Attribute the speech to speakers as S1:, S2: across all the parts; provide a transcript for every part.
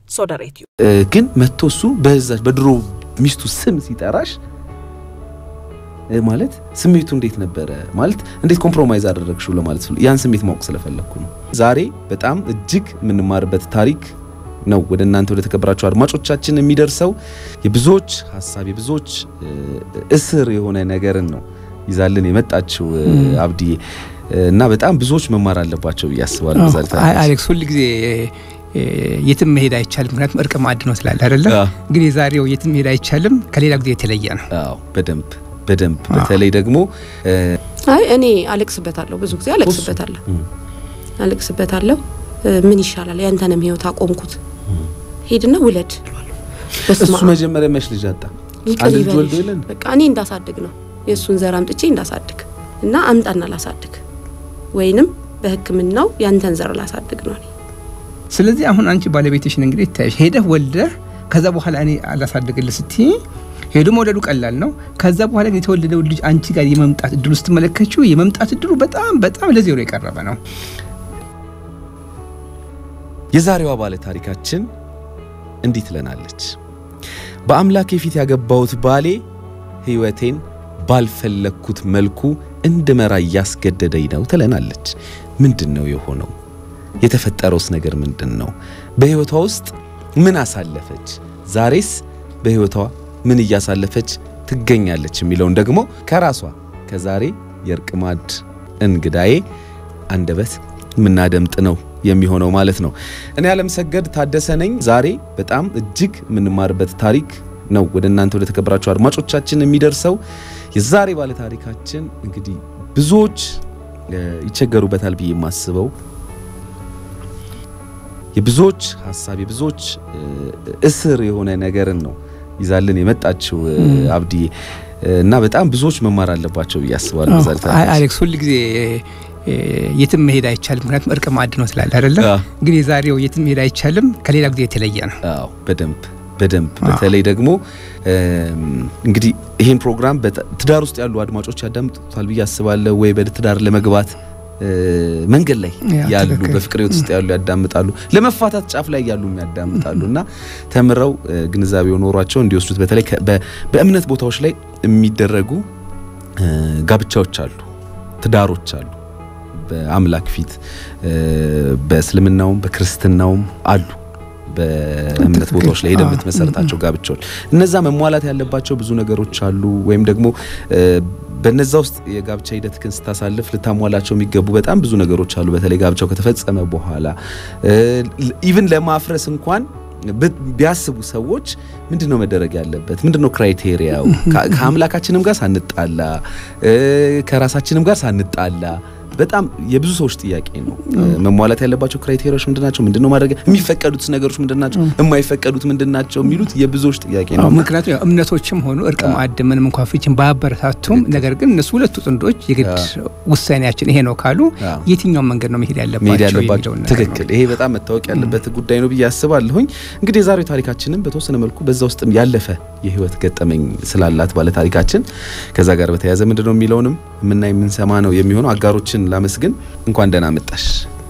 S1: ሶደሬትዩ
S2: ግን መጥቶ እሱ በዛች በድሮ ሚስቱ ስም ሲጠራሽ ማለት ስሜቱ እንዴት ነበረ? ማለት እንዴት ኮምፕሮማይዝ አደረግሽው ለማለት ያን ስሜት ማወቅ ስለፈለግኩ ነው። ዛሬ በጣም እጅግ የምንማርበት ታሪክ ነው ወደ እናንተ ወደ ተከበራችሁ አድማጮቻችን የሚደርሰው የብዙዎች ሀሳብ የብዙዎች እስር የሆነ ነገርን ነው ይዛልን የመጣችው አብዲዬ እና በጣም ብዙዎች መማር አለባቸው ብዬ አስባለሁ።
S3: አሌክስ ሁል ጊዜ የትም መሄድ አይቻልም፣ ምክንያቱም እርቅ ማዕድ ነው ስላለ አይደለም። ግን የዛሬው የትም መሄድ አይቻልም ከሌላ ጊዜ የተለየ ነው።
S2: አዎ በደንብ በደንብ በተለይ ደግሞ
S4: አይ እኔ አለቅስበታለሁ፣ ብዙ ጊዜ አለቅስበታለሁ አለቅስበታለሁ። ምን ይሻላል ያንተንም ህይወት አቆምኩት፣ ሄድና ውለድ።
S2: እሱ መጀመሪያ መች ልጅ አጣ? አንድ ልጅ ወልዶ የለን
S4: በቃ እኔ እንዳሳድግ ነው የእሱን ዘር አምጥቼ እንዳሳድግ እና አምጣና ላሳድግ ወይንም በሕክምናው ያንተን ዘር ላሳድግ ነው።
S3: ስለዚህ አሁን አንቺ ባለቤትሽን እንግዲህ ታይሽ ሄደህ ወልደህ ከዛ በኋላ እኔ አላሳድግልህ ስትይ ሄዶ መውለዱ ቀላል ነው። ከዛ በኋላ ግን የተወለደው ልጅ አንቺ ጋር የመምጣት እድሉ ስትመለከችው የመምጣት እድሉ በጣም በጣም ለዜሮ የቀረበ ነው።
S2: የዛሬዋ ባለ ታሪካችን እንዲህ ትለናለች። በአምላኬ ፊት ያገባሁት ባሌ ሕይወቴን ባልፈለግኩት መልኩ እንድመራ እያስገደደኝ ነው ትለናለች። ምንድን ነው የሆነው? የተፈጠረውስ ነገር ምንድን ነው? በሕይወቷ ውስጥ ምን አሳለፈች? ዛሬስ በሕይወቷ ምን እያሳለፈች ትገኛለች? የሚለውን ደግሞ ከራሷ ከዛሬ የእርቅ ማዕድ እንግዳዬ አንደበት የምናደምጥ ነው የሚሆነው ማለት ነው። እኔ አለምሰገድ ታደሰ ነኝ። ዛሬ በጣም እጅግ የምንማርበት ታሪክ ነው ወደ እናንተ ወደ ተከበራችሁ አድማጮቻችን የሚደርሰው። የዛሬ ባለ ታሪካችን እንግዲህ ብዙዎች ይቸገሩበታል ብዬ የማስበው የብዙዎች ሀሳብ የብዙዎች እስር የሆነ ነገርን ነው ይዛልን የመጣችው አብዲዬ እና በጣም ብዙዎች መማር አለባቸው ብዬ አስባለሁ።
S3: አሌክስ ሁል ጊዜ የትም መሄድ አይቻልም፣ ምክንያቱም እርቅ ማዕድ ነው ስላለ አይደለም። ግን የዛሬው የትም መሄድ አይቻልም ከሌላ ጊዜ የተለየ ነው።
S2: አዎ በደንብ በደንብ በተለይ ደግሞ እንግዲህ ይህን ፕሮግራም ትዳር ውስጥ ያሉ አድማጮች ያዳምጡታል ብዬ አስባለሁ። ወይ በትዳር ለመግባት መንገድ ላይ ያሉ በፍቅር ሕይወት ውስጥ ያሉ ያዳምጣሉ፣ ለመፋታት ጫፍ ላይ ያሉ ያዳምጣሉ እና ተምረው ግንዛቤው ኖሯቸው እንዲወስዱት በተለይ በእምነት ቦታዎች ላይ የሚደረጉ ጋብቻዎች አሉ፣ ትዳሮች አሉ። በአምላክ ፊት በእስልምናውም በክርስትናውም አሉ። በእምነት ቦታዎች ላይ ሄደ የምትመሰረታቸው ጋብቻዎች እነዛ መሟላት ያለባቸው ብዙ ነገሮች አሉ። ወይም ደግሞ በነዛ ውስጥ የጋብቻ ሂደትህን ስታሳልፍ ልታሟላቸው የሚገቡ በጣም ብዙ ነገሮች አሉ። በተለይ ጋብቻው ከተፈጸመ በኋላ ኢቭን ለማፍረስ እንኳን ቢያስቡ ሰዎች ምንድን ነው መደረግ ያለበት? ምንድን ነው ክራይቴሪያው? ከአምላካችንም ጋር ሳንጣላ ከራሳችንም ጋር ሳንጣላ በጣም የብዙ ሰዎች ጥያቄ ነው። መሟላት ያለባቸው ክራይቴሪያዎች ምንድናቸው? ምንድን ነው ማድረግ የሚፈቀዱት ነገሮች ምንድናቸው? የማይፈቀዱት ምንድናቸው? የሚሉት የብዙዎች ጥያቄ ነው።
S3: ምክንያቱም እምነቶችም ሆኑ እርቅ ማዕድ ምንም እንኳ ፍቺን ባያበረታቱም፣ ነገር ግን እነሱ ሁለቱ ጥንዶች የግድ ውሳኔያችን ይሄ ነው ካሉ የትኛውን መንገድ ነው መሄድ ያለባቸው?
S2: ትክክል። ይሄ በጣም መታወቅ ያለበት ጉዳይ ነው ብዬ አስባለሁኝ። እንግዲህ የዛሬው ታሪካችንም በተወሰነ መልኩ በዛ ውስጥም ያለፈ የህይወት ገጠመኝ ስላላት ባለ ታሪካችን ከዛ ጋር በተያያዘ ምንድን ነው የሚለውንም የምናይ የምንሰማ ነው የሚሆነው። አጋሮችን ላመስግን። እንኳን ደህና መጣሽ።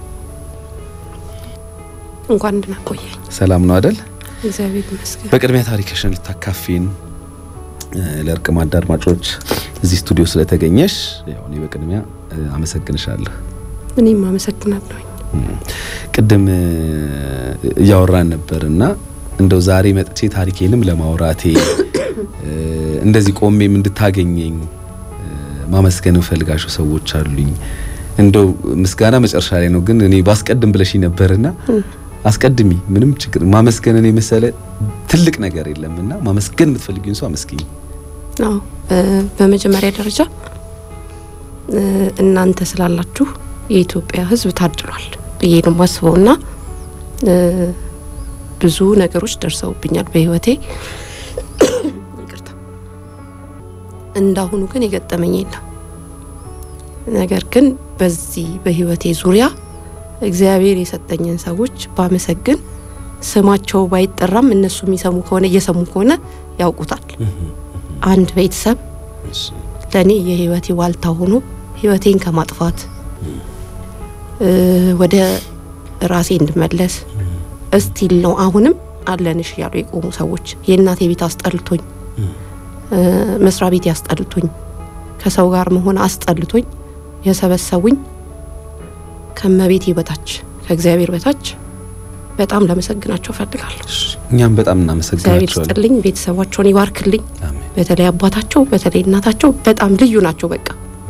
S4: እንኳን ደህና ቆየኝ።
S2: ሰላም ነው አደል?
S4: እግዚአብሔር ይመስገን።
S2: በቅድሚያ ታሪክሽን ልታካፊን ለእርቅ ማዕድ አድማጮች እዚህ ስቱዲዮ ስለተገኘሽ ያው እኔ በቅድሚያ አመሰግንሻለሁ።
S4: እኔም አመሰግናለሁኝ።
S2: ቅድም እያወራን ነበርና እንደው ዛሬ መጥቼ ታሪኬንም ለማውራቴ እንደዚህ ቆሜም እንድታገኘኝ ማመስገን እንፈልጋቸው ሰዎች አሉኝ። እንደው ምስጋና መጨረሻ ላይ ነው፣ ግን እኔ ባስቀድም ብለሽ ነበርና አስቀድሚ። ምንም ችግር ማመስገንን የመሰለ ትልቅ ነገር የለምና ማመስገን የምትፈልጊውን ሰው አመስግኝ።
S4: አዎ፣ በመጀመሪያ ደረጃ እናንተ ስላላችሁ የኢትዮጵያ ሕዝብ ታድሏል ብዬ ነው የማስበውና ብዙ ነገሮች ደርሰውብኛል በህይወቴ እንዳሁኑ ግን የገጠመኝ የለም። ነገር ግን በዚህ በህይወቴ ዙሪያ እግዚአብሔር የሰጠኝን ሰዎች ባመሰግን ስማቸው ባይጠራም እነሱ የሚሰሙ ከሆነ እየሰሙ ከሆነ ያውቁታል። አንድ ቤተሰብ ለእኔ የህይወቴ ዋልታ ሆኖ ህይወቴን ከማጥፋት ወደ ራሴ እንድመለስ እስቲል ነው አሁንም አለንሽ እያሉ የቆሙ ሰዎች የእናቴ ቤት አስጠልቶኝ መስሪያ ቤት ያስጠልቶኝ ከሰው ጋር መሆን አስጠልቶኝ የሰበሰቡኝ ከመቤቴ በታች ከእግዚአብሔር በታች በጣም ላመሰግናቸው ፈልጋለሁ።
S2: እኛም በጣም
S4: እግዚአብሔር
S2: እናመሰግናቸዋለን።
S4: ስጥልኝ፣ ቤተሰባቸውን ይባርክልኝ።
S2: አሜን።
S4: በተለይ አባታቸው በተለይ እናታቸው በጣም ልዩ ናቸው። በቃ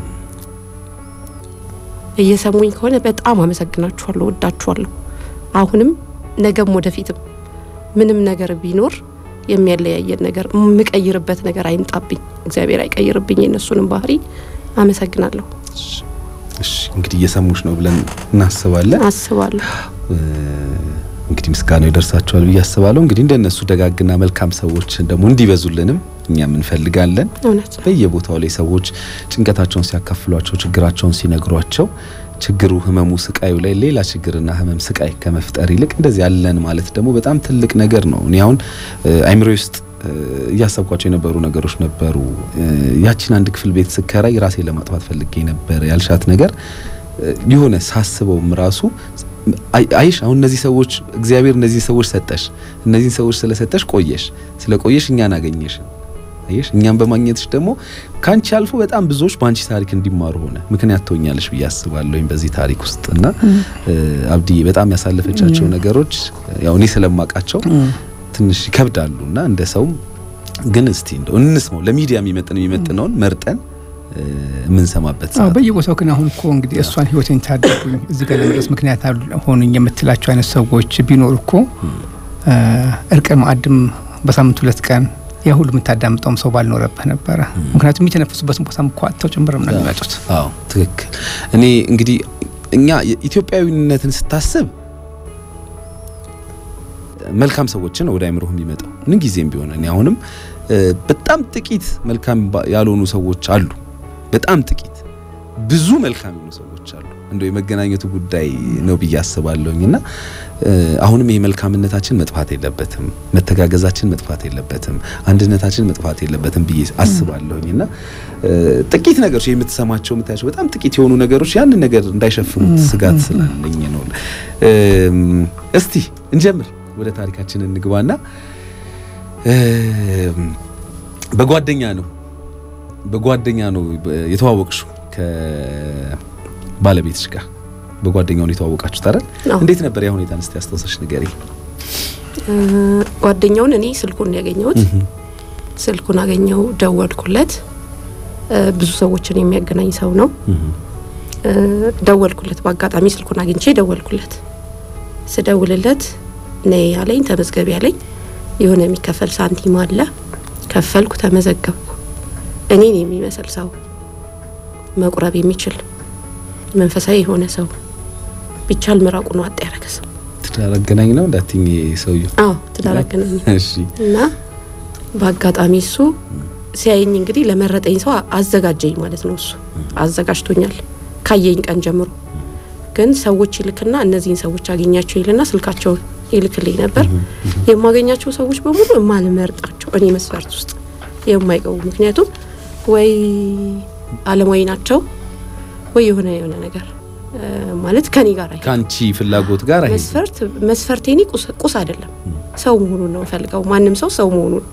S4: እየሰሙኝ ከሆነ በጣም አመሰግናችኋለሁ፣ ወዳችኋለሁ። አሁንም ነገም ወደፊትም ምንም ነገር ቢኖር የሚያለያየን ነገር የምቀይርበት ነገር አይምጣብኝ፣ እግዚአብሔር አይቀይርብኝ የእነሱንም ባህሪ። አመሰግናለሁ፣
S2: እሺ እንግዲህ እየሰሙሽ ነው ብለን እናስባለን።
S4: አስባለሁ።
S2: እንግዲህ ምስጋናው ይደርሳቸዋል ብዬ አስባለሁ። እንግዲህ እንደነሱ ደጋግና መልካም ሰዎች ደግሞ እንዲበዙልንም እኛም እንፈልጋለን።
S4: እውነት ነው።
S2: በየቦታው ላይ ሰዎች ጭንቀታቸውን ሲያካፍሏቸው፣ ችግራቸውን ሲነግሯቸው ችግሩ፣ ህመሙ፣ ስቃዩ ላይ ሌላ ችግርና ህመም ስቃይ ከመፍጠር ይልቅ እንደዚህ ያለን ማለት ደግሞ በጣም ትልቅ ነገር ነው። እኔ አሁን አይምሮ ውስጥ እ፣ እያሰብኳቸው የነበሩ ነገሮች ነበሩ። እ፣ ያችን አንድ ክፍል ቤት ስከራይ ራሴ ለማጥፋት ፈልጌ ነበር ያልሻት ነገር እ፣ የሆነ ሳስበውም ራሱ አይ- አይሽ አሁን እነዚህ ሰዎች እግዚአብሔር እነዚህ ሰዎች ሰጠሽ፣ እነዚህን ሰዎች ስለሰጠሽ ቆየሽ፣ ስለቆየሽ እኛን አገኘሽ። አየሽ እኛም በማግኘትሽ ደግሞ ካንቺ አልፎ በጣም ብዙዎች በአንቺ ታሪክ እንዲማሩ ሆነ ምክንያት ትሆኛለሽ ብዬ አስባለሁኝ በዚህ ታሪክ ውስጥ እና እ፣ አብዲ በጣም ያሳለፈቻቸው ነገሮች ያው እኔ ስለማውቃቸው ትንሽ ይከብዳሉ እና እንደ ሰውም ግን እስቲ እንደው እንስማው ለሚዲያ የሚመጥን የሚመጥነውን መርጠን እ፣ የምንሰማበት
S3: አዎ
S2: ሰዓት
S3: በየቦታው ግን አሁን እኮ እንግዲህ እሷን ህይወቴን ታደጉኝ እዚህ ጋር ለመድረስ ምክንያት አሉ- ሆኑኝ የምትላቸው አይነት ሰዎች ቢኖር እኮ እ፣ እርቀ ማዕድም በሳምንት ሁለት ቀን ያ ሁሉ የምታዳምጠውም ሰው ባልኖረብህ ነበረ። ምክንያቱም የሚተነፍሱበትን ቦታ እኮ አጥተው ጭምርም ነው የሚመጡት።
S2: አዎ ትክክል። እኔ እንግዲህ እኛ ኢትዮጵያዊነትን ስታስብ መልካም ሰዎችን ወደ አይምሮህ የሚመጣው ምን ጊዜም ቢሆን እኔ አሁንም እ፣ በጣም ጥቂት መልካም ባ- ያልሆኑ ሰዎች አሉ። በጣም ጥቂት ብዙ መልካም የሆኑ ሰዎች አሉ። እንደው የመገናኘቱ ጉዳይ ነው ብዬ አስባለሁኝ እና እ፣ አሁንም ይሄ መልካምነታችን መጥፋት የለበትም፣ መተጋገዛችን መጥፋት የለበትም፣ አንድነታችን መጥፋት የለበትም ብዬ አስባለሁኝ እና እ፣ ጥቂት ነገሮች የምትሰማቸው የምታያቸው በጣም ጥቂት የሆኑ ነገሮች ያንን ነገር እንዳይሸፍኑት ስጋት ስላለኝ ነው። እም፣ እስቲ እንጀምር፣ ወደ ታሪካችን እንግባና እም፣ በጓደኛ ነው በጓደኛ ነው የተዋወቅሽው ከባለቤትሽ ጋር በጓደኛው ነው የተዋወቃችሁት አይደል?
S4: አዎ።
S2: እንዴት ነበር ያ ሁኔታ? እስቲ አስታውሰሽ ንገሪ።
S4: እ፣ ጓደኛውን እኔ ስልኩን ነው ያገኘሁት። ስልኩን አገኘው፣ ደወልኩለት። እ፣ ብዙ ሰዎችን የሚያገናኝ ሰው ነው። እ፣ ደወልኩለት። በአጋጣሚ ስልኩን አግኝቼ ደወልኩለት። ስደውልለት ነይ ያለኝ፣ ተመዝገቢ ያለኝ፣ የሆነ የሚከፈል ሳንቲም አለ። ከፈልኩ፣ ተመዘገብኩ። እኔን የሚመስል ሰው መቁረብ የሚችል መንፈሳዊ የሆነ ሰው ቢቻል ምራቁን ዋጥ ያደረገ ሰው
S2: ትዳር አገናኝ ነው እንዳትኝ ሰውየው።
S4: አዎ ትዳር አገናኝ
S2: እሺ
S4: እና በአጋጣሚ እሱ ሲያየኝ እንግዲህ ለመረጠኝ ሰው አዘጋጀኝ ማለት ነው። እሱ አዘጋጅቶኛል ካየኝ ቀን ጀምሮ። ግን ሰዎች ይልክና እነዚህን ሰዎች አገኛቸው ይልና ስልካቸውን ይልክልኝ ነበር። የማገኛቸው ሰዎች በሙሉ የማልመርጣቸው እኔ መስፈርት ውስጥ የማይገቡ ምክንያቱም ወይ አለማዊ ናቸው ወይ የሆነ የሆነ ነገር እ፣ ማለት ከኔ ጋር አይ
S2: ከአንቺ ፍላጎት ጋር አይሄድም።
S4: መስፈርት መስፈርቴ እኔ ቁስ ቁስ አይደለም፣ ሰው መሆኑን ነው ፈልገው። ማንም ሰው ሰው መሆኑን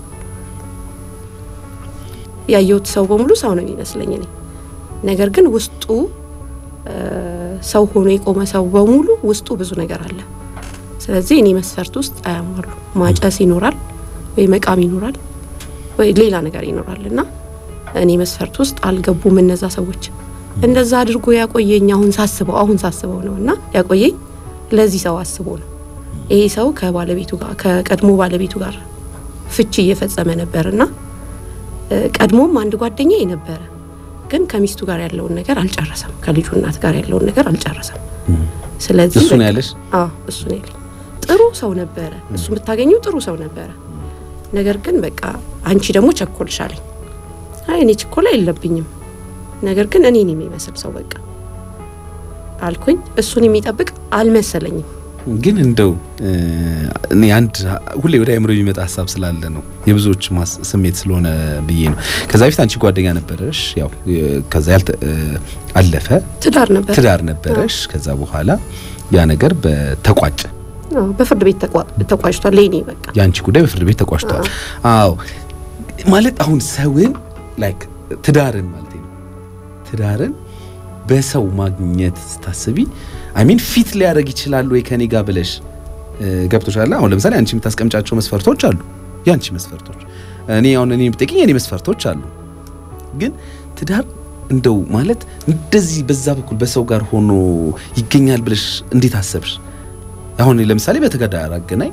S4: ያየሁት ሰው በሙሉ ሰው ነው የሚመስለኝ እኔ። ነገር ግን ውስጡ እ፣ ሰው ሆኖ የቆመ ሰው በሙሉ ውስጡ ብዙ ነገር አለ። ስለዚህ እኔ መስፈርት ውስጥ አያሟሉ። ማጨስ ይኖራል ወይ መቃም ይኖራል ወይ ሌላ ነገር ይኖራል እና እኔ መስፈርት ውስጥ አልገቡም እነዛ ሰዎች። እንደዛ አድርጎ ያቆየኝ አሁን ሳስበው አሁን ሳስበው ነው እና ያቆየኝ ለዚህ ሰው አስቦ ነው። ይሄ ሰው ከባለቤቱ ጋር ከቀድሞ ባለቤቱ ጋር ፍቺ እየፈጸመ ነበርና እ፣ ቀድሞም አንድ ጓደኛዬ ነበረ፣ ግን ከሚስቱ ጋር ያለውን ነገር አልጨረሰም። ከልጁ እናት ጋር ያለውን ነገር አልጨረሰም። ስለዚህ
S2: እሱ ነው
S4: በቃ-
S2: ያለሽ?
S4: አዎ እሱ ነው ያለኝ። ጥሩ ሰው ነበረ፣ እሱ የምታገኘው ጥሩ ሰው ነበረ። ነገር ግን በቃ አንቺ ደግሞ ቸኮልሽ አለኝ። አይ እኔ ችኮላ የለብኝም፣ ነገር ግን እኔን የሚመስል ሰው በቃ አልኩኝ። እሱን የሚጠብቅ አልመሰለኝም።
S2: ግን እንደው እ፣ እኔ አንድ ሁሌ ወደ አእምሮ የሚመጣ ሀሳብ ስላለ ነው የብዙዎች ማስ- ስሜት ስለሆነ ብዬ ነው። ከዛ በፊት አንቺ ጓደኛ ነበረሽ፣ ያው እ፣ ከዛ ያልተ እ፣ አለፈ
S4: ትዳር ነበር
S2: ትዳር ነበረሽ። ከዛ በኋላ ያ ነገር በተቋጨ
S4: አዎ፣ በፍርድ ቤት ተቋ- ተቋጭቷል። ለኔ በቃ
S2: የአንቺ ጉዳይ በፍርድ ቤት ተቋጭቷል። አዎ ማለት አሁን ሰውን ላይክ ትዳርን ማለት ነው ትዳርን በሰው ማግኘት ስታስቢ አይ ሚን ፊት ሊያደርግ ይችላል ወይ ከኔ ጋር ብለሽ እ፣ ገብቶሻል። አሁን ለምሳሌ አንቺ የምታስቀምጫቸው መስፈርቶች አሉ፣ የአንቺ መስፈርቶች እኔ አሁን እኔ ብጠይቅኝ የኔ መስፈርቶች አሉ። ግን ትዳር እንደው ማለት እንደዚህ በዛ በኩል በሰው ጋር ሆኖ ይገኛል ብለሽ እንዴት አሰብሽ? አሁን ለምሳሌ በትዳር አገናኝ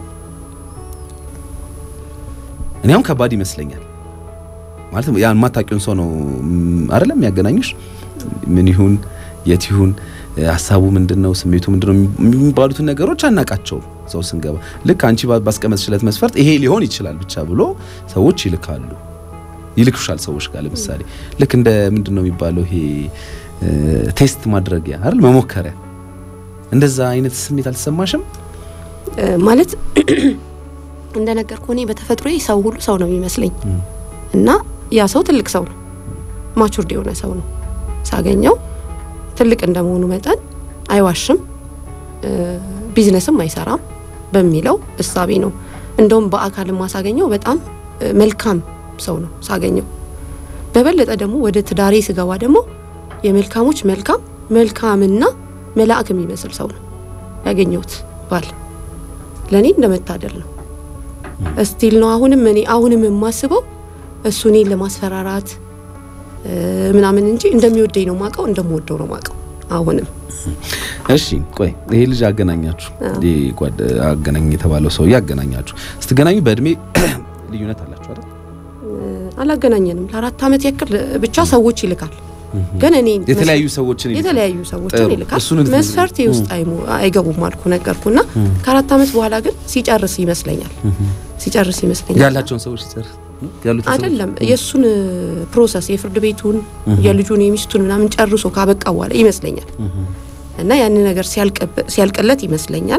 S2: እኔ አሁን ከባድ ይመስለኛል ማለት ያ የማታውቂውን ሰው ነው ም፣ አይደለም ያገናኙሽ። ምን ይሁን የት ይሁን እ፣ ሀሳቡ ምንድነው ስሜቱ ምንድነው የሚባሉትን ነገሮች አናቃቸውም። ሰው ስንገባ ልክ አንቺ ባ- ባስቀመጥሽለት መስፈርት ይሄ ሊሆን ይችላል ብቻ ብሎ ሰዎች ይልካሉ ይልክሻል ሰዎች ጋር ለምሳሌ ልክ እንደ ምንድነው የሚባለው ይሄ እ፣ ቴስት ማድረጊያ አይደል መሞከሪያ እንደዛ አይነት ስሜት አልተሰማሽም?
S4: እ፣ ማለት እንደነገርኩህ እኔ በተፈጥሮ ሰው ሁሉ ሰው ነው የሚመስለኝ እና ያ ሰው ትልቅ ሰው ነው፣ ማቹርድ የሆነ ሰው ነው። ሳገኘው ትልቅ እንደመሆኑ መጠን አይዋሽም፣ እ፣ ቢዝነስም አይሰራም በሚለው እሳቤ ነው። እንደውም በአካል ማሳገኘው በጣም እ፣ መልካም ሰው ነው ሳገኘው። በበለጠ ደግሞ ወደ ትዳሬ ስገባ ደግሞ የመልካሞች መልካም መልካምና መልአክ የሚመስል ሰው ነው ያገኘሁት ባል ለእኔ እንደመታደል ነው። እስቲል ነው አሁንም እኔ አሁንም የማስበው እሱ እኔን ለማስፈራራት እ፣ ምናምን እንጂ እንደሚወደኝ ነው ማቀው እንደምወደው ነው ማቀው አሁንም
S2: እሺ ቆይ ይሄ ልጅ አገናኛችሁ ይሄ ጓደ አገናኝ የተባለው ሰውዬ አገናኛችሁ ስትገናኙ በእድሜ ልዩነት አላችሁ አይደል
S4: አላገናኘንም ለአራት ዓመት ያክል ብቻ ሰዎች ይልካል ግን እኔ
S2: የተለያዩ ሰዎችን ይልካል።
S4: የተለያዩ ሰዎችን
S2: ጥሩ።
S4: ይልካል
S2: እሱን እንትን-
S4: መስፈርት ውስጥ አይገቡም አልኩ ነገርኩና ከአራት ዓመት በኋላ ግን ሲጨርስ ይመስለኛል ሲጨርስ ይመስለኛል
S2: ያላቸውን ሰዎች ሲጨርስ ያሉትን ሰዎች-
S4: አይደለም የእሱን ፕሮሰስ የፍርድ ቤቱን የልጁን የሚስቱን ምናምን ጨርሶ ካበቃ በኋላ ይመስለኛል እና ያንን ነገር ሲያልቅብ- ሲያልቅለት ይመስለኛል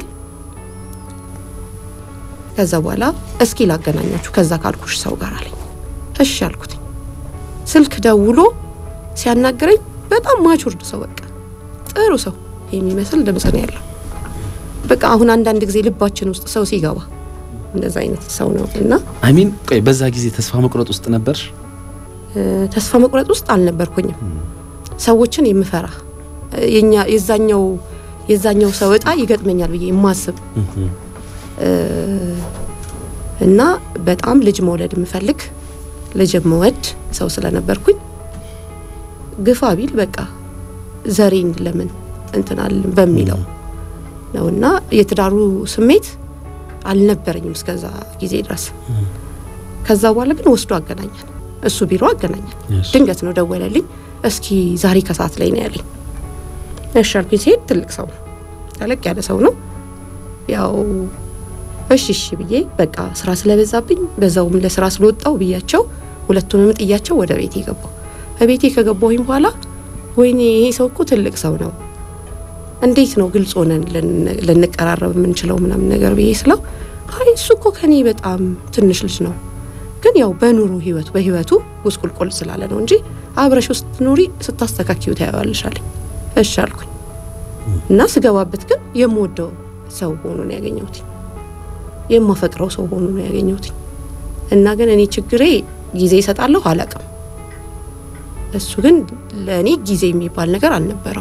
S4: ከዛ በኋላ እስኪ ላገናኛችሁ ከዛ ካልኩሽ ሰው ጋር አለኝ እሺ አልኩት ስልክ ደውሎ ሲያናግረኝ በጣም ማቹርድ ሰው በቃ ጥሩ ሰው የሚመስል ድምጽ ነው ያለው በቃ አሁን አንዳንድ ጊዜ ልባችን ውስጥ ሰው ሲገባ እንደዛ አይነት ሰው ነው እና
S2: አይ ሚን ቆይ በዛ ጊዜ ተስፋ መቁረጥ ውስጥ ነበርሽ?
S4: እ፣ ተስፋ መቁረጥ ውስጥ አልነበርኩኝም። ሰዎችን የምፈራ እ፣ የኛ የዛኛው የዛኛው ሰው እጣ ይገጥመኛል ብዬ የማስብ እ፣ እና በጣም ልጅ መውለድ የምፈልግ ልጅ የምወድ ሰው ስለነበርኩኝ ግፋ ቢል በቃ ዘሬን ለምን እንትናል በሚለው ነውና የትዳሩ ስሜት አልነበረኝም እስከዛ ጊዜ ድረስ። ከዛ በኋላ ግን ወስዶ አገናኛል። እሱ ቢሮ አገናኛል።
S2: እሺ።
S4: ድንገት ነው ደወለልኝ። እስኪ ዛሬ ከሰዓት ላይ ነው ያለኝ። እሺ አልኩኝ። ሲሄድ ትልቅ ሰው ነው፣ ተለቅ ያለ ሰው ነው። ያው እሺ እሺ ብዬ በቃ ስራ ስለበዛብኝ በዛውም ለስራ ስለወጣው ብያቸው ሁለቱንም ጥያቸው ወደ ቤቴ ገባው። በቤቴ ከገባሁኝ በኋላ ወይኔ ይሄ ሰው እኮ ትልቅ ሰው ነው እንዴት ነው ግልጽ ሆነን ልን- ልንቀራረብ የምንችለው ምናምን ነገር ብዬ ስለው አይ እሱ እኮ ከኔ በጣም ትንሽ ልጅ ነው፣ ግን ያው በኑሮ ህይወቱ በህይወቱ ውስቁልቁል ስላለ ነው እንጂ አብረሽ ውስጥ ኑሪ ስታስተካኪው ታየዋለሽ አለኝ። እሺ አልኩኝ እና ስገባበት ግን የምወደው ሰው ሆኖ ነው ያገኘሁት፣ የማፈቅረው ሰው ሆኖ ነው ያገኘሁት። እና ግን እኔ ችግሬ ጊዜ ይሰጣለሁ አላቅም። እሱ ግን ለእኔ ጊዜ የሚባል ነገር አልነበረው።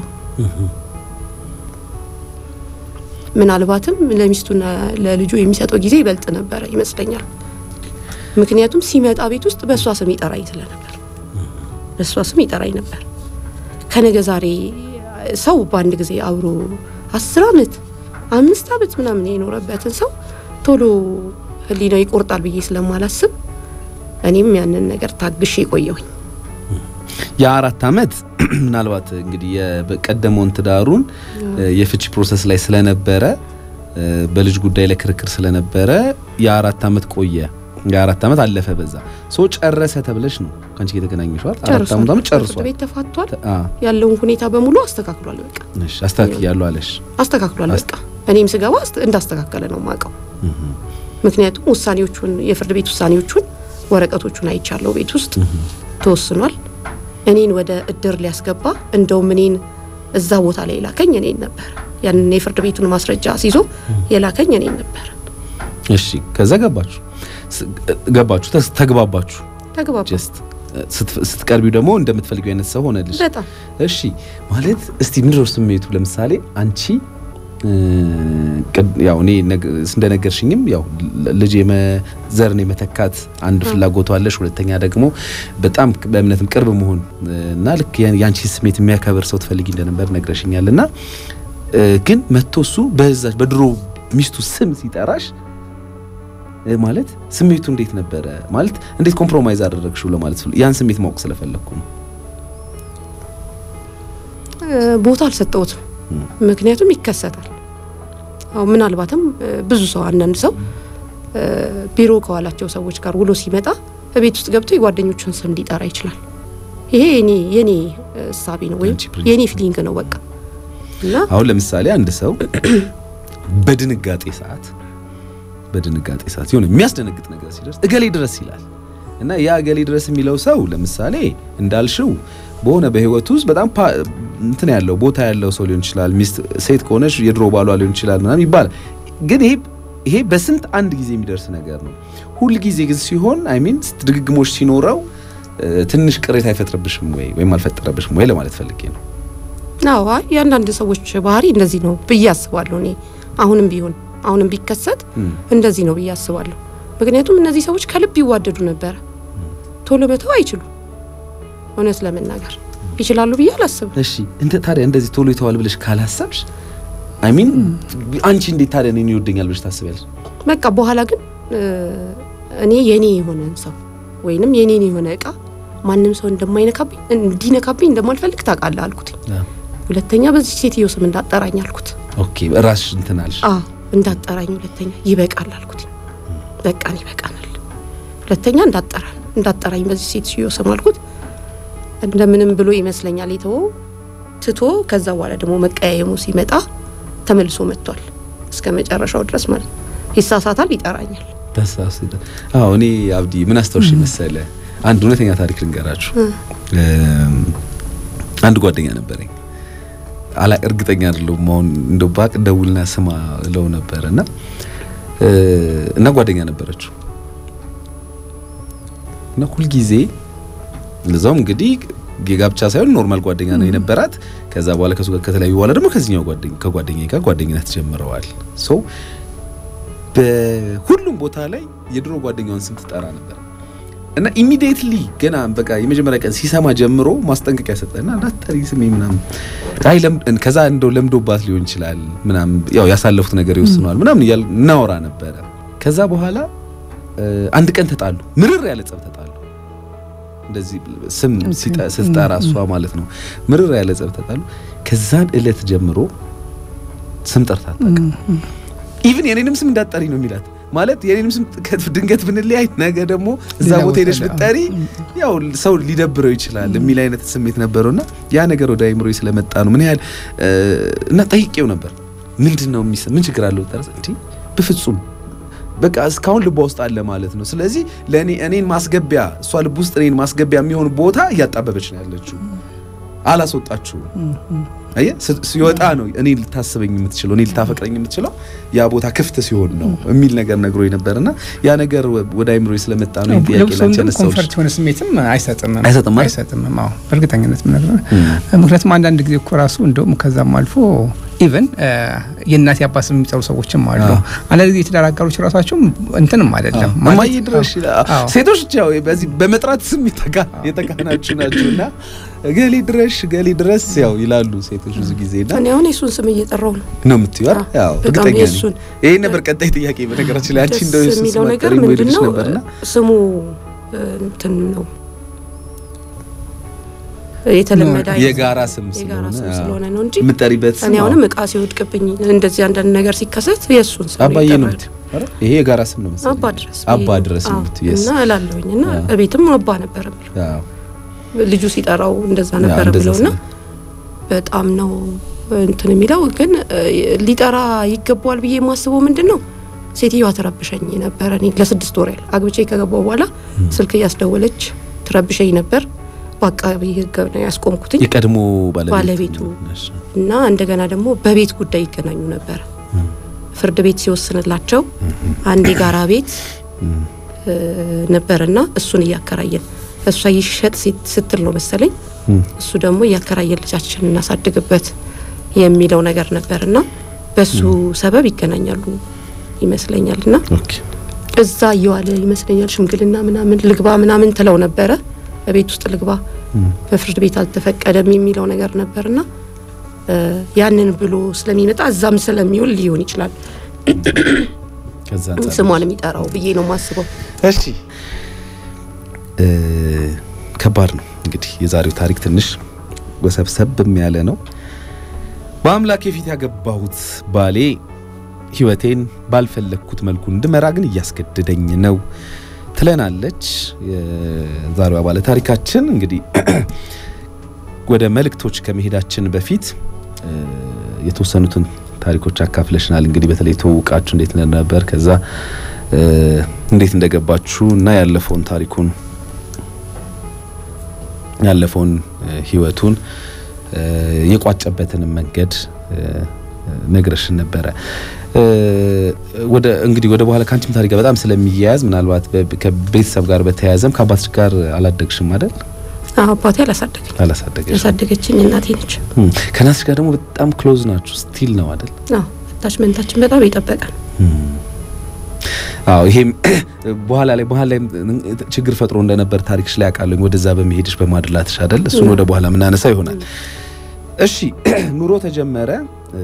S4: ምናልባትም ለሚስቱና ለልጁ የሚሰጠው ጊዜ ይበልጥ ነበረ ይመስለኛል። ምክንያቱም ሲመጣ ቤት ውስጥ በእሷ ስም ይጠራኝ ስለነበር በእሷ ስም ይጠራኝ ነበር። ከነገ ዛሬ ሰው በአንድ ጊዜ አብሮ አስር አመት አምስት አመት ምናምን የኖረበትን ሰው ቶሎ ህሊናው ይቆርጣል ብዬ ስለማላስብ እኔም ያንን ነገር ታግሼ የቆየሁኝ።
S2: የአራት አመት ምናልባት እንግዲህ የቀደመውን ትዳሩን የፍቺ ፕሮሰስ ላይ ስለነበረ በልጅ ጉዳይ ላይ ክርክር ስለነበረ የአራት አመት ቆየ። የአራት አመት አለፈ። በዛ ሶ ጨረሰ ተብለሽ ነው ከአንቺ ጋር የተገናኘሽው አይደል? አራት
S4: ጨርሷል።
S2: አመት አመት
S4: ፍርድ
S2: ጨርሷል።
S4: ቤት ተፋቷል።
S2: አ
S4: ያለውን ሁኔታ በሙሉ አስተካክሏል። በቃ
S2: እሺ አስተካክያለሁ አለሽ።
S4: አስተካክሏል። በቃ እኔም ስገባ አስተ- እንዳስተካከለ ነው ማቀው። ምክንያቱም ውሳኔዎቹን የፍርድ ቤት ውሳኔዎቹን ወረቀቶቹን አይቻለሁ። ቤት ውስጥ ተወስኗል። እኔን ወደ እድር ሊያስገባ እንደውም እኔን እዛ ቦታ ላይ ላከኝ እኔን ነበር ያንን የፍርድ ቤቱን ማስረጃ አስይዞ የላከኝ እኔን ነበር።
S2: እሺ ከዛ ገባችሁ ስ- ገባችሁ ተስ- ተግባባችሁ
S4: ተግባባ
S2: ጀስት ስትፍ- ስትቀርቢው ደግሞ እንደምትፈልጊው አይነት ሰው ሆነልሽ
S4: በጣም
S2: እሺ ማለት እስቲ ምንድን ነው ስሜቱ ለምሳሌ አንቺ እ፣ ቅድ- ያው እኔ ነግ- እንደነገርሽኝም ያው ል- ልጅ የመዘርን የመተካት አንድ ፍላጎቱ አለሽ ሁለተኛ ደግሞ በጣም ቅ- በእምነትም ቅርብ መሆን እ፣ እና ልክ ያን- የአንቺ ስሜት የሚያከብር ሰው ትፈልጊ እንደነበር ነግረሽኛል እና እ፣ ግን መጥቶ እሱ በዛች በድሮ ሚስቱ ስም ሲጠራሽ እ፣ ማለት ስሜቱ እንዴት ነበረ ማለት እንዴት ኮምፕሮማይዝ አደረግሽው ለማለት ስለ- ያን ስሜት ማወቅ ስለፈለግኩ ነው
S4: እ፣ ቦታ አልሰጠሁትም። ምክንያቱም ይከሰታል። አሁን ምናልባትም እ፣ ብዙ ሰው አንዳንድ ሰው እ፣ ቢሮ ከዋላቸው ሰዎች ጋር ውሎ ሲመጣ ቤት ውስጥ ገብቶ የጓደኞቹን ስም ሊጠራ ይችላል። ይሄ የኔ የኔ እሳቤ ነው ወይም
S2: ያንቺ ፕሪንሲፕል
S4: የኔ ፊሊንግ ነው በቃ እና
S2: አሁን ለምሳሌ አንድ ሰው በድንጋጤ ሰዓት በድንጋጤ ሰዓት የሆነ የሚያስደነግጥ ነገር ሲደርስ እገሌ ድረስ ይላል እና ያ እገሌ ድረስ የሚለው ሰው ለምሳሌ እንዳልሽው በሆነ በህይወቱ ውስጥ በጣም ፓ- እንትን ያለው ቦታ ያለው ሰው ሊሆን ይችላል። ሚስት ሴት ከሆነች የድሮ ባሏ ሊሆን ይችላል ምናምን ይባላል። ግን ይሄ ይሄ በስንት አንድ ጊዜ የሚደርስ ነገር ነው። ሁል ጊዜ ግን ሲሆን አይ ሚን ድግግሞች ሲኖረው እ፣ ትንሽ ቅሬታ አይፈጥርብሽም ወይ ወይም አልፈጠረብሽም ወይ ለማለት ፈልጌ ነው።
S4: አዎ አይ የአንዳንድ ሰዎች ባህሪ እንደዚህ ነው ብዬ አስባለሁ። እኔ አሁንም ቢሆን አሁንም ቢከሰት
S2: እም።
S4: እንደዚህ ነው ብዬ አስባለሁ። ምክንያቱም እነዚህ ሰዎች ከልብ ይዋደዱ ነበረ። ቶሎ መተው አይችሉም። እውነት ለመናገር ይችላሉ ብዬ አላስብም።
S2: እሺ እንደ ታዲያ እንደዚህ ቶሎ ይተዋል ብለሽ ካላሰብሽ አይ ሚን አንቺ እንዴት ታዲያ እኔን ይወደኛል ብለሽ ታስቢያለሽ?
S4: በቃ በኋላ ግን እ፣ እኔ የኔ የሆነን ሰው ወይንም የኔን የሆነ እቃ ማንም ሰው እንደማይነካብኝ እንዲነካብኝ እንደማልፈልግ ታውቃለህ አልኩትኝ። ሁለተኛ በዚህ ሴትዮ ስም እንዳጠራኝ አልኩት።
S2: ኦኬ ራስሽ እንትን አልሽ።
S4: አ እንዳጠራኝ ሁለተኛ ይበቃል አልኩት። በቃን ይበቃናል። ሁለተኛ እንዳጠራን እንዳጠራኝ በዚህ ሴትዮ ስም አልኩት። እንደምንም ብሎ ይመስለኛል የተወው ትቶ ከዛ በኋላ ደግሞ መቀያየሙ ሲመጣ ተመልሶ መጥቷል እስከ መጨረሻው ድረስ ማለት ነው። ይሳሳታል፣ ይጠራኛል።
S2: ተሳስተ አዎ እኔ አብዲ ምን አስታውሽ መሰለ አንድ እውነተኛ ታሪክ ልንገራችሁ። እም፣ አንድ ጓደኛ ነበረኝ አላ እርግጠኛ አይደለሁም አሁን እንደው ባቅ ደውልና ስማ ለው ነበር እና እ፣ እና ጓደኛ ነበረችው እና ሁልጊዜ ለዛውም እንግዲህ የጋብቻ ሳይሆን ኖርማል ጓደኛ ነው የነበራት። ከዛ በኋላ ከሱ ጋር ከተለያዩ በኋላ ደግሞ ከዚህኛው ጓደኛ ከጓደኛ ጋር ጓደኝነት ጀምረዋል። ሶ በሁሉም ቦታ ላይ የድሮ ጓደኛዋን ስም ትጠራ ነበር እና ኢሚዲየትሊ ገና በቃ የመጀመሪያ ቀን ሲሰማ ጀምሮ ማስጠንቀቂያ ሰጠና እንዳትጠሪ ስሜ ምናምን አይ ለም ከዛ እንደው ለምዶባት ሊሆን ይችላል ምናምን ያው ያሳለፉት ነገር ይወስነዋል ምናምን እያል እናወራ ነበረ። ከዛ በኋላ እ፣ አንድ ቀን ተጣሉ። ምርር ያለ ጸብ ተጣሉ። እንደዚህ ስም ሲጠ- ስትጠራ እሷ ማለት ነው ምርር ያለ ጸብ ተጣሉ። ከዛን እለት ጀምሮ ስም ጠርታ አታውቅም። ኢቭን የኔንም ስም እንዳትጠሪ ነው የሚላት ማለት የኔንም ስም ከ- ድንገት ብንለያይ ነገ ደግሞ እዛ
S3: ሌላ
S2: ቦታ
S3: ቦታ
S2: ሄደሽ
S3: ላይ፣
S2: ብትጠሪ ያው ሰው ሊደብረው ይችላል የሚል አይነት ስሜት ነበረውና ያ ነገር ወደ አይምሮ ስለመጣ ነው ምን ያህል እ፣ እና ጠይቄው ነበር ምንድን ነው የሚሰ ምን ችግር አለው ተረስ እንዴ በፍጹም በቃ እስካሁን ልቧ ውስጥ አለ ማለት ነው። ስለዚህ ለእኔ እኔን ማስገቢያ እሷ ልብ ውስጥ እኔን ማስገቢያ የሚሆን ቦታ እያጣበበች ነው ያለችው። አላስወጣችው አየ ስ- ሲወጣ ነው እኔ ልታስበኝ የምትችለው እኔ ልታፈቅረኝ የምትችለው ያ ቦታ ክፍት ሲሆን ነው የሚል ነገር ነግሮኝ ነበርና ያ ነገር ወ- ወደ አይምሮ ስለመጣ ነው ይሄን ጥያቄ
S3: ለብሶ
S2: ላንቺ
S3: እንደም
S2: ያነሳሁልሽ።
S3: ኮንፈርት የሆነ ስሜትም አይሰጥም
S2: አይሰጥም አይደል?
S3: አይሰጥም። አዎ በእርግጠኝነት ምነግርህ
S2: እም።
S3: ምክንያቱም አንዳንድ ጊዜ እኮ ራሱ እንደውም ከዛም አልፎ ኢቨን የእናት የአባት ስም የሚጠሩ ሰዎችም አሉ።
S2: አዎ።
S3: አንዳንድ ጊዜ የተዳር አጋሮች ራሳቸውም እንትንም አይደለም ማለት-
S2: እማዬ ድረሽ ይላል።
S3: አዎ።
S2: ሴቶች ያው በዚህ በመጥራት ስም የተካ- የተካናችሁ ናችሁና ገሌ ድረሽ ገሌ ድረስ ያው ይላሉ ሴቶች ብዙ ጊዜና
S4: እኔ አሁን የሱን ስም እየጠራው ነው።
S2: ነው የምትይው አይደል?
S4: አዎ፣
S2: ያው
S4: በጣም
S2: እርግጠኛ ነኝ።
S4: የእሱን
S2: ይሄ ነበር ቀጣይ ጥያቄ። በነገራችን ላይ አንቺ እንደው
S4: ደስ
S2: የእሱን
S4: የሚለው
S2: ስም
S4: ነገር
S2: አትጠሪም ወይ
S4: ምንድን
S2: ልልሽ
S4: ነው
S2: ነበርና
S4: ስሙ እ፣ እንትን ነው የተለመደ አይነት
S2: የጋራ ስም
S4: የጋራ
S2: ስለሆነ
S4: ስም
S2: አዎ።
S4: ስለሆነ ነው እንጂ
S2: የምትጠሪበት ስም
S4: እኔ አሁንም
S2: አዎ።
S4: እቃ ሲወድቅብኝ እንደዚህ አንዳንድ ነገር ሲከሰት የእሱን ስም
S2: አባዬ ነው
S4: ይጠራል።
S2: የምትይው አይደል? ይሄ የጋራ ስም ነው መሰለኝ።
S4: አባ ድረስ
S2: አባ
S4: ብዬ ነው።
S2: ድረስ ነው
S4: አዎ።
S2: የምትይው yes።
S4: እና እላለሁኝ እና
S2: አዎ።
S4: እቤትም አባ ነበር የምለው
S2: አዎ።
S4: ልጁ ሲጠራው እንደዛ
S2: አዎ፣
S4: ነበር
S2: እንደዛ
S4: ብለውና
S2: ስለ-
S4: በጣም ነው እንትን የሚለው ግን እ፣ ሊጠራ ይገባዋል ብዬ የማስበው ምንድን ነው ሴትዮዋ ትረብሸኝ ነበረ። እኔ ለስድስት ወር ያህል አግብቼ ከገባው በኋላ ስልክ እያስደወለች ትረብሸኝ ነበር። በአቃቢ ሕግ ነው ያስቆምኩትኝ
S2: የቀድሞ ባለቤቱ
S4: ባለቤቱ
S2: ነሽ።
S4: እና እንደገና ደግሞ በቤት ጉዳይ ይገናኙ ነበረ። ፍርድ ቤት ሲወስንላቸው አንድ የጋራ ቤት እ፣ ነበርና እሱን እያከራየን እሷ ይሸጥ ሲት- ስትል ነው መሰለኝ
S2: እም፣
S4: እሱ ደግሞ እያከራየን ልጃችን እናሳድግበት የሚለው ነገር ነበርና በሱ ሰበብ ይገናኛሉ ይመስለኛል እና
S2: ኦኬ
S4: እዛ እየዋለ ይመስለኛል ሽምግልና ምናምን ልግባ ምናምን ትለው ነበረ። በቤት ውስጥ ልግባ በፍርድ ቤት አልተፈቀደም የሚለው ነገር ነበርና እ፣ ያንን ብሎ ስለሚመጣ እዛም ስለሚውል ሊሆን ይችላል
S2: ከዛ አንጻር
S4: ስሟን የሚጠራው ብዬ ነው የማስበው።
S2: እሺ እ፣ ከባድ ነው እንግዲህ የዛሬው ታሪክ ትንሽ ወሰብሰብም ያለ ነው። በአምላኬ ፊት ያገባሁት ባሌ ሕይወቴን ባልፈለግኩት መልኩ እንድመራ ግን እያስገደደኝ ነው ትለናለች የዛሬዋ ባለ ታሪካችን። እንግዲህ ወደ መልእክቶች ከመሄዳችን በፊት እ፣ የተወሰኑትን ታሪኮች አካፍለሽናል። እንግዲህ በተለይ ተውቃችሁ እንዴት ነበር ከዛ እ፣ እንዴት እንደገባችሁ እና ያለፈውን ታሪኩን ያለፈውን እ፣ ህይወቱን እ፣ የቋጨበትንም መንገድ እ፣ ነግረሽን ነበረ። እ፣ ወደ እንግዲህ ወደ በኋላ ከአንቺም ታሪክ ጋር በጣም ስለሚያያዝ ምናልባት በ- ከቤተሰብ ጋር በተያያዘም ከአባትሽ ጋር አላደግሽም አይደል?
S4: አዎ፣ አባቴ አላሳደገኝ
S2: አላሳደገሽ።
S4: ያሳደገችኝ እናቴ ነች።
S2: እም፣ ከእናትሽ ጋር ደግሞ በጣም ክሎዝ ናችሁ ስቲል ነው አይደል?
S4: አዎ አታችመንታችን በጣም የጠበቀ ነው።
S2: አዎ ይሄም በኋላ ላይ በኋላ ላይ ችግር ፈጥሮ እንደነበር ታሪክሽ ላይ አውቃለሁ። ወደዛ በመሄድሽ በማድላትሽ አይደል? እሱን ወደ በኋላ ምናነሳ ይሆናል። እሺ ኑሮ ተጀመረ። እ፣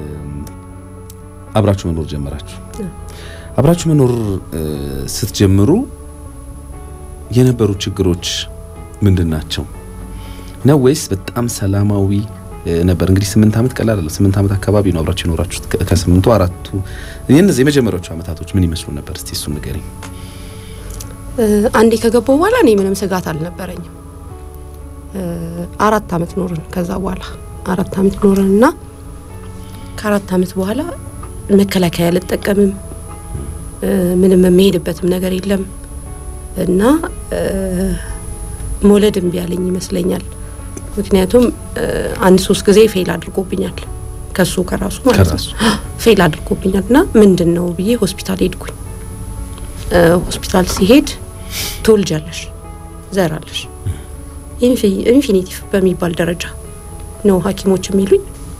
S2: አብራችሁ መኖር ጀመራችሁ። አብራችሁ መኖር እ፣ ስትጀምሩ የነበሩ ችግሮች ምንድን ናቸው? ነው ወይስ በጣም ሰላማዊ እ፣ ነበር? እንግዲህ ስምንት ዓመት ቀላል አይደለም። ስምንት ዓመት አካባቢ ነው አብራችሁ የኖራችሁት። ከ- ከስምንቱ አራቱ የእነዚህ የመጀመሪያዎቹ ዓመታቶች ምን ይመስሉ ነበር? እስቲ እሱን ንገሪኝ።
S4: እ፣ አንዴ ከገባው በኋላ እኔ ምንም ስጋት አልነበረኝም። እ፣ አራት አመት ኖርን። ከዛ በኋላ አራት አመት ኖርን እና ከአራት አመት በኋላ መከላከያ አልጠቀምም እ፣ ምንም የሚሄድበትም ነገር የለም እና እ፣ መውለድ እምቢ ያለኝ ይመስለኛል። ምክንያቱም እ፣ አንድ ሶስት ጊዜ ፌል አድርጎብኛል ከሱ ከራሱ ማለት ነው
S2: ከራሱ።
S4: ፌል አድርጎብኛል እና ምንድን ነው ብዬ ሆስፒታል ሄድኩኝ። እ፣ ሆስፒታል ሲሄድ ትወልጃለሽ፣ ዘራለሽ ኢንፊ- ኢንፊኒቲቭ በሚባል ደረጃ ነው ሐኪሞች የሚሉኝ።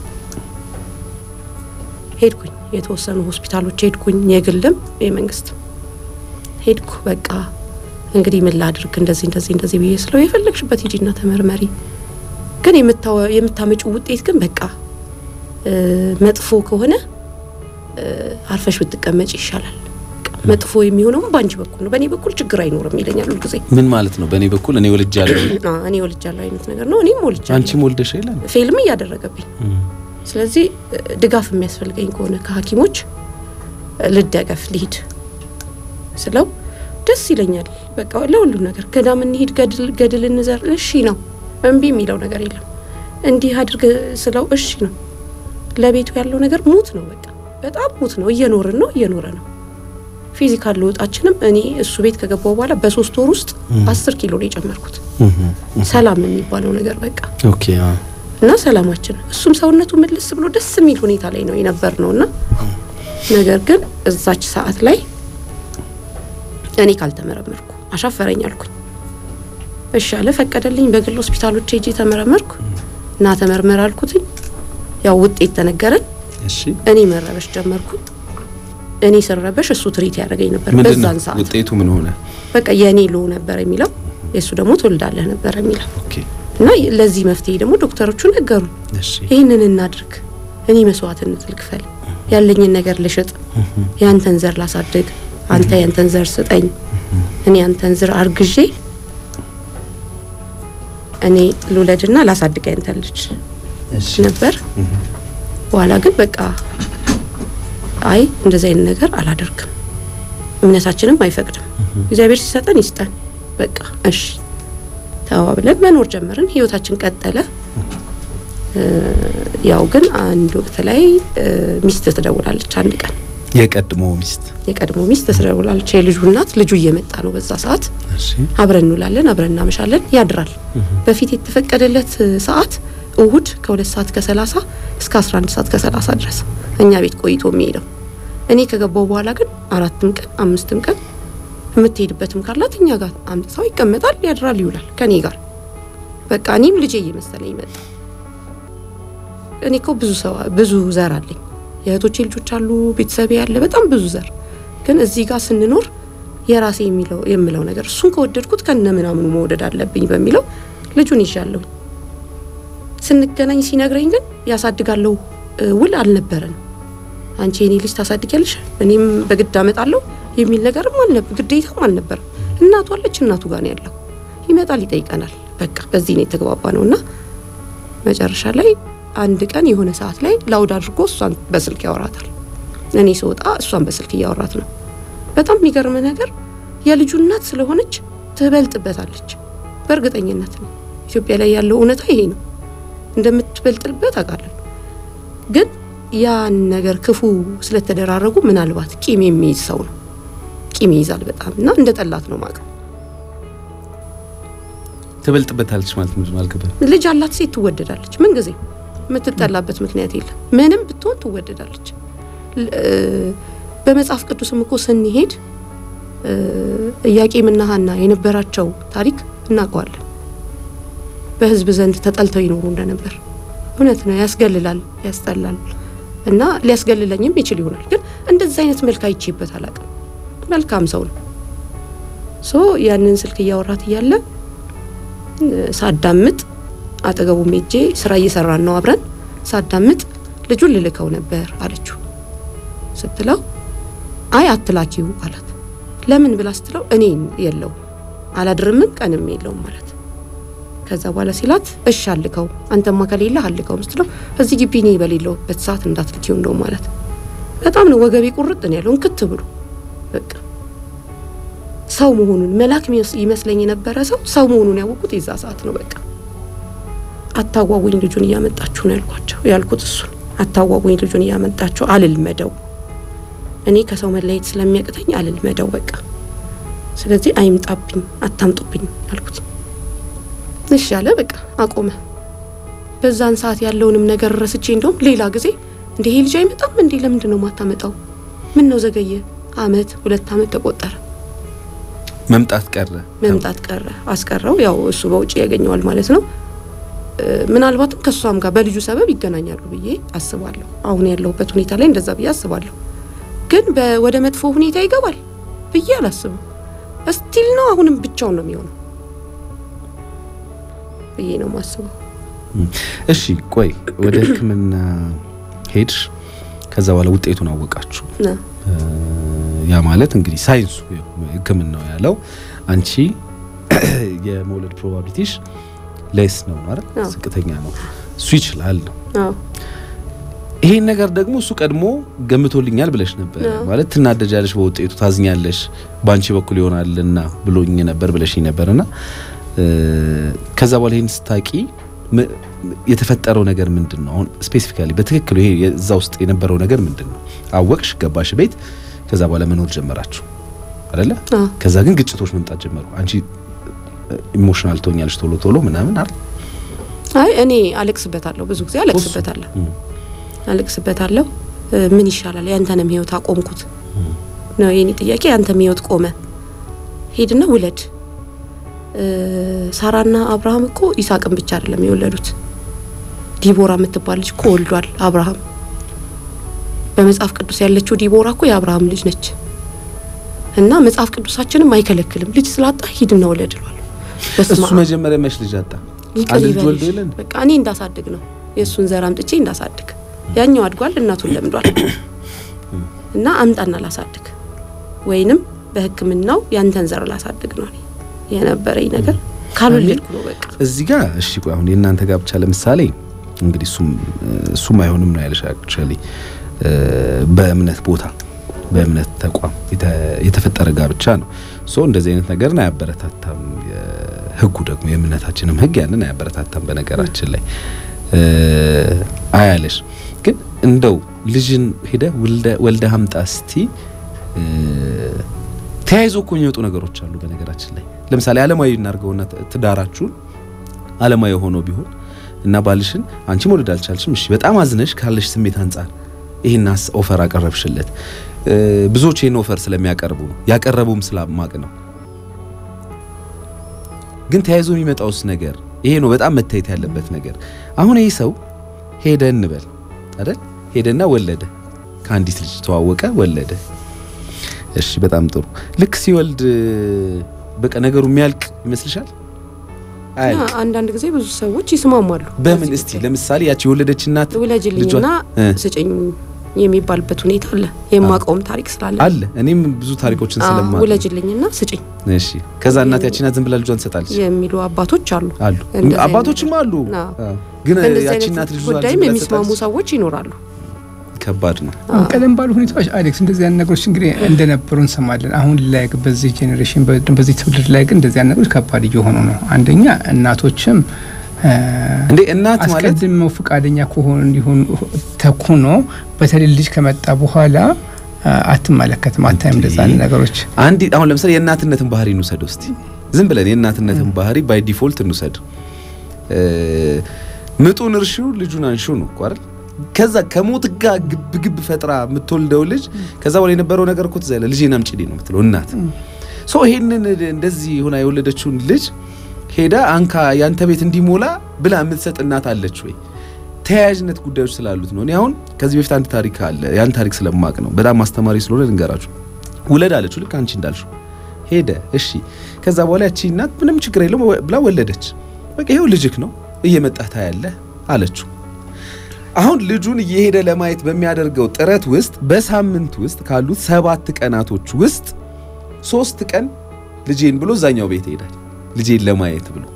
S4: ሄድኩኝ የተወሰኑ ሆስፒታሎች ሄድኩኝ፣ የግልም የመንግስት ሄድኩ። በቃ እንግዲህ ምን ላድርግ እንደዚህ እንደዚህ እንደዚህ ብዬ ስለው የፈለግሽበት ሂጂና ተመርመሪ፣ ግን የምታወ- የምታመጪው ውጤት ግን በቃ እ፣ መጥፎ ከሆነ እ፣ አርፈሽ ብትቀመጭ ይሻላል። በቃ መጥፎ የሚሆነውም በአንቺ በኩል ነው፣ በእኔ በኩል ችግር አይኖርም ይለኛል ሁልጊዜ።
S2: ምን ማለት ነው? በእኔ በኩል እኔ ወልጃለሁ፣
S4: አ፣ እኔ ወልጃለሁ አይነት ነገር ነው። እኔም ወልጃለሁ፣
S2: አንቺም ወልደሽ የለም
S4: ፌልም እያደረገብኝ ስለዚህ እ፣ ድጋፍ የሚያስፈልገኝ ከሆነ ከሐኪሞች እ፣ ልደገፍ ልሂድ ስለው ደስ ይለኛል። በቃ ለሁሉም ነገር ገዳም እንሂድ፣ ገድል ገድል እንዘር፣ እሺ ነው። እምቢ የሚለው ነገር የለም። እንዲህ አድርግ ስለው እሺ ነው። ለቤቱ ያለው ነገር ሙት ነው። በቃ በጣም ሙት ነው። እየኖርን ነው፣ እየኖረ ነው። ፊዚካል ለውጣችንም እኔ እሱ ቤት ከገባው በኋላ በሶስት ወር ውስጥ አስር ኪሎ ነው የጨመርኩት። ሰላም የሚባለው ነገር በቃ
S2: ኦኬ አ
S4: እና ሰላማችን እሱም ሰውነቱ ምልስ ብሎ ደስ የሚል ሁኔታ ላይ ነው የነበር ነው እና ነገር ግን እዛች ሰዓት ላይ እኔ ካልተመረመርኩ አሻፈረኝ አልኩኝ። እሺ አለ ፈቀደልኝ። በግል ሆስፒታሎች ሄጄ ተመረመርኩ እና ተመርመር አልኩትኝ። ያው ውጤት ተነገረን።
S2: እሺ
S4: እኔ መረበሽ ጀመርኩኝ። እኔ ስረበሽ እሱ ትሪት ያደረገኝ ነበር
S2: ምንድን ነው
S4: በዛን ሰዓት
S2: ውጤቱ? ምን ሆነ?
S4: በቃ የእኔ ሎ ነበር የሚለው የእሱ ደግሞ ትወልዳለህ ነበር የሚለው
S2: ኦኬ
S4: እና ለዚህ መፍትሄ ደግሞ ዶክተሮቹ ነገሩን
S2: እሺ
S4: ይህንን እናድርግ፣ እኔ መስዋዕትነት ልክፈል፣ ያለኝን ነገር ልሽጥ፣ ያንተን ዘር ላሳድግ፣ አንተ ያንተን ዘር ስጠኝ፣ እኔ ያንተን ዘር አርግዤ እኔ ልውለድና ላሳድግ ያንተን ልጅ
S2: እሺ
S4: ነበር። በኋላ ግን በቃ አይ እንደዚህ አይነት ነገር አላደርግም፣ እምነታችንም አይፈቅድም። እግዚአብሔር ሲሰጠን ይስጠን፣ በቃ እሺ ተባብለን መኖር ጀመርን። ህይወታችን ቀጠለ። እ፣ ያው ግን አንድ ወቅት ላይ እ፣ ሚስት ትደውላለች አንድ ቀን
S2: የቀድሞ ሚስት
S4: የቀድሞ ሚስት ተስደውላለች። የልጁ እናት ልጁ እየመጣ ነው። በዛ ሰዓት
S2: እሺ
S4: አብረን እንውላለን፣ አብረን እናመሻለን፣ ያድራል። በፊት የተፈቀደለት ሰዓት እሁድ ከሁለት ሰዓት ከሰላሳ እስከ 11 ሰዓት ከሰላሳ ድረስ እኛ ቤት ቆይቶ የሚሄደው እኔ ከገባው በኋላ ግን አራትም ቀን አምስትም ቀን የምትሄድበትም ካላት እኛ ጋር አምጥተው ይቀመጣል፣ ያድራል፣ ይውላል ከኔ ጋር በቃ እኔም ልጄ እየመሰለኝ መጣ። እኔ እኮ ብዙ ሰው ብዙ ዘር አለኝ፣ የእህቶቼ ልጆች አሉ፣ ቤተሰቤ ያለ በጣም ብዙ ዘር። ግን እዚህ ጋር ስንኖር የራሴ የሚለው የምለው ነገር እሱን ከወደድኩት ከነ ምናምኑ መውደድ አለብኝ በሚለው ልጁን ይዣለሁ። ስንገናኝ ሲነግረኝ ግን ያሳድጋለሁ እ ውል አልነበረንም። አንቺ የኔ ልጅ ታሳድጊያለሽ እኔም በግድ አመጣለሁ የሚል ነገርም አልነበ ግዴታም አልነበረም። እናቱ አለች፣ እናቱ ጋር ነው ያለው። ይመጣል፣ ይጠይቀናል። በቃ በዚህ ነው የተግባባ ነው እና መጨረሻ ላይ አንድ ቀን የሆነ ሰዓት ላይ ላውድ አድርጎ እሷን በስልክ ያወራታል። እኔ ስወጣ እሷን በስልክ እያወራት ነው። በጣም የሚገርም ነገር የልጁ እናት ስለሆነች ትበልጥበታለች። በእርግጠኝነት ነው። ኢትዮጵያ ላይ ያለው እውነታ ይሄ ነው። እንደምትበልጥበት አውቃለሁ። ግን ያን ነገር ክፉ ስለተደራረጉ ምናልባት ቂም የሚይዝ ሰው ነው። ቂም ይይዛል በጣም እና እንደ ጠላት ነው ማቀው።
S2: ትበልጥበታለች ማለት ምንድን ነው አልገባኝ።
S4: ልጅ አላት ሴት ትወደዳለች። ምን ጊዜ የምትጠላበት ምክንያት የለም። ምንም ብትሆን ትወደዳለች። ል- እ፣ በመጽሐፍ ቅዱስም እኮ ስንሄድ እ፣ ኢያቄምና ሐና የነበራቸው ታሪክ እናውቀዋለን። በሕዝብ ዘንድ ተጠልተው ይኖሩ እንደነበር እውነት ነው። ያስገልላል፣ ያስጠላል እና ሊያስገልለኝም ይችል ይሆናል። ግን እንደዚህ አይነት መልክ አይቼበት አላውቅም። መልካም ሰው ነው። ሶ ያንን ስልክ እያወራት እያለ ሳዳምጥ አጠገቡ ሜጄ ስራ እየሰራን ነው አብረን ሳዳምጥ ልጁን ልልከው ነበር አለችው። ስትለው አይ አትላኪው አላት። ለምን ብላ ስትለው እኔን የለው አላድርምም ቀንም የለውም ማለት ከዛ በኋላ ሲላት እሺ አልከው አንተማ ከሌለ አልከው ስትለው እዚህ ግቢ እኔ በሌለውበት ሰዓት እንዳትልኪው እንደው ማለት በጣም ነው ወገቤ ቁርጥ ነው ያለው እንክት ብሎ በቃ ሰው መሆኑን መልአክ የሚመስ- ይመስለኝ የነበረ ሰው ሰው መሆኑን ያወቁት የዛ ሰዓት ነው። በቃ አታጓጉኝ ልጁን እያመጣችሁ ነው ያልኳቸው ያልኩት እሱን አታጓጉኝ ልጁን እያመጣችሁ አልልመደው እኔ ከሰው መለየት ስለሚያቅተኝ አልልመደው በቃ ስለዚህ አይምጣብኝ አታምጡብኝ አልኩት። እሺ አለ በቃ አቆመ። በዛን ሰዓት ያለውንም ነገር ረስቼ እንደውም ሌላ ጊዜ እንደ ይሄ ልጅ አይመጣም እንዴ ለምንድን ነው ማታመጣው? ምን ነው ዘገየ? አመት ሁለት አመት ተቆጠረ።
S2: መምጣት ቀረ።
S4: መምጣት ቀረ አስቀረው። ያው እሱ በውጭ ያገኘዋል ማለት ነው። እ፣ ምናልባትም ከእሷም ጋር በልጁ ሰበብ ይገናኛሉ ብዬ አስባለሁ። አሁን ያለሁበት ሁኔታ ላይ እንደዛ ብዬ አስባለሁ። ግን በ- ወደ መጥፎ ሁኔታ ይገባል ብዬ አላስብም። እስቲል ነው አሁንም ብቻውን ነው የሚሆነው ብዬ ነው ማስበው።
S2: እሺ ቆይ ወደ ሕክምና ሄድሽ፣ ከዛ በኋላ ውጤቱን አወቃችሁ።
S4: ና
S2: እ፣ ያ ማለት እንግዲህ ሳይንሱ ሕክምናው ያለው አንቺ የመውለድ ፕሮባቢሊቲሽ ሌስ ነው ማለት
S4: አዎ።
S2: ዝቅተኛ ነው፣ እሱ ይችላል ነው።
S4: አዎ
S2: ይሄን ነገር ደግሞ እሱ ቀድሞ ገምቶልኛል ብለሽ ነበር
S4: አዎ።
S2: ማለት ትናደጃለሽ፣ በውጤቱ ታዝኛለሽ፣ በአንቺ በኩል ይሆናልና ብሎኝ ነበር ብለሽኝ ነበርና እ፣ ከዛ በኋላ ይሄን ስታቂ ም- የተፈጠረው ነገር ምንድን ነው? አሁን ስፔሲፊካሊ በትክክል ይሄ የዛ ውስጥ የነበረው ነገር ምንድን ነው? አወቅሽ፣ ገባሽ ቤት፣ ከዛ በኋላ መኖር ጀመራችሁ አይደለ?
S4: አዎ
S2: ከዛ ግን ግጭቶች መምጣት ጀመሩ። አንቺ ኢሞሽናል ትሆኛለሽ ቶሎ ቶሎ ምናምን አይደል?
S4: አይ እኔ አለቅስበታለሁ፣ ብዙ ጊዜ አለቅስበታለሁ
S2: እም።
S4: አለቅስበታለሁ። እ፣ ምን ይሻላል? ያንተንም ህይወት አቆምኩት ነው የኔ ጥያቄ። ያንተም ህይወት ቆመ፣ ሄድና ውለድ። እ፣ ሳራና አብርሃም እኮ ይስሐቅን ብቻ አይደለም የወለዱት፣ ዲቦራ የምትባል ልጅ እኮ ወልዷል አብርሃም። በመጽሐፍ ቅዱስ ያለችው ዲቦራ እኮ የአብርሃም ልጅ ነች። እና መጽሐፍ ቅዱሳችንም አይከለክልም። ልጅ ስላጣ ሂድና ውለድ ይሏል። በስመ
S2: እሱ
S4: አብ
S2: መጀመሪያ መች ልጅ አጣ?
S4: ይቅር
S2: አንድ ልጅ
S4: ይበልሽ።
S2: ወልዶ የለን
S4: በቃ እኔ እንዳሳድግ ነው የእሱን ዘር አምጥቼ እንዳሳድግ። ያኛው አድጓል፣ እናቱን ለምዷል እና አምጣና ላሳድግ ወይንም በሕክምናው ያንተን ዘር ላሳድግ ነው እኔ የነበረኝ ነገር። ካልወለድኩ ነው በቃ
S2: እዚህ ጋር እሺ፣ ቆይ አሁን የእናንተ ጋብቻ ለምሳሌ እንግዲህ እሱም እሱም አይሆንም ነው ያለሽ። አክቹአሊ በእምነት ቦታ በእምነት ተቋም የተ- የተፈጠረ ጋብቻ ነው። ሶ እንደዚህ አይነት ነገርን አያበረታታም። ህጉ ደግሞ የእምነታችንም ህግ ያንን አያበረታታም። በነገራችን ላይ አያለሽ። ግን እንደው ልጅን ሄደ ወልደ ሀምጣ እስቲ ተያይዞ እኮ የሚወጡ ነገሮች አሉ። በነገራችን ላይ ለምሳሌ አለማዊ እናድርገውና ትዳራችሁን አለማዊ ሆኖ ቢሆን እና ባልሽን አንቺ መውለድ አልቻልሽም፣ እሺ በጣም አዝነሽ ካለሽ ስሜት አንጻር ይሄን ኦፈር አቀረብሽለት። ብዙዎች ይሄን ኦፈር ስለሚያቀርቡ ነው ያቀረቡም ስላማቅ ነው። ግን ተያይዞ የሚመጣውስ ነገር ይሄ ነው በጣም መታየት ያለበት ነገር። አሁን ይህ ሰው ሄደ እንበል አይደል? ሄደና ወለደ፣ ከአንዲት ልጅ ተዋወቀ፣ ወለደ። እሺ በጣም ጥሩ። ልክ ሲወልድ በቃ ነገሩ የሚያልቅ ይመስልሻል? አያልቅ።
S4: አንዳንድ ጊዜ ብዙ ሰዎች ይስማማሉ።
S2: በምን እስቲ ለምሳሌ ያቺ የወለደች እናት
S4: ውለጅልኝና ስጭኝ የሚባልበት ሁኔታ አለ። የማውቀውም ታሪክ ስላለ
S2: አለ። እኔም ብዙ ታሪኮችን ስለማ
S4: ውለጅልኝና ስጭኝ
S2: እሺ፣ ከዛ እናት ያቺ እናት ዝም ብላ ልጇን ትሰጣለች
S4: የሚሉ አባቶች አሉ
S2: አሉ፣ አባቶችም አሉ። ግን ያቺ እናት ልጇን
S4: ጉዳይም የሚስማሙ ሰዎች ይኖራሉ።
S2: ከባድ ነው።
S3: ቀደም ባሉ ሁኔታዎች አሌክስ እንደዚህ አይነት ነገሮች እንግዲህ እንደነበሩ እንሰማለን። አሁን ላይ በዚህ ጄኔሬሽን በዚህ ትውልድ ላይ ግን እንደዚህ አይነት ነገሮች ከባድ እየሆኑ ነው። አንደኛ እናቶችም
S2: እንዴ እናት ማለት
S3: አስቀድመው ፈቃደኛ ከሆኑ እንዲሆኑ ተኩኖ በተለይ ልጅ ከመጣ በኋላ አትመለከትም፣ አታይም እንደዛ አይነት ነገሮች።
S2: አንድ አሁን ለምሳሌ የእናትነትን ባህሪ እንውሰድ እስቲ ዝም ብለን የእናትነትን ባህሪ ባይ ዲፎልት እንውሰድ። ምጡን እርሺው ልጁን አንሺው ነው እኮ አይደል? ከዛ ከሞት ጋር ግብ ግብ ፈጥራ የምትወልደው ልጅ ከዛ በኋላ የነበረው ነገር እኮ ትዝ አይለ ልጄን አምጪልኝ ነው የምትለው እናት። ሶ ይሄንን እንደዚህ ሆና የወለደችውን ልጅ ሄዳ አንካ ያንተ ቤት እንዲሞላ ብላ የምትሰጥ እናት አለች ወይ? ተያያዥነት ጉዳዮች ስላሉት ነው። እኔ አሁን ከዚህ በፊት አንድ ታሪክ አለ። ያን ታሪክ ስለማቅ ነው በጣም አስተማሪ ስለሆነ ልንገራችሁ። ውለድ አለችው ልክ አንቺ እንዳልሽው ሄደ። እሺ ከዛ በኋላ ያቺ እናት ምንም ችግር የለውም ብላ ወለደች። በቃ ይኸው ልጅክ ነው እየመጣህ ታያለህ አለችው። አሁን ልጁን እየሄደ ለማየት በሚያደርገው ጥረት ውስጥ በሳምንት ውስጥ ካሉት ሰባት ቀናቶች ውስጥ ሶስት ቀን ልጄን ብሎ እዛኛው ቤት ይሄዳል። ልጄን ለማየት ብሎ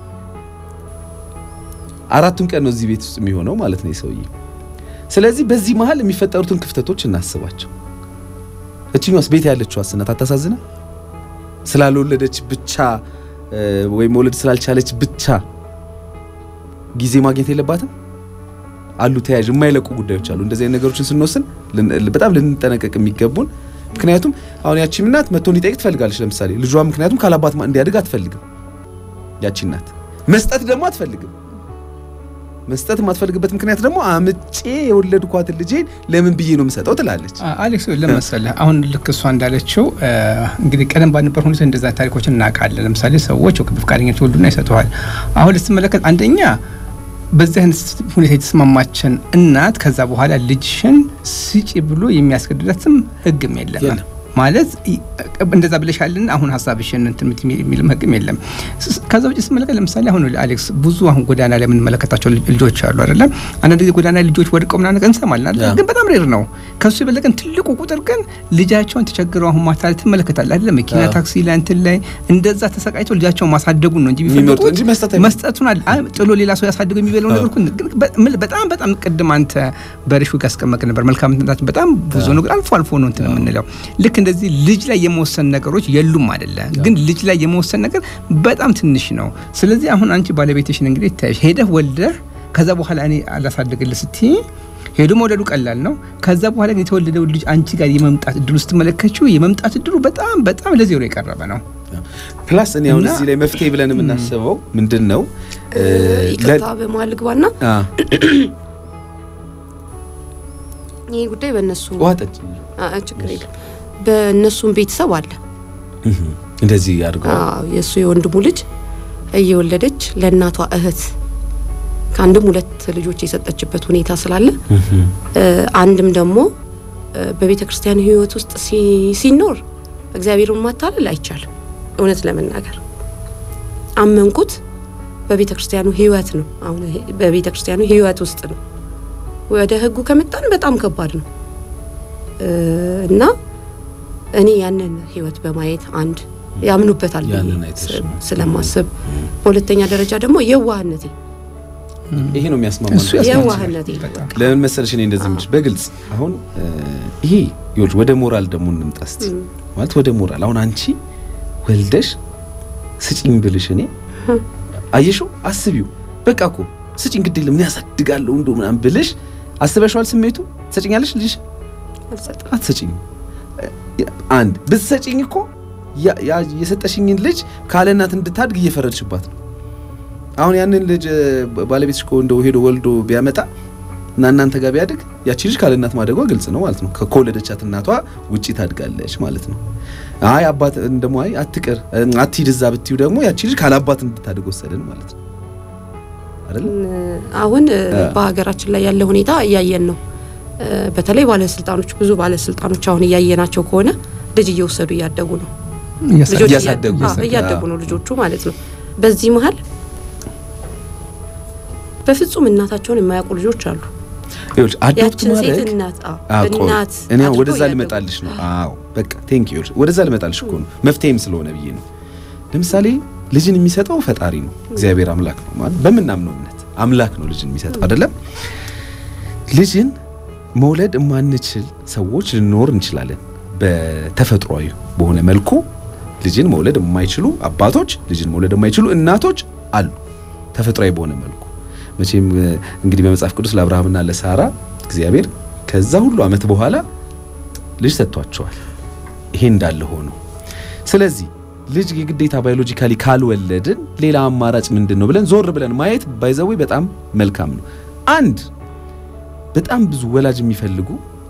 S2: አራቱን ቀን ነው እዚህ ቤት ውስጥ የሚሆነው ማለት ነው የሰውዬ። ስለዚህ በዚህ መሀል የሚፈጠሩትን ክፍተቶች እናስባቸው። እችኛዋስ ቤት ያለችው እናት አታሳዝነ? ስላልወለደች ብቻ ወይም መውለድ ስላልቻለች ብቻ ጊዜ ማግኘት የለባትም? አሉ ተያያዥ የማይለቁ ጉዳዮች አሉ። እንደዚህ አይነት ነገሮችን ስንወስን በጣም ልንጠነቀቅ የሚገቡን ምክንያቱም አሁን ያቺ እናት መጥቶ እንዲጠይቅ ትፈልጋለች። ለምሳሌ ልጇ ምክንያቱም ካላባት እንዲያድግ አትፈልግም። ያቺ እናት መስጠት ደግሞ አትፈልግም። መስጠት የማትፈልግበት ምክንያት ደግሞ አምጬ የወለድኳትን ልጄን ለምን ብዬ ነው የምሰጠው ትላለች።
S3: አሌክስ ለመሰለህ አሁን ልክ እሷ እንዳለችው እንግዲህ ቀደም ባልነበር ሁኔታ እንደዛ ታሪኮችን እናውቃለን። ለምሳሌ ሰዎች በፈቃደኝነት ይወልዱና ይሰጠዋል። አሁን ልትመለከት አንደኛ በዚህ አይነት ሁኔታ የተስማማችን እናት ከዛ በኋላ ልጅሽን ስጪ ብሎ የሚያስገድዳትም ሕግም የለም ማለት እንደዛ ብለሻልን አሁን ሀሳብሽን እንትን የሚልም ሕግም የለም። ከዛ ውጭ ስመለከት ለምሳሌ አሁን አሌክስ ብዙ አሁን ጎዳና ላይ የምንመለከታቸው ልጆች አሉ አይደለም። አንዳንድ ጊዜ ጎዳና ልጆች ወድቀው ምናምን ነገር እንሰማለን አይደል? ግን በጣም ሬር ነው። ከሱ የበለቀን ትልቁ ቁጥር ግን ልጃቸውን ተቸግረው አሁን ማታ ላይ ትመለከታለህ አይደለም? መኪና ታክሲ ላይ እንትን ላይ እንደዛ ተሰቃይተው ልጃቸውን ማሳደጉን ነው እንጂ የሚፈልጉት መስጠቱን ጥሎ ሌላ ሰው ያሳድገው የሚበለው ነገር በጣም በጣም ቅድም አንተ በርሹ ያስቀመጥ ነበር። መልካምነታችን በጣም ብዙ ነው፣ አልፎ አልፎ ነው እንትን የምንለው ልክ እንደዚህ ልጅ ላይ የመወሰን ነገሮች የሉም አይደለ? ግን ልጅ ላይ የመወሰን ነገር በጣም ትንሽ ነው። ስለዚህ አሁን አንቺ ባለቤትሽን እንግዲህ ታይሽ ሄደህ ወልደህ ከዛ በኋላ እኔ አላሳድግልህ ስትይ ሄዶ መውለዱ ቀላል ነው። ከዛ በኋላ ግን የተወለደው ልጅ አንቺ ጋር የመምጣት እድሉ ስትመለከችው የመምጣት እድሉ በጣም በጣም ለዜሮ የቀረበ ነው።
S2: ፕላስ እኔ አሁን እዚህ ላይ መፍትሄ ብለን የምናስበው ምንድን ነው?
S4: ይቅርታ በመሀል ልግባና ይህ ጉዳይ በእነሱ
S2: ዋጠች
S4: ችግር የለም በእነሱም ቤተሰብ አለ
S2: እንደዚህ አድርገው
S4: የእሱ የወንድሙ ልጅ እየወለደች ለእናቷ እህት ከአንድም ሁለት ልጆች የሰጠችበት ሁኔታ ስላለ አንድም ደግሞ በቤተ ክርስቲያን ሕይወት ውስጥ ሲኖር እግዚአብሔርን ማታለል አይቻልም። እውነት ለመናገር አመንኩት በቤተ ክርስቲያኑ ሕይወት ነው። አሁን በቤተ ክርስቲያኑ ሕይወት ውስጥ ነው። ወደ ሕጉ ከመጣን በጣም ከባድ ነው እና እኔ ያንን ሕይወት በማየት አንድ ያምኑበታል ስለማስብ፣ በሁለተኛ ደረጃ ደግሞ የዋህነቴ
S2: ይሄ ነው የሚያስማማ።
S4: የዋህነቴ
S2: ለምን መሰለሽ እኔ እንደዚህ የምልሽ በግልጽ አሁን ይሄ ይኸውልሽ፣ ወደ ሞራል ደግሞ እንምጣ እስቲ። ማለት ወደ ሞራል አሁን አንቺ ወልደሽ ስጪኝ ብልሽ እኔ አየሽው፣ አስቢው። በቃ እኮ ስጪኝ ግድ የለም እኔ ያሳድጋለሁ እንደው ምናምን ብልሽ አስበሽዋል? ስሜቱ ትሰጪኛለሽ? ልጅ
S4: አልሰጥም።
S2: አትሰጪኝም። አንድ ብትሰጪኝ እኮ ያ- ያ- የሰጠሽኝን ልጅ ካለ እናት እንድታድግ እየፈረድሽባት ነው። አሁን ያንን ልጅ እ፣ ባለቤትሽ እኮ እንደው ሄዶ ወልዶ ቢያመጣ እና እናንተ ጋር ቢያድግ ያቺ ልጅ ካለ እናት ማደጓ ግልጽ ነው ማለት ነው። ከ- ከወለደቻት እናቷ ውጪ ታድጋለች ማለት ነው። አይ አባት እንደሞ አይ አትቅር እ፣ አትሂድ እዛ ብትዩ ደግሞ ያቺ ልጅ ካለ አባት እንድታድግ ወሰድን ማለት ነው አይደል?
S4: አሁን እ፣
S2: አ።
S4: በሀገራችን ላይ ያለ ሁኔታ እያየን ነው። እ፣ በተለይ ባለስልጣኖች ብዙ ባለስልጣኖች አሁን እያየናቸው ከሆነ ልጅ እየወሰዱ እያደጉ ነው። ልጆች
S2: እያሳደጉ
S4: እያ- አዎ፣ እያደጉ ነው ልጆቹ ማለት ነው። በዚህ መሀል በፍጹም እናታቸውን የማያውቁ ልጆች አሉ።
S2: ይኸውልሽ አዶፕት
S4: ያችን ሴት
S2: ማድረግ
S4: እናት አዎ፣
S2: አዎ፣ ቆይ፣
S4: እናት
S2: እኔ አሁን
S4: አድርገው
S2: ወደዛ
S4: እያደጉ
S2: ልመጣልሽ ነው። አዎ በቃ ቴንክ ዩ ወደዛ ልመጣልሽ እኮ ነው። መፍትሄም ስለሆነ ብዬ ነው። ለምሳሌ ልጅን የሚሰጠው ፈጣሪ ነው፣ እግዚአብሔር አምላክ ነው ማለት በምናምነው እምነት አምላክ ነው ልጅን የሚሰጠው አይደለም። ልጅን መውለድ የማንችል ሰዎች ልንኖር እንችላለን። በተፈጥሯዊ በሆነ መልኩ ልጅን መውለድ የማይችሉ አባቶች፣ ልጅን መውለድ የማይችሉ እናቶች አሉ። ተፈጥሯዊ በሆነ መልኩ መቼም እ፣ እንግዲህ በመጽሐፍ ቅዱስ ለአብርሃምና ለሳራ እግዚአብሔር ከዛ ሁሉ ዓመት በኋላ ልጅ ሰጥቷቸዋል። ይሄ እንዳለ ሆኖ ስለዚህ ልጅ የግዴታ ባዮሎጂካሊ ካልወለድን ሌላ አማራጭ ምንድን ነው ብለን ዞር ብለን ማየት ባይዘዌ በጣም መልካም ነው። አንድ በጣም ብዙ ወላጅ የሚፈልጉ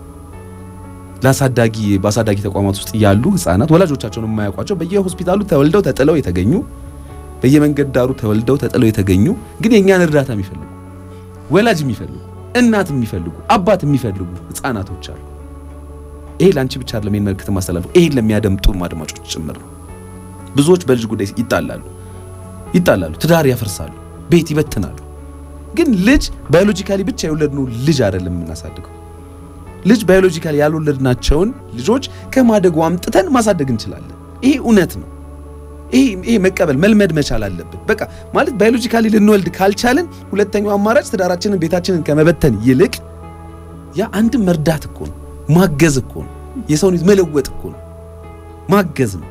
S2: ለአሳዳጊ በአሳዳጊ ተቋማት ውስጥ ያሉ ህጻናት ወላጆቻቸውን የማያውቋቸው በየሆስፒታሉ ተወልደው ተጥለው የተገኙ በየመንገድ ዳሩ ተወልደው ተጥለው የተገኙ ግን የእኛን እርዳታ የሚፈልጉ ወላጅ የሚፈልጉ እናት የሚፈልጉ አባት የሚፈልጉ ህጻናቶች አሉ። ይሄ ለአንቺ ብቻ አይደለም ይሄን መልእክት ማስተላለፉ፣ ይሄን ለሚያደምጡ አድማጮች ጭምር ነው። ብዙዎች በልጅ ጉዳይ ይጣላሉ ይጣላሉ፣ ትዳር ያፈርሳሉ፣ ቤት ይበትናሉ። ግን ልጅ ባዮሎጂካሊ ብቻ የወለድነው ልጅ አይደለም የምናሳድገው። ልጅ ባዮሎጂካሊ ያልወለድናቸውን ልጆች ከማደጉ አምጥተን ማሳደግ እንችላለን። ይሄ እውነት ነው። ይሄ ይሄ መቀበል መልመድ መቻል አለብን። በቃ ማለት ባዮሎጂካሊ ልንወልድ ካልቻልን ሁለተኛው አማራጭ ትዳራችንን ቤታችንን ከመበተን ይልቅ ያ አንድም መርዳት እኮ ነው፣ ማገዝ እኮ ነው፣ የሰውን ልጅ መለወጥ እኮ ነው፣ ማገዝ ነው።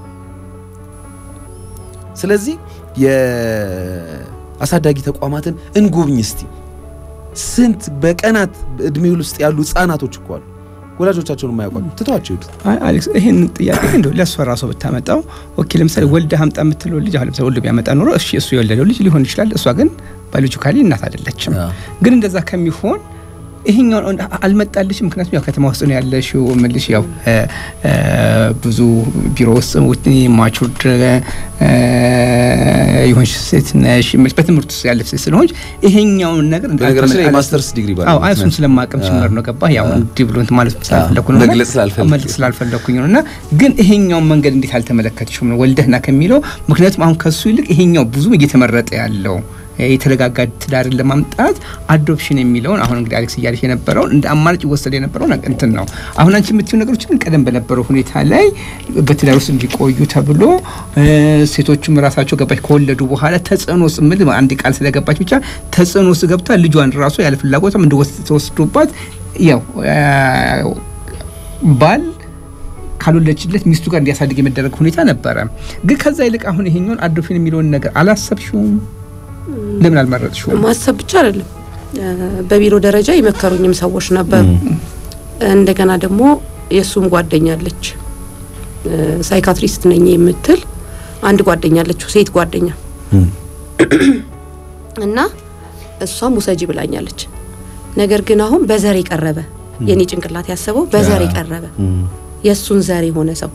S2: ስለዚህ የአሳዳጊ ተቋማትን እንጎብኝ እስቲ። ስንት በቀናት እድሜ ውስጥ ያሉ ህጻናቶች እኮ አሉ ወላጆቻቸውን የማያውቋሉ ትተዋቸው ሄዱት።
S3: አይ አሌክስ ይሄን ጥያቄ እንደው ለእሷ ራሷ ብታመጣው ኦኬ፣ ለምሳሌ ወልደህ አምጣ የምትለው ልጅ አሁን ለምሳሌ ወልዶ ቢያመጣ ኖሮ እሺ እሱ የወለደው ልጅ ሊሆን ይችላል። እሷ ግን ባዮሎጂካሊ እናት አይደለችም። ግን እንደዛ ከሚሆን ይሄኛው አልመጣልሽ። ምክንያቱም ያው ከተማ ውስጥ ነው ያለሽው። ምልሽ ያው እ እ ብዙ ቢሮ ውስጥ ውት ማቹርድ የሆንሽ ሴት ነሽ። ምልሽ በትምህርት ውስጥ ያለሽ ሴት ስለሆንሽ ይሄኛውን ነገር
S2: በነገራችን ላይ የማስተርስ ዲግሪ ባለ
S3: አዎ እሱን ስለማቀም ጭምር ነው ገባህ? ያው እንዲህ ብሎ እንትን ማለት ስላልፈለኩ ነው
S2: መግለጽ ስላልፈለኩ
S3: መግለጽ ስላልፈለኩኝ ነው። እና ግን ይሄኛውን መንገድ እንዴት አልተመለከትሽም ነው ወልደህና ከሚለው ምክንያቱም አሁን ከሱ ይልቅ ይሄኛው ብዙ እየተመረጠ ያለው የተረጋጋ ትዳርን ለማምጣት አዶፕሽን የሚለውን አሁን እንግዲህ አሌክስ እያለች የነበረውን እንደ አማራጭ ይወሰድ የነበረው እንትን ነው። አሁን አንቺ የምትይው ነገሮች ግን ቀደም በነበረው ሁኔታ ላይ በትዳር ውስጥ እንዲቆዩ ተብሎ ሴቶቹም ራሳቸው ገባች ከወለዱ በኋላ ተጽዕኖ ውስጥ ምል አንድ ቃል ስለገባች ብቻ ተጽዕኖ ውስጥ ገብታ ልጇን ራሱ ያለ ፍላጎቷም እንደወስዶባት ያው ባል ካልወለችለት ሚስቱ ጋር እንዲያሳድግ የመደረግ ሁኔታ ነበረ። ግን ከዛ ይልቅ አሁን ይሄኛውን አዶፕሽን የሚለውን ነገር አላሰብሽውም? ለምን አልመረጥሽውም?
S4: ማሰብ ብቻ አይደለም፣ በቢሮ ደረጃ የመከሩኝም ሰዎች ነበሩ። እንደገና ደግሞ የእሱም ጓደኛለች ሳይካትሪስት ነኝ የምትል አንድ ጓደኛለችው ሴት ጓደኛ እና እሷም ውሰጂ ብላኛለች። ነገር ግን አሁን በዘር የቀረበ የኔ ጭንቅላት ያሰበው በዘር የቀረበ የእሱን ዘር የሆነ ሰው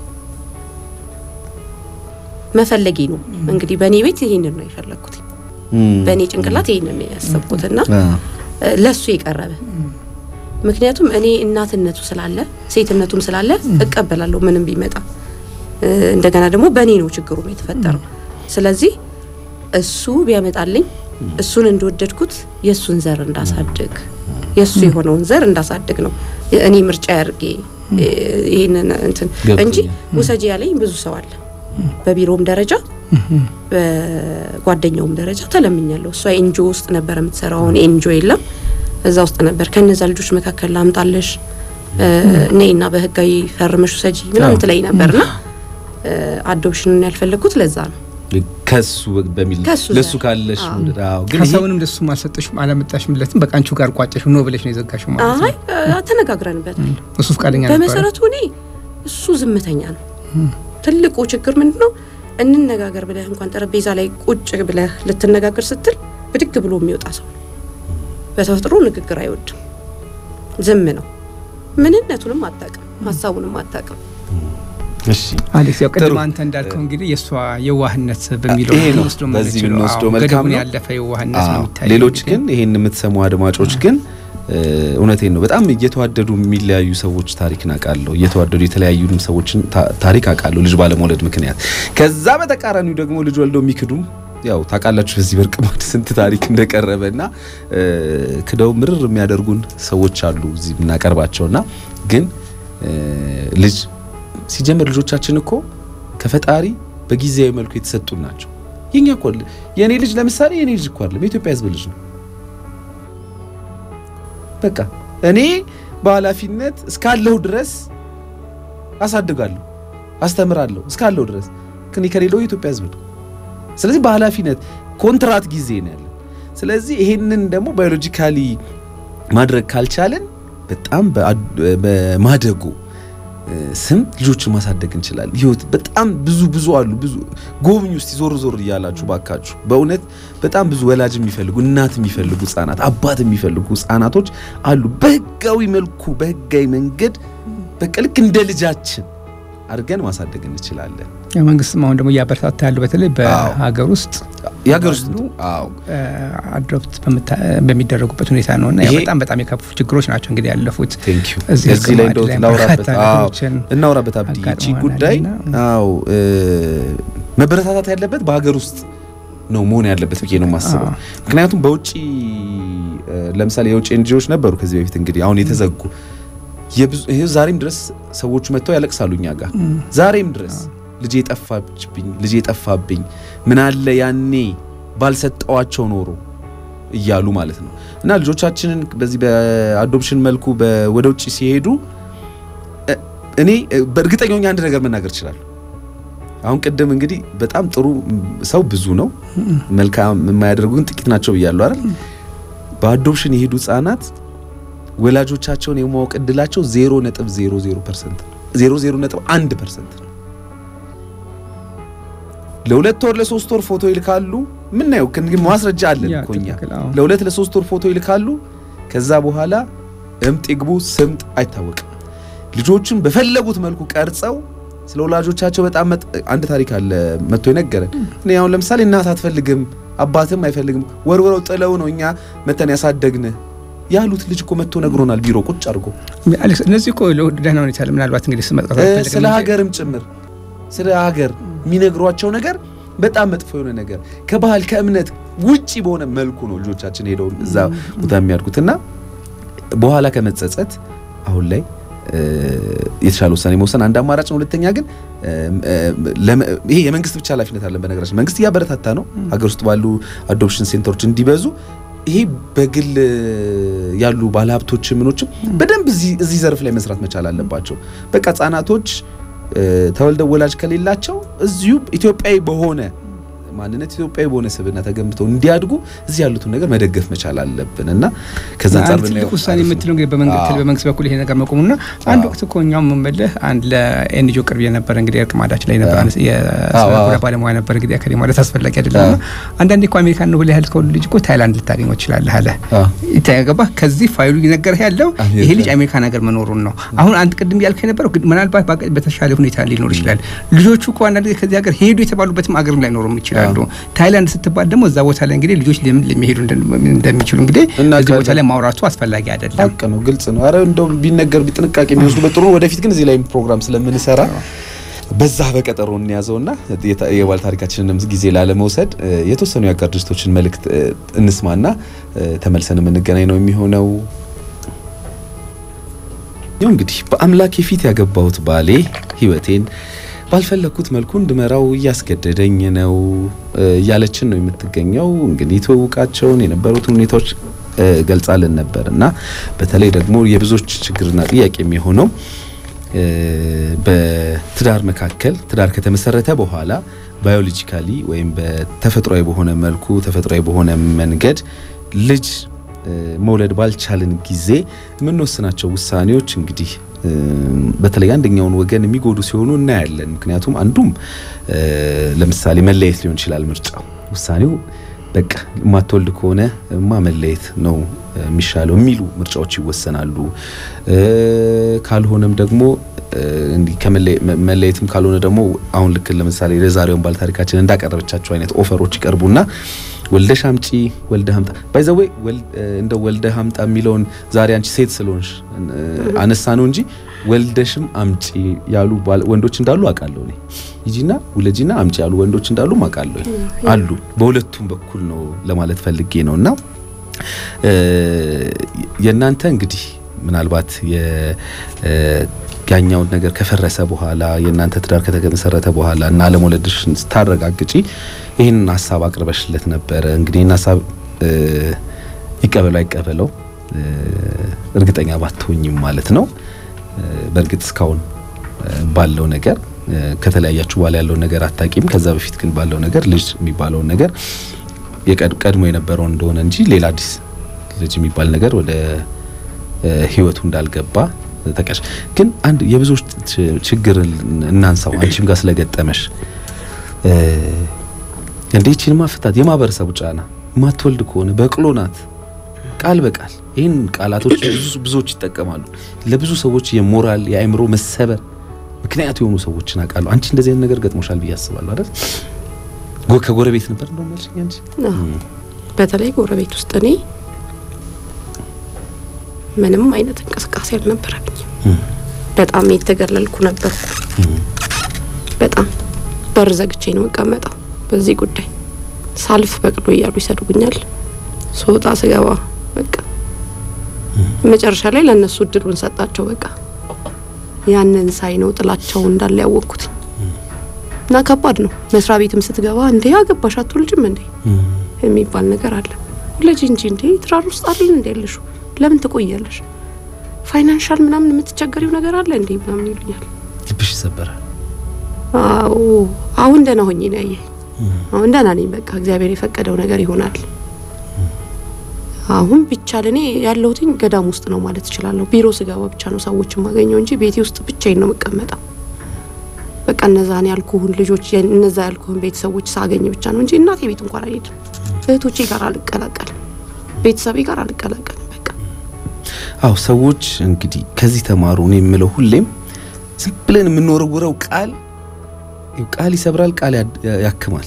S4: መፈለጌ ነው። እንግዲህ በእኔ ቤት ይሄንን ነው የፈለግኩት። በእኔ ጭንቅላት ይሄንን ነው ያሰብኩትና ለሱ የቀረበ ምክንያቱም እኔ እናትነቱ ስላለ ሴትነቱም ስላለ እቀበላለሁ ምንም ቢመጣ። እንደገና ደግሞ በእኔ ነው ችግሩ ነው የተፈጠረው። ስለዚህ እሱ ቢያመጣልኝ እሱን እንደወደድኩት የእሱን ዘር እንዳሳድግ የእሱ የሆነውን ዘር እንዳሳድግ ነው እኔ ምርጫ ያርጌ ይሄንን እንትን እንጂ ውሰጂ ያለኝ ብዙ ሰው አለ። በቢሮም ደረጃ በጓደኛውም ደረጃ ተለምኛለሁ። እሷ ኤንጂኦ ውስጥ ነበር የምትሰራው። አሁን ኤንጂኦ የለም፣ እዛ ውስጥ ነበር። ከነዛ ልጆች መካከል ላምጣለሽ ነይና በህጋዊ ፈርመሽ ውሰጂ ምናምን ትለኝ ነበርና አዶፕሽንን ያልፈለግኩት ለዛ ነው።
S2: ከሱ በሚል
S4: ከሱ
S2: ለሱ
S4: ዘር።
S2: ካለሽ
S4: አዎ።
S2: መውደድ አዎ። ግን ይሄ
S3: ሀሳቡንም ደሱ አልሰጠሽም አላመጣሽምለትም። በቃ አንቺው ጋር ቋጨሽ ነው ብለሽ ነው የዘጋሽው ማለት ነው።
S4: አይ አ- ተነጋግረንበታል።
S3: እሱ ፈቃደኛ ነበር።
S4: በመሰረቱ እኔ እሱ ዝምተኛ ነው። ትልቁ ችግር ምንድን ነው? እንነጋገር ብለህ እንኳን ጠረጴዛ ላይ ቁጭ ብለህ ልትነጋገር ስትል ብድግ ብሎ የሚወጣ ሰው ነው። በተፈጥሮ ንግግር አይወድም። ዝም ነው። ምንነቱንም አታውቅም፣ ሀሳቡንም አታውቅም።
S2: እሺ
S3: አሌክስ ያው
S2: ጥሩ።
S3: ቅድም አንተ እንዳልከው እንግዲህ የእሷ የዋህነት በሚለው
S2: ይሄ ነው።
S3: ልንወስደው
S2: በዚህ
S3: የምንችለው።
S2: ብንወስደው
S3: አዎ፣
S2: መልካም
S3: ገደቡን
S2: ነው።
S3: ያለፈ የዋህነት ነው
S2: አዎ።
S3: የሚታየው።
S2: ሌሎች
S3: እንግዲህ
S2: ግን ይሄን የምትሰሙ አድማጮች ግን እ፣ እውነቴን ነው በጣም እየተዋደዱ የሚለያዩ ሰዎች ታሪክን አውቃለሁ። እየተዋደዱ የተለያዩ ሰዎችን ታ- ታሪክ አውቃለሁ ልጅ ባለመውለድ ምክንያት። ከዛ በተቃራኒው ደግሞ ልጅ ወልደው የሚክዱም ያው ታውቃላችሁ በዚህ በርቅ ማድ ስንት ታሪክ እንደቀረበ እና እ፣ ክደው ምርር የሚያደርጉን ሰዎች አሉ እዚህ የምናቀርባቸውና ግን እ፣ ልጅ ሲጀምር ልጆቻችን እኮ ከፈጣሪ በጊዜያዊ መልኩ የተሰጡን ናቸው። የኛ እኮ የኔ ልጅ ለምሳሌ የኔ ልጅ እኮ አይደለም የኢትዮጵያ ሕዝብ ልጅ ነው። በቃ እኔ በኃላፊነት እስካለሁ ድረስ አሳድጋለሁ፣ አስተምራለሁ እስካለሁ ድረስ ግን ከሌለው የኢትዮጵያ ሕዝብ ነው። ስለዚህ በኃላፊነት ኮንትራት ጊዜ ነው ያለን። ስለዚህ ይሄንን ደግሞ ባዮሎጂካሊ ማድረግ ካልቻለን በጣም በአድ- በማደጎ እ፣ ስም ልጆችን ማሳደግ እንችላለን። ህይወት በጣም ብዙ ብዙ አሉ። ብዙ ጎብኝ ውስጥ ዞር ዞር እያላችሁ ባካችሁ። በእውነት በጣም ብዙ ወላጅ የሚፈልጉ እናት የሚፈልጉ ህጻናት፣ አባት የሚፈልጉ ህጻናቶች አሉ። በህጋዊ መልኩ በህጋዊ መንገድ በቃ ልክ እንደ ልጃችን አድርገን ማሳደግ እንችላለን።
S3: ያው መንግስትም አሁን ደግሞ እያበረታታ ያለው በተለይ በሀገር ውስጥ
S2: የሀገር ውስጥ
S3: ባሉ
S2: አዎ
S3: አድሮፕት በሚደረጉበት ሁኔታ ነው እና ያው
S2: ይሄ-
S3: በጣም በጣም የከፉ ችግሮች ናቸው እንግዲህ ያለፉት።
S2: ቴንክ ዩ
S3: እዚህ
S2: እዚህ ላይ እንደው
S3: ላይ
S2: እናውራበት
S3: በርካታ
S2: አዎ
S3: ነገሮችን
S2: እናውራበት አብዲ ይቺ
S3: አጋጥመናል
S2: ጉዳይ
S3: እና-
S2: አዎ እ፣ መበረታታት ያለበት በሀገር ውስጥ ነው መሆን ያለበት ብዬ ነው የማስበው።
S3: አዎ።
S2: ምክንያቱም በውጭ እ፣ ለምሳሌ የውጭ ኤንጂኦዎች ነበሩ ከዚህ በፊት እንግዲህ አሁን የተዘጉ የብዙ ይሄ ዛሬም ድረስ ሰዎቹ መጥተው ያለቅሳሉ እኛ ጋር ዛሬም ድረስ ልጄ ጠፋችብኝ፣ ልጄ ጠፋብኝ፣ ምን አለ ያኔ ባልሰጠዋቸው ኖሮ እያሉ ማለት ነው። እና ልጆቻችንን በዚህ በአዶፕሽን መልኩ በ- ወደ ውጭ ሲሄዱ እ፣ እኔ እ፣ በእርግጠኛ ሆኜ አንድ ነገር መናገር እችላለሁ። አሁን ቅድም እንግዲህ በጣም ጥሩ ሰው ብዙ ነው፣ መልካም የማያደርጉ ግን ጥቂት ናቸው ብያለሁ አይደል? በአዶፕሽን የሄዱ ህጻናት ወላጆቻቸውን የማወቅ እድላቸው 0.00% 00.1% ነው። ለሁለት ወር ለሶስት ወር ፎቶ ይልካሉ። ምናየው እንግዲህ ማስረጃ አለን
S3: ያ
S2: እኮ እኛ
S3: ትክክል፣ አዎ።
S2: ለሁለት ለሶስት ወር ፎቶ ይልካሉ። ከዛ በኋላ እምጥ ይግቡ ስምጥ አይታወቅም። ልጆቹን በፈለጉት መልኩ ቀርጸው ስለ ወላጆቻቸው በጣም መጥ- አንድ ታሪክ አለ መጥቶ የነገረን። እኔ አሁን ለምሳሌ እናት አትፈልግም አባትም አይፈልግም ወርውረው ጥለው ነው እኛ መተን ያሳደግን ያሉት ልጅ እኮ መጥቶ ነግሮናል። ቢሮ ቁጭ አድርጎ
S3: አሌክስ እነዚህ እኮ ደህና ሁኔታ አለ። ምናልባት እንግዲህ ስም መጥቀስ
S2: እ፣
S3: አልፈልግም
S2: ስለ
S3: እንጂ
S2: ሀገርም ጭምር ስለ ሀገር የሚነግሯቸው ነገር በጣም መጥፎ የሆነ ነገር ከባህል ከእምነት ውጪ በሆነ መልኩ ነው ልጆቻችን ሄደው እዛ ቦታ የሚያድጉትና በኋላ ከመጸጸት አሁን ላይ እ፣ የተሻለ ውሳኔ መውሰን አንድ አማራጭ ነው። ሁለተኛ ግን እ፣ እ፣ ለመ- ይሄ የመንግስት ብቻ ኃላፊነት አለን። በነገራችን መንግስት እያበረታታ ነው ሀገር ውስጥ ባሉ አዶፕሽን ሴንተሮች እንዲበዙ። ይሄ በግል ያሉ ባለሀብቶች ምኖችም በደንብ እዚህ እዚህ ዘርፍ ላይ መስራት መቻል አለባቸው። በቃ ህጻናቶች እ፣ ተወልደው ወላጅ ከሌላቸው እዚሁ ኢትዮጵያዊ በሆነ ማንነት ኢትዮጵያዊ በሆነ ስብዕና ተገንብተው እንዲያድጉ እዚህ ያሉትን ነገር መደገፍ መቻል አለብን እና ከዛ አንጻር
S3: አንድ ትልቅ
S2: ብናየው
S3: ውሳኔ
S2: አሪፍ ነው።
S3: የምትለው እንግዲህ በመንግስት
S2: አዎ።
S3: በመንግስት በኩል ይሄ ነገር መቆሙና አንድ ወቅት እኮ እኛው የምንበልህ አንድ ለኤንጂኦ ቅርብ የነበረ እንግዲህ እርቅ ማዳችን ላይ ነበር
S2: አዎ።
S3: አንስ- የስነ
S2: አዎ፣
S3: ልቦና
S2: አዎ።
S3: ባለሙያ ነበር እንግዲህ አከሌ ማለት አስፈላጊ አይደለም
S2: አዎ።
S3: እና አንዳንዴ እኮ አሜሪካን ነው ብለህ ያልከው ልጅ እኮ ታይላንድ ልታገኘው ትችላለህ አለ
S2: አዎ።
S3: ይታገባ ከዚህ ፋይሉ እየነገረህ ያለው
S2: አሜሪካ።
S3: ይሄ ልጅ አሜሪካን ሀገር መኖሩን ነው። አሁን አንድ ቅድም ያልከው የነበረው ግን ምናልባት ባቀ- በተሻለ ሁኔታ ሊኖር ይችላል። ልጆቹ እኮ አንዳንድ ጊዜ ከዚህ ሀገር ሄዱ የተባሉበትም ሀገርም ላይኖሩም ይችላሉ። ታይላንድ ስትባል ደግሞ እዛ ቦታ ላይ እንግዲህ ልጆች ለምን ለሚሄዱ እንደ- እንደሚችሉ እንግዲህ
S2: እና
S3: እዚህ ቦታ
S2: ካለ-
S3: ላይ ማውራቱ አስፈላጊ አይደለም።
S2: ሀቅ ነው፣ ግልጽ ነው። አረ እንደው ቢነገር ቢጥንቃቄ የሚወስዱበት ጥሩ ነው። ወደፊት ግን እዚህ ላይ ፕሮግራም ስለምንሰራ በዛ በቀጠሮ እንያዘውና የታ- የባል ታሪካችንንም ጊዜ ላለመውሰድ እ፣ የተወሰኑ የአጋር ድርጅቶችን መልእክት እ፣ እንስማና እ፣ ተመልሰን የምንገናኝ ነው የሚሆነው። ይኸው እንግዲህ በአምላክ የፊት ያገባሁት ባሌ ህይወቴን ባልፈለግኩት መልኩ እንድመራው እያስገደደኝ ነው እ፣ እያለችን ነው የምትገኘው። እንግዲህ ትውውቃቸውን የነበሩትን ሁኔታዎች እ፣ ገልጻልን ነበር እና በተለይ ደግሞ የብዙዎች ችግርና ጥያቄ የሚሆነው እ፣ በትዳር መካከል ትዳር ከተመሰረተ በኋላ ባዮሎጂካሊ ወይም በተፈጥሯዊ በሆነ መልኩ ተፈጥሯዊ በሆነ መንገድ ልጅ መውለድ ባልቻልን ጊዜ የምንወስናቸው ውሳኔዎች እንግዲህ በተለይ አንደኛውን ወገን የሚጎዱ ሲሆኑ እናያለን። ምክንያቱም አንዱም ለምሳሌ መለየት ሊሆን ይችላል ምርጫው ውሳኔው በቃ የማትወልድ ከሆነ ማ መለየት ነው የሚሻለው የሚሉ ምርጫዎች ይወሰናሉ። ካልሆነም ደግሞ እንዲህ ከመለየትም ካልሆነ ደግሞ አሁን ልክ ለምሳሌ ለዛሬውን ባለ ታሪካችን እንዳቀረበቻቸው አይነት ኦፈሮች ይቀርቡና ወልደሽ አምጪ ወልደህ አምጣ ባይዘዌ እንደ ወልደህ አምጣ የሚለውን ዛሬ አንቺ ሴት ስለሆንሽ አነሳ ነው እንጂ ወልደሽም አምጪ ያሉ ወንዶች እንዳሉ አውቃለሁ እኔ ሂጂና ውለጂና አምጪ ያሉ ወንዶች እንዳሉ አውቃለሁ አሉ በሁለቱም በኩል ነው ለማለት ፈልጌ ነው እና የእናንተ እንግዲህ ምናልባት ያኛውን ነገር ከፈረሰ በኋላ የእናንተ ትዳር ከተመሰረተ በኋላ እና አለመውለድሽን ስታረጋግጪ ይህንን ሀሳብ አቅርበሽለት ነበረ። እንግዲህ ይህን ሀሳብ ይቀበለው አይቀበለው እርግጠኛ ባትሆኝም ማለት ነው። በእርግጥ እስካሁን ባለው ነገር ከተለያያችሁ በኋላ ያለውን ነገር አታቂም። ከዛ በፊት ግን ባለው ነገር ልጅ የሚባለውን ነገር ቀድሞ የነበረውን እንደሆነ እንጂ ሌላ አዲስ ልጅ የሚባል ነገር ወደ ህይወቱ እንዳልገባ ተቀሽ ግን አንድ የብዙዎች ችግር እናንሳው። አንቺም ጋር ስለገጠመሽ እንዴ ይህችን ማፍታት የማህበረሰቡ ጫና ማትወልድ ከሆነ በቅሎ ናት ቃል በቃል ይህን ቃላቶች ብዙዎች ይጠቀማሉ። ለብዙ ሰዎች የሞራል የአእምሮ መሰበር ምክንያት የሆኑ ሰዎችን አውቃለሁ። አንቺ እንደዚህ አይነት ነገር ገጥሞሻል ብዬ አስባለሁ አይደል? ከጎረቤት ነበር እንደው መልሽኝ አንቺ።
S4: በተለይ ጎረቤት ውስጥ እኔ ምንም አይነት እንቅስቃሴ አልነበረብኝም። በጣም የተገለልኩ ነበር። በጣም በር ዘግቼ ነው የምቀመጠው። በዚህ ጉዳይ ሳልፍ በቅሎ እያሉ ይሰድቡኛል። ስወጣ ስገባ በቃ መጨረሻ ላይ ለእነሱ እድሉን ሰጣቸው። በቃ ያንን ሳይ ነው ጥላቸው እንዳለ ያወቅኩት እና ከባድ ነው። መስሪያ ቤትም ስትገባ እንዴ አገባሽ አትወልጅም እንዴ የሚባል ነገር አለ። ልጅ እንጂ እንዴ ትዳር ውስጥ አይደል እንዴ ያለሽ ለምን ትቆያለሽ? ፋይናንሻል ምናምን የምትቸገሪው ነገር አለ እንዴ ምናምን ይሉኛል።
S2: ልብሽ ይሰበራል።
S4: አዎ አሁን ደህና ሆኜ ነው ያየኸኝ። አሁን ደህና ነኝ። በቃ እግዚአብሔር የፈቀደው ነገር ይሆናል። አሁን ብቻ ለኔ ያለሁትኝ ገዳም ውስጥ ነው ማለት እችላለሁ። ቢሮ ስገባ ብቻ ነው ሰዎች የማገኘው እንጂ ቤቴ ውስጥ ብቻዬን ነው የምቀመጠው። በቃ እነዛን ያልኩህን ልጆች እነዛ ያልኩህን ቤተሰቦች ሳገኝ ብቻ ነው እንጂ እናቴ ቤት እንኳን አልሄድም። እህቶቼ ጋር አልቀላቀልም። ቤተሰቤ ጋር አልቀላቀልም። በቃ
S2: አው ሰዎች እንግዲህ ከዚህ ተማሩ ነው የምለው። ሁሌም ዝም ብለን የምንወረውረው ቃል ቃል ይሰብራል፣ ቃል ያክማል።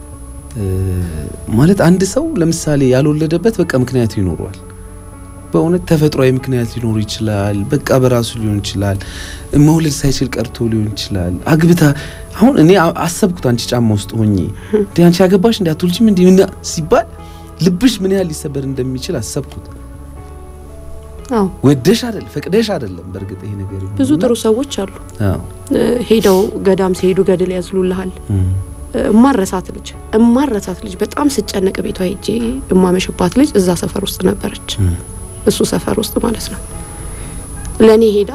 S2: ማለት አንድ ሰው ለምሳሌ ያልወለደበት በቃ ምክንያት ይኖረዋል። በእውነት ተፈጥሯዊ ምክንያት ሊኖር ይችላል። በቃ በራሱ ሊሆን ይችላል። መውለድ ሳይችል ቀርቶ ሊሆን ይችላል። አግብታ አሁን እኔ አሰብኩት አንቺ ጫማ ውስጥ ሆኜ እንዴ አንቺ ያገባሽ እንዴ አትወልጂም እንዴ ምን ሲባል ልብሽ ምን ያህል ሊሰበር እንደሚችል አሰብኩት።
S4: አዎ
S2: ወደሽ አይደል ፈቅደሽ አይደለም። በእርግጥ ይሄ ነገር
S4: ብዙ ጥሩ ሰዎች አሉ።
S2: አዎ
S4: ሄደው ገዳም ሲሄዱ ገድል ያዝሉልሃል። እማረሳት ልጅ እማረሳት ልጅ በጣም ስጨነቅ ቤቷ ሄጄ እማመሽባት ልጅ እዛ ሰፈር ውስጥ ነበረች። እሱ ሰፈር ውስጥ ማለት ነው። ለእኔ ሄዳ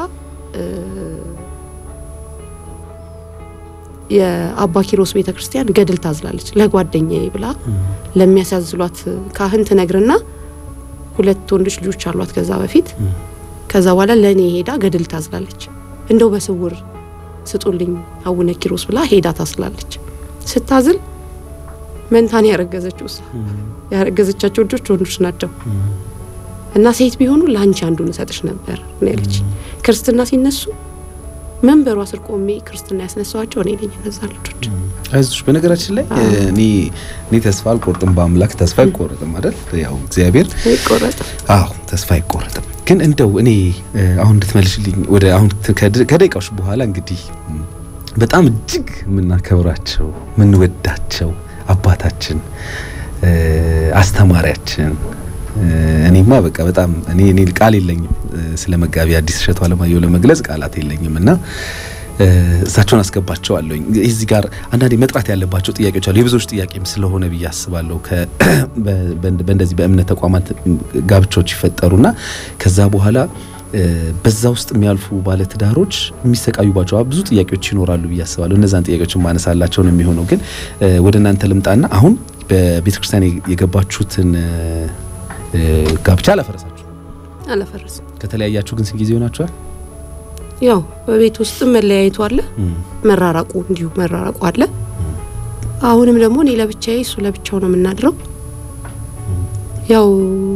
S4: የአባ ኪሮስ ቤተ ክርስቲያን ገድል ታዝላለች ለጓደኛዬ ብላ ለሚያሳዝሏት ካህን ትነግርና ሁለት ወንዶች ልጆች አሏት ከዛ በፊት ከዛ በኋላ ለእኔ ሄዳ ገድል ታዝላለች። እንደው በስውር ስጡልኝ አቡነ ኪሮስ ብላ ሄዳ ታስላለች። ስታዝል መንታን ያረገዘችው እሷ ያረገዘቻቸው ልጆች ወንዶች ናቸው እና ሴት ቢሆኑ ለአንቺ አንዱን እሰጥሽ ነበር ነው ያለች። ክርስትና ሲነሱ መንበሯ ስር ቆሜ ክርስትና ያስነሳዋቸው እኔ ነኝ። እነዛ ልጆች
S2: አይዞሽ። በነገራችን ላይ እኔ እኔ ተስፋ አልቆርጥም፣ በአምላክ ተስፋ አይቆረጥም አይደል? ያው እግዚአብሔር
S4: አይቆረጥም።
S2: አዎ ተስፋ አይቆረጥም። ግን እንደው እኔ አሁን እንድትመልሽልኝ ወደ አሁን ከደቂቃዎች በኋላ እንግዲህ በጣም እጅግ የምናከብራቸው የምንወዳቸው አባታችን አስተማሪያችን እኔማ በቃ በጣም እኔ እኔ ቃል የለኝም ስለ መጋቢ አዲስ እሸቱ አለማየሁ ለመግለጽ ቃላት የለኝም እና እሳቸውን አስገባቸዋለሁ። እዚህ ጋር አንዳንዴ መጥራት ያለባቸው ጥያቄዎች አሉ። የብዙዎች ጥያቄም ስለሆነ ብዬ አስባለሁ። በእንደዚህ በእምነት ተቋማት ጋብቻዎች ይፈጠሩና ከዛ በኋላ በዛ ውስጥ የሚያልፉ ባለትዳሮች የሚሰቃዩባቸው ብዙ ጥያቄዎች ይኖራሉ ብዬ አስባለሁ። እነዛን ጥያቄዎች ማነሳላቸው ነው የሚሆነው። ግን ወደ እናንተ ልምጣና አሁን በቤተ ክርስቲያን የገባችሁትን ጋብቻ አላፈረሳችሁ?
S4: አላፈረስም።
S2: ከተለያያችሁ ግን ስንት ጊዜ ሆናችኋል?
S4: ያው በቤት ውስጥም መለያየቱ አለ፣ መራራቁ እንዲሁ መራራቁ አለ። አሁንም ደግሞ እኔ ለብቻዬ እሱ ለብቻው ነው የምናድረው። ያው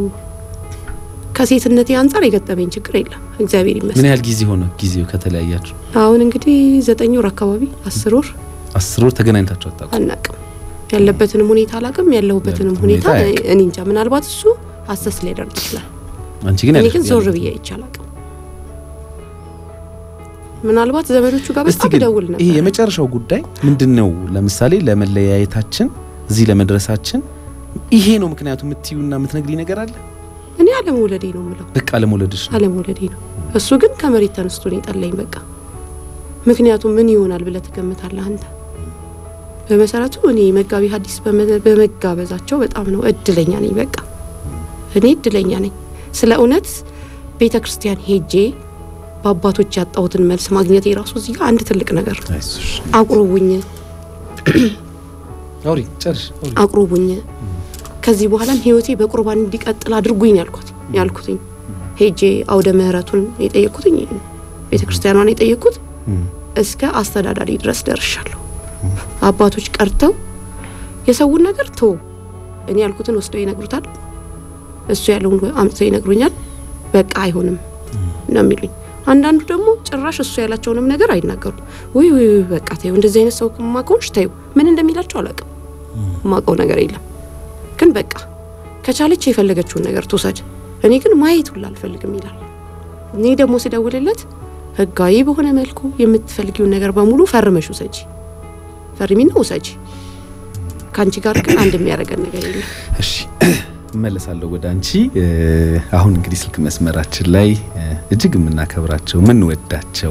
S4: ከሴትነቴ አንጻር የገጠመኝ ችግር የለም፣ እግዚአብሔር
S2: ምን
S4: ይመስገን።
S2: ያህል ጊዜ ሆነ ጊዜው ከተለያያችሁ?
S4: አሁን እንግዲህ ዘጠኝ ወር አካባቢ አስር ወር
S2: አስር ወር ተገናኝታችሁ አታውቁም?
S4: አናቅም። ያለበትንም ሁኔታ አላቅም፣ ያለሁበትንም
S2: ያለበትን
S4: ሁኔታ
S2: ሁኔታ አያውቅም።
S4: እኔ እንጃ። ምናልባት እሱ አሰስ ሊያደርግ ይችላል።
S2: አንቺ ግን
S4: እኔ
S2: ያለሽ-
S4: ግን ዞር
S2: ያለሽ-
S4: ብዬ አይቼ አላቅም። ምናልባት ዘመዶቹ ጋር
S2: እስቲ
S4: በጣም
S2: ግን
S4: ደውል
S2: ይሄ
S4: ነበር።
S2: የመጨረሻው ጉዳይ ምንድን ነው? ለምሳሌ ለመለያየታችን እዚህ ለመድረሳችን ይሄ ነው ምክንያቱ የምትዩና የምትነግሪ ነገር አለ?
S4: እኔ አለመውለዴ ነው የምለው
S2: በቃ ለመውለድሽ ነው።
S4: አለመውለዴ ነው። እሱ ግን ከመሬት ተነስቶ ነው የጠላኝ። በቃ ምክንያቱም ምን ይሆናል ብለህ ትገምታለህ አንተ? በመሰረቱ እኔ መጋቢ ሐዲስ በመ- በመጋበዛቸው በጣም ነው እድለኛ ነኝ። በቃ እኔ እድለኛ ነኝ። ስለ እውነት ቤተ ክርስቲያን ሄጄ በአባቶች ያጣሁትን መልስ ማግኘት የራሱ እዚህ ጋር አንድ ትልቅ ነገር ነው።
S2: አይዞሽ
S4: አቁርቡኝ
S2: አውሪ ጨርሽ አውሪ።
S4: አቁርቡኝ ከዚህ በኋላም ህይወቴ በቁርባን እንዲቀጥል አድርጉኝ ያልኩት ያልኩትኝ ሄጄ አውደ ምህረቱን የጠየቅኩትኝ ቤተ ክርስቲያኗን የጠየቅኩት
S2: እም፣
S4: እስከ አስተዳዳሪ ድረስ ደርሻለሁ። አባቶች ቀርተው የሰውን ነገር ቶ እኔ ያልኩትን ወስደው ይነግሩታል። እሱ ያለውን አምጥተው ይነግሩኛል። በቃ አይሆንም ነው የሚሉኝ። አንዳንዱ ደግሞ ጭራሽ እሱ ያላቸውንም ነገር አይናገሩም። ውይ ውይ ውይ፣ በቃ ተይው፣ እንደዚህ አይነት ሰው ማቆንሽ ተይው። ምን እንደሚላቸው አላውቅም። ማቀው ነገር የለም። ግን በቃ ከቻለች የፈለገችውን ነገር ትውሰድ፣ እኔ ግን ማየት ሁላ አልፈልግም ይላል። እኔ ደግሞ ስደውልለት ህጋዊ በሆነ መልኩ የምትፈልጊውን ነገር በሙሉ ፈርመሽ ውሰጂ፣ ፈርሚና ውሰጂ። ከአንቺ ጋር ግን አንድ የሚያደርገን ነገር የለም።
S2: እሺ እመለሳለሁ ወደ አንቺ። እ፣ አሁን እንግዲህ ስልክ መስመራችን ላይ እ፣ እጅግ የምናከብራቸው የምንወዳቸው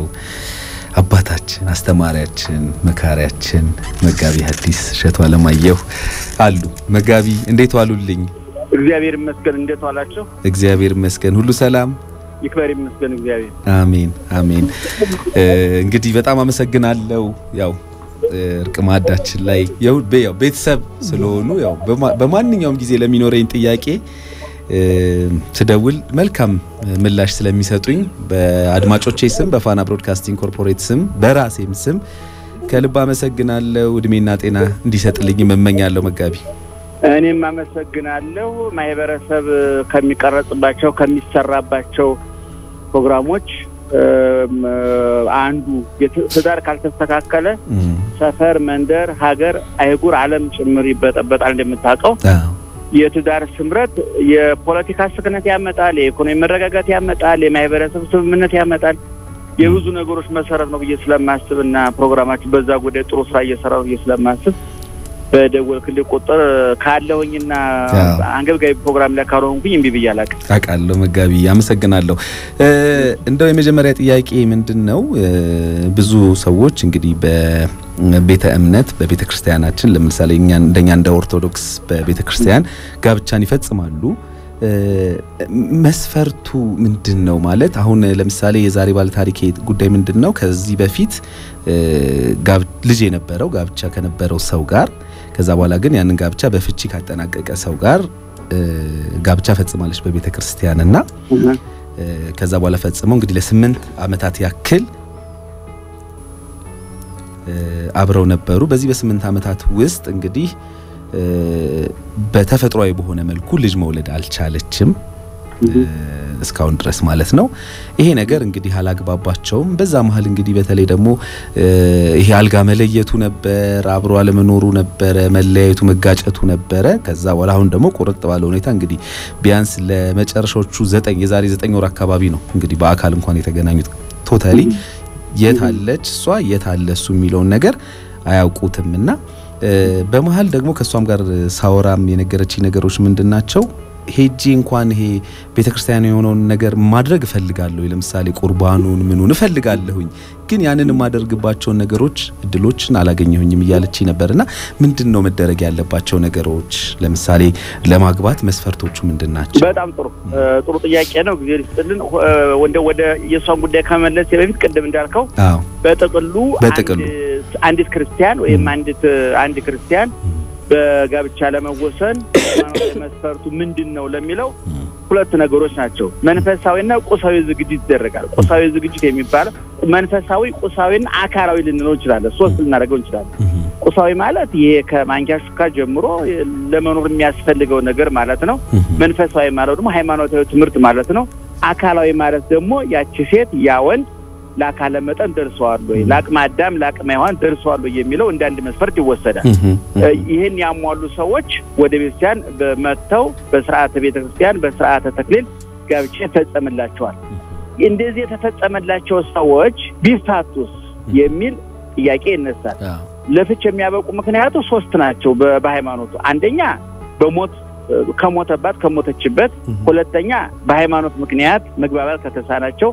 S2: አባታችን፣ አስተማሪያችን፣ መካሪያችን መጋቢ ሐዲስ እሸቱ አለማየሁ አሉ። መጋቢ እንዴት ዋሉልኝ?
S1: እግዚአብሔር ይመስገን። እንዴት ዋላችሁ?
S2: እግዚአብሔር ይመስገን፣ ሁሉ ሰላም።
S1: ይክበር ይመስገን እግዚአብሔር።
S2: አሜን አሜን። እ፣ እንግዲህ በጣም አመሰግናለሁ። ያው እ፣ እርቅ ማዕዳችን ላይ ያው ቤ- ያው ቤተሰብ ስለሆኑ ያው በማ- በማንኛውም ጊዜ ለሚኖረኝ ጥያቄ እ፣ ስደውል መልካም ምላሽ ስለሚሰጡኝ በአድማጮቼ ስም በፋና ብሮድካስቲንግ ኮርፖሬት ስም በራሴም ስም ከልብ አመሰግናለሁ። እድሜና ጤና እንዲሰጥልኝ እመኛለሁ መጋቢ።
S1: እኔም አመሰግናለሁ። ማህበረሰብ ከሚቀረጽባቸው ከሚሰራባቸው ፕሮግራሞች እም፣ አንዱ የት- ትዳር ካልተስተካከለ
S2: እም፣
S1: ሰፈር፣ መንደር፣ ሀገር፣ አይጉር፣ ዓለም ጭምር ይበጠበጣል። እንደምታውቀው
S2: አዎ፣
S1: የትዳር ስምረት የፖለቲካ ስክነት ያመጣል፣ የኢኮኖሚ መረጋጋት ያመጣል፣ የማህበረሰብ ስምምነት ያመጣል። የብዙ ነገሮች መሰረት ነው ብዬ ስለማስብ እና ፕሮግራማችን በዛ ጉዳይ ጥሩ ስራ እየሰራ ነው ብዬ ስለማስብ በደወልክልኝ ቁጥር ካለሁኝና
S2: አዎ።
S1: አንገብጋቢ ፕሮግራም ላይ ካልሆንኩኝ እምቢ ብዬ አላውቅም።
S2: አውቃለሁ መጋቢ፣ አመሰግናለሁ። እ፣ እንደው የመጀመሪያ ጥያቄ ምንድን ነው እ፣ ብዙ ሰዎች እንግዲህ በቤተ እምነት በቤተ ክርስቲያናችን ለምሳሌ እኛ እንደኛ እንደ ኦርቶዶክስ በቤተ ክርስቲያን ጋብቻን ይፈጽማሉ። እ፣ መስፈርቱ ምንድን ነው ማለት አሁን ለምሳሌ የዛሬ ባለ ታሪክ ጉዳይ ምንድን ነው? ከዚህ በፊት እ፣ ጋብ- ልጅ የነበረው ጋብቻ ከነበረው ሰው ጋር ከዛ በኋላ ግን ያንን ጋብቻ በፍቺ ካጠናቀቀ ሰው ጋር እ፣ ጋብቻ ፈጽማለች በቤተ ክርስቲያን እና እ፣ ከዛ በኋላ ፈጽመው እንግዲህ ለስምንት ዓመታት ያክል እ፣ አብረው ነበሩ። በዚህ በስምንት ዓመታት ውስጥ እንግዲህ እ፣ በተፈጥሯዊ በሆነ መልኩ ልጅ መውለድ አልቻለችም እ፣ እስካሁን ድረስ ማለት ነው። ይሄ ነገር እንግዲህ አላግባባቸውም። በዛ መሀል እንግዲህ በተለይ ደግሞ እ፣ ይሄ አልጋ መለየቱ ነበር፣ አብሮ አለመኖሩ ነበረ፣ መለያየቱ መጋጨቱ ነበረ። ከዛ በኋላ አሁን ደግሞ ቁርጥ ባለ ሁኔታ እንግዲህ ቢያንስ ለመጨረሻዎቹ ዘጠኝ የዛሬ ዘጠኝ ወር አካባቢ ነው እንግዲህ በአካል እንኳን የተገናኙት ቶታሊ የት አለች እሷ የት አለ እሱ የሚለውን ነገር አያውቁትም እና እ፣ በመሀል ደግሞ ከእሷም ጋር ሳወራም የነገረችኝ ነገሮች ምንድን ናቸው ሄጄ እንኳን ይሄ ቤተክርስቲያን የሆነውን ነገር ማድረግ እፈልጋለሁ። ለምሳሌ ቁርባኑን ምኑን እፈልጋለሁኝ፣ ግን ያንን የማደርግባቸውን ነገሮች እድሎችን አላገኘሁኝም እያለች ነበርና ምንድን ነው መደረግ ያለባቸው ነገሮች? ለምሳሌ ለማግባት መስፈርቶቹ ምንድን ናቸው?
S1: በጣም ጥሩ ጥሩ ጥያቄ ነው። ጊዜ ይስጥልን። ወደ ወደ የእሷን ጉዳይ ከመለስ በፊት ቅድም እንዳልከው
S2: አዎ
S1: በጥቅሉ
S2: በጥቅሉ
S1: አንዲት ክርስቲያን ወይም አንዲት አንድ ክርስቲያን በጋብቻ ለመወሰን ሃይማኖታዊ መስፈርቱ ምንድን ነው ለሚለው ሁለት ነገሮች ናቸው። መንፈሳዊና ቁሳዊ ዝግጅት ይደረጋል። ቁሳዊ ዝግጅት የሚባለው መንፈሳዊ፣ ቁሳዊና አካላዊ ልንለው እንችላለን። ሶስት ልናደርገው እንችላለን። ቁሳዊ ማለት ይሄ ከማንኪያ ሹካ ጀምሮ ለመኖር የሚያስፈልገው ነገር ማለት ነው። መንፈሳዊ ማለት ደግሞ ሃይማኖታዊ ትምህርት ማለት ነው። አካላዊ ማለት ደግሞ ያቺ ሴት ያ ወንድ ለአካለ መጠን ደርሰዋል ወይ፣ ለአቅመ አዳም ለአቅመ ሔዋን ደርሰዋል ወይ የሚለው እንደ አንድ መስፈርት ይወሰዳል። ይህን ያሟሉ ሰዎች ወደ ቤተክርስቲያን መጥተው በስርዓተ ቤተክርስቲያን በስርዓተ ተክሊል ጋብቻ ይፈጸምላቸዋል። እንደዚህ የተፈጸመላቸው ሰዎች ቢፋቱስ የሚል ጥያቄ ይነሳል። ለፍች የሚያበቁ ምክንያቱ ሶስት ናቸው በሃይማኖቱ። አንደኛ በሞት ከሞተባት ከሞተችበት፣ ሁለተኛ በሃይማኖት ምክንያት መግባባት ከተሳናቸው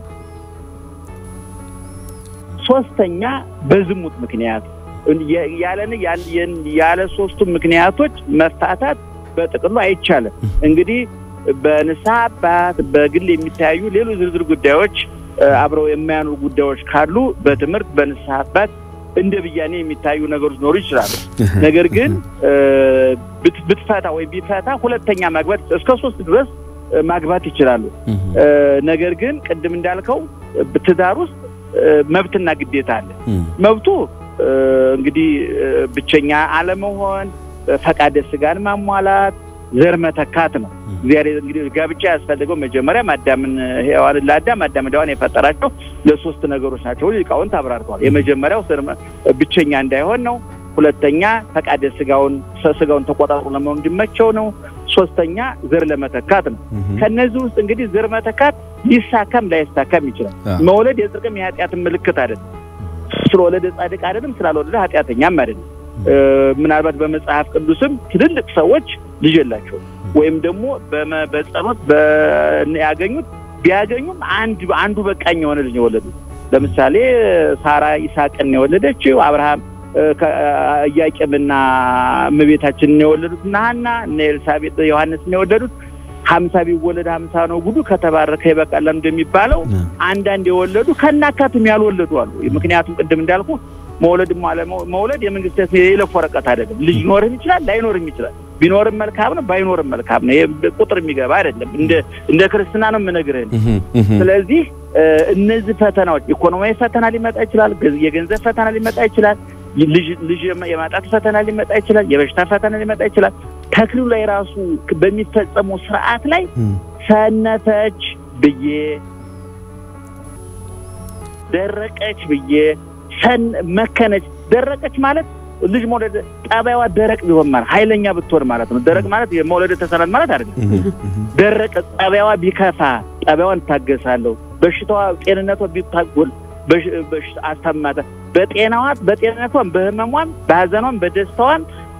S1: ሶስተኛ በዝሙት ምክንያት ያለን ያለ ሶስቱ ምክንያቶች መፋታት በጥቅሉ አይቻልም። እንግዲህ በንስሐ አባት በግል የሚተያዩ ሌሎች ዝርዝር ጉዳዮች አብረው የማያኑ ጉዳዮች ካሉ በትምህርት በንስሐ አባት እንደ ብያኔ የሚታዩ ነገሮች ሊኖሩ ይችላሉ። ነገር ግን ብትፈታ ወይም ቢፈታ ሁለተኛ ማግባት እስከ ሶስት ድረስ ማግባት ይችላሉ። ነገር ግን ቅድም እንዳልከው ትዳር ውስጥ መብትና ግዴታ አለ። መብቱ እንግዲህ ብቸኛ አለመሆን፣ ፈቃደ ስጋን ማሟላት፣ ዘር መተካት ነው። እግዚአብሔር እንግዲህ ጋብቻ ያስፈልገው መጀመሪያ አዳምን ሔዋንን ለአዳም አዳም ሔዋን የፈጠራቸው ለሶስት ነገሮች ናቸው። ሊቃውንት አብራርተዋል። የመጀመሪያው ብቸኛ እንዳይሆን ነው። ሁለተኛ ፈቃደ ስጋውን ስጋውን ተቆጣጥሮ ለመሆን እንዲመቸው ነው። ሶስተኛ ዘር ለመተካት ነው። ከነዚህ ውስጥ እንግዲህ ዘር መተካት ሊሳካም ላይሳካም ይችላል። መውለድ የጽድቅም የኃጢአትን ምልክት አይደለም። ስለወለደ ጻድቅ አይደለም፣ ስላልወለደ ኃጢአተኛም አይደለም። ምናልባት በመጽሐፍ ቅዱስም ትልልቅ ሰዎች ልጅ የላቸውም ወይም ደግሞ በጸሎት ያገኙት ቢያገኙም አንድ አንዱ በቃኝ የሆነ ልጅ የወለዱት ለምሳሌ ሳራ ይስሐቅን የወለደችው አብርሃም ኢያቄምና እመቤታችንን የወለዱት እና ሐና እነ ኤልሳቤጥ ዮሐንስን የወለዱት ሀምሳ ቢወለድ ሀምሳ ነው ጉዱ ከተባረከ ይበቃል እንደሚባለው አንዳንድ የወለዱ ከናካቱም ያልወለዱ አሉ። ምክንያቱም ቅድም እንዳልኩ መውለድም አለ መውለድ የመንግስት የይለፍ ወረቀት አይደለም። ልጅ ሊኖርም ይችላል ላይኖርም ይችላል። ቢኖርም መልካም ነው፣ ባይኖርም መልካም ነው። ቁጥር የሚገባ አይደለም። እንደ እንደ ክርስትና ነው የምነግርህ። ስለዚህ እነዚህ ፈተናዎች ኢኮኖሚያዊ ፈተና ሊመጣ ይችላል። የገንዘብ ፈተና ሊመጣ ይችላል። ልጅ የማጣት ፈተና ሊመጣ ይችላል። የበሽታ ፈተና ሊመጣ ይችላል። ተክሊሉ ላይ ራሱ በሚፈጸመው ስርዓት ላይ ሰነፈች ብዬ ደረቀች ብዬ መከነች። ደረቀች ማለት ልጅ መውለድ ጠባይዋ ደረቅ ቢሆን ማለት ኃይለኛ ብትሆን ማለት ነው። ደረቅ ማለት የመውለድ ተሰናት ማለት አይደለም። ደረቀ ጠባይዋ ቢከፋ ጠባይዋን እታገሳለሁ። በሽታዋ ጤንነቷ ቢታጎል አስታማተ በጤናዋ በጤንነቷን በህመሟን በሀዘኗን በደስታዋን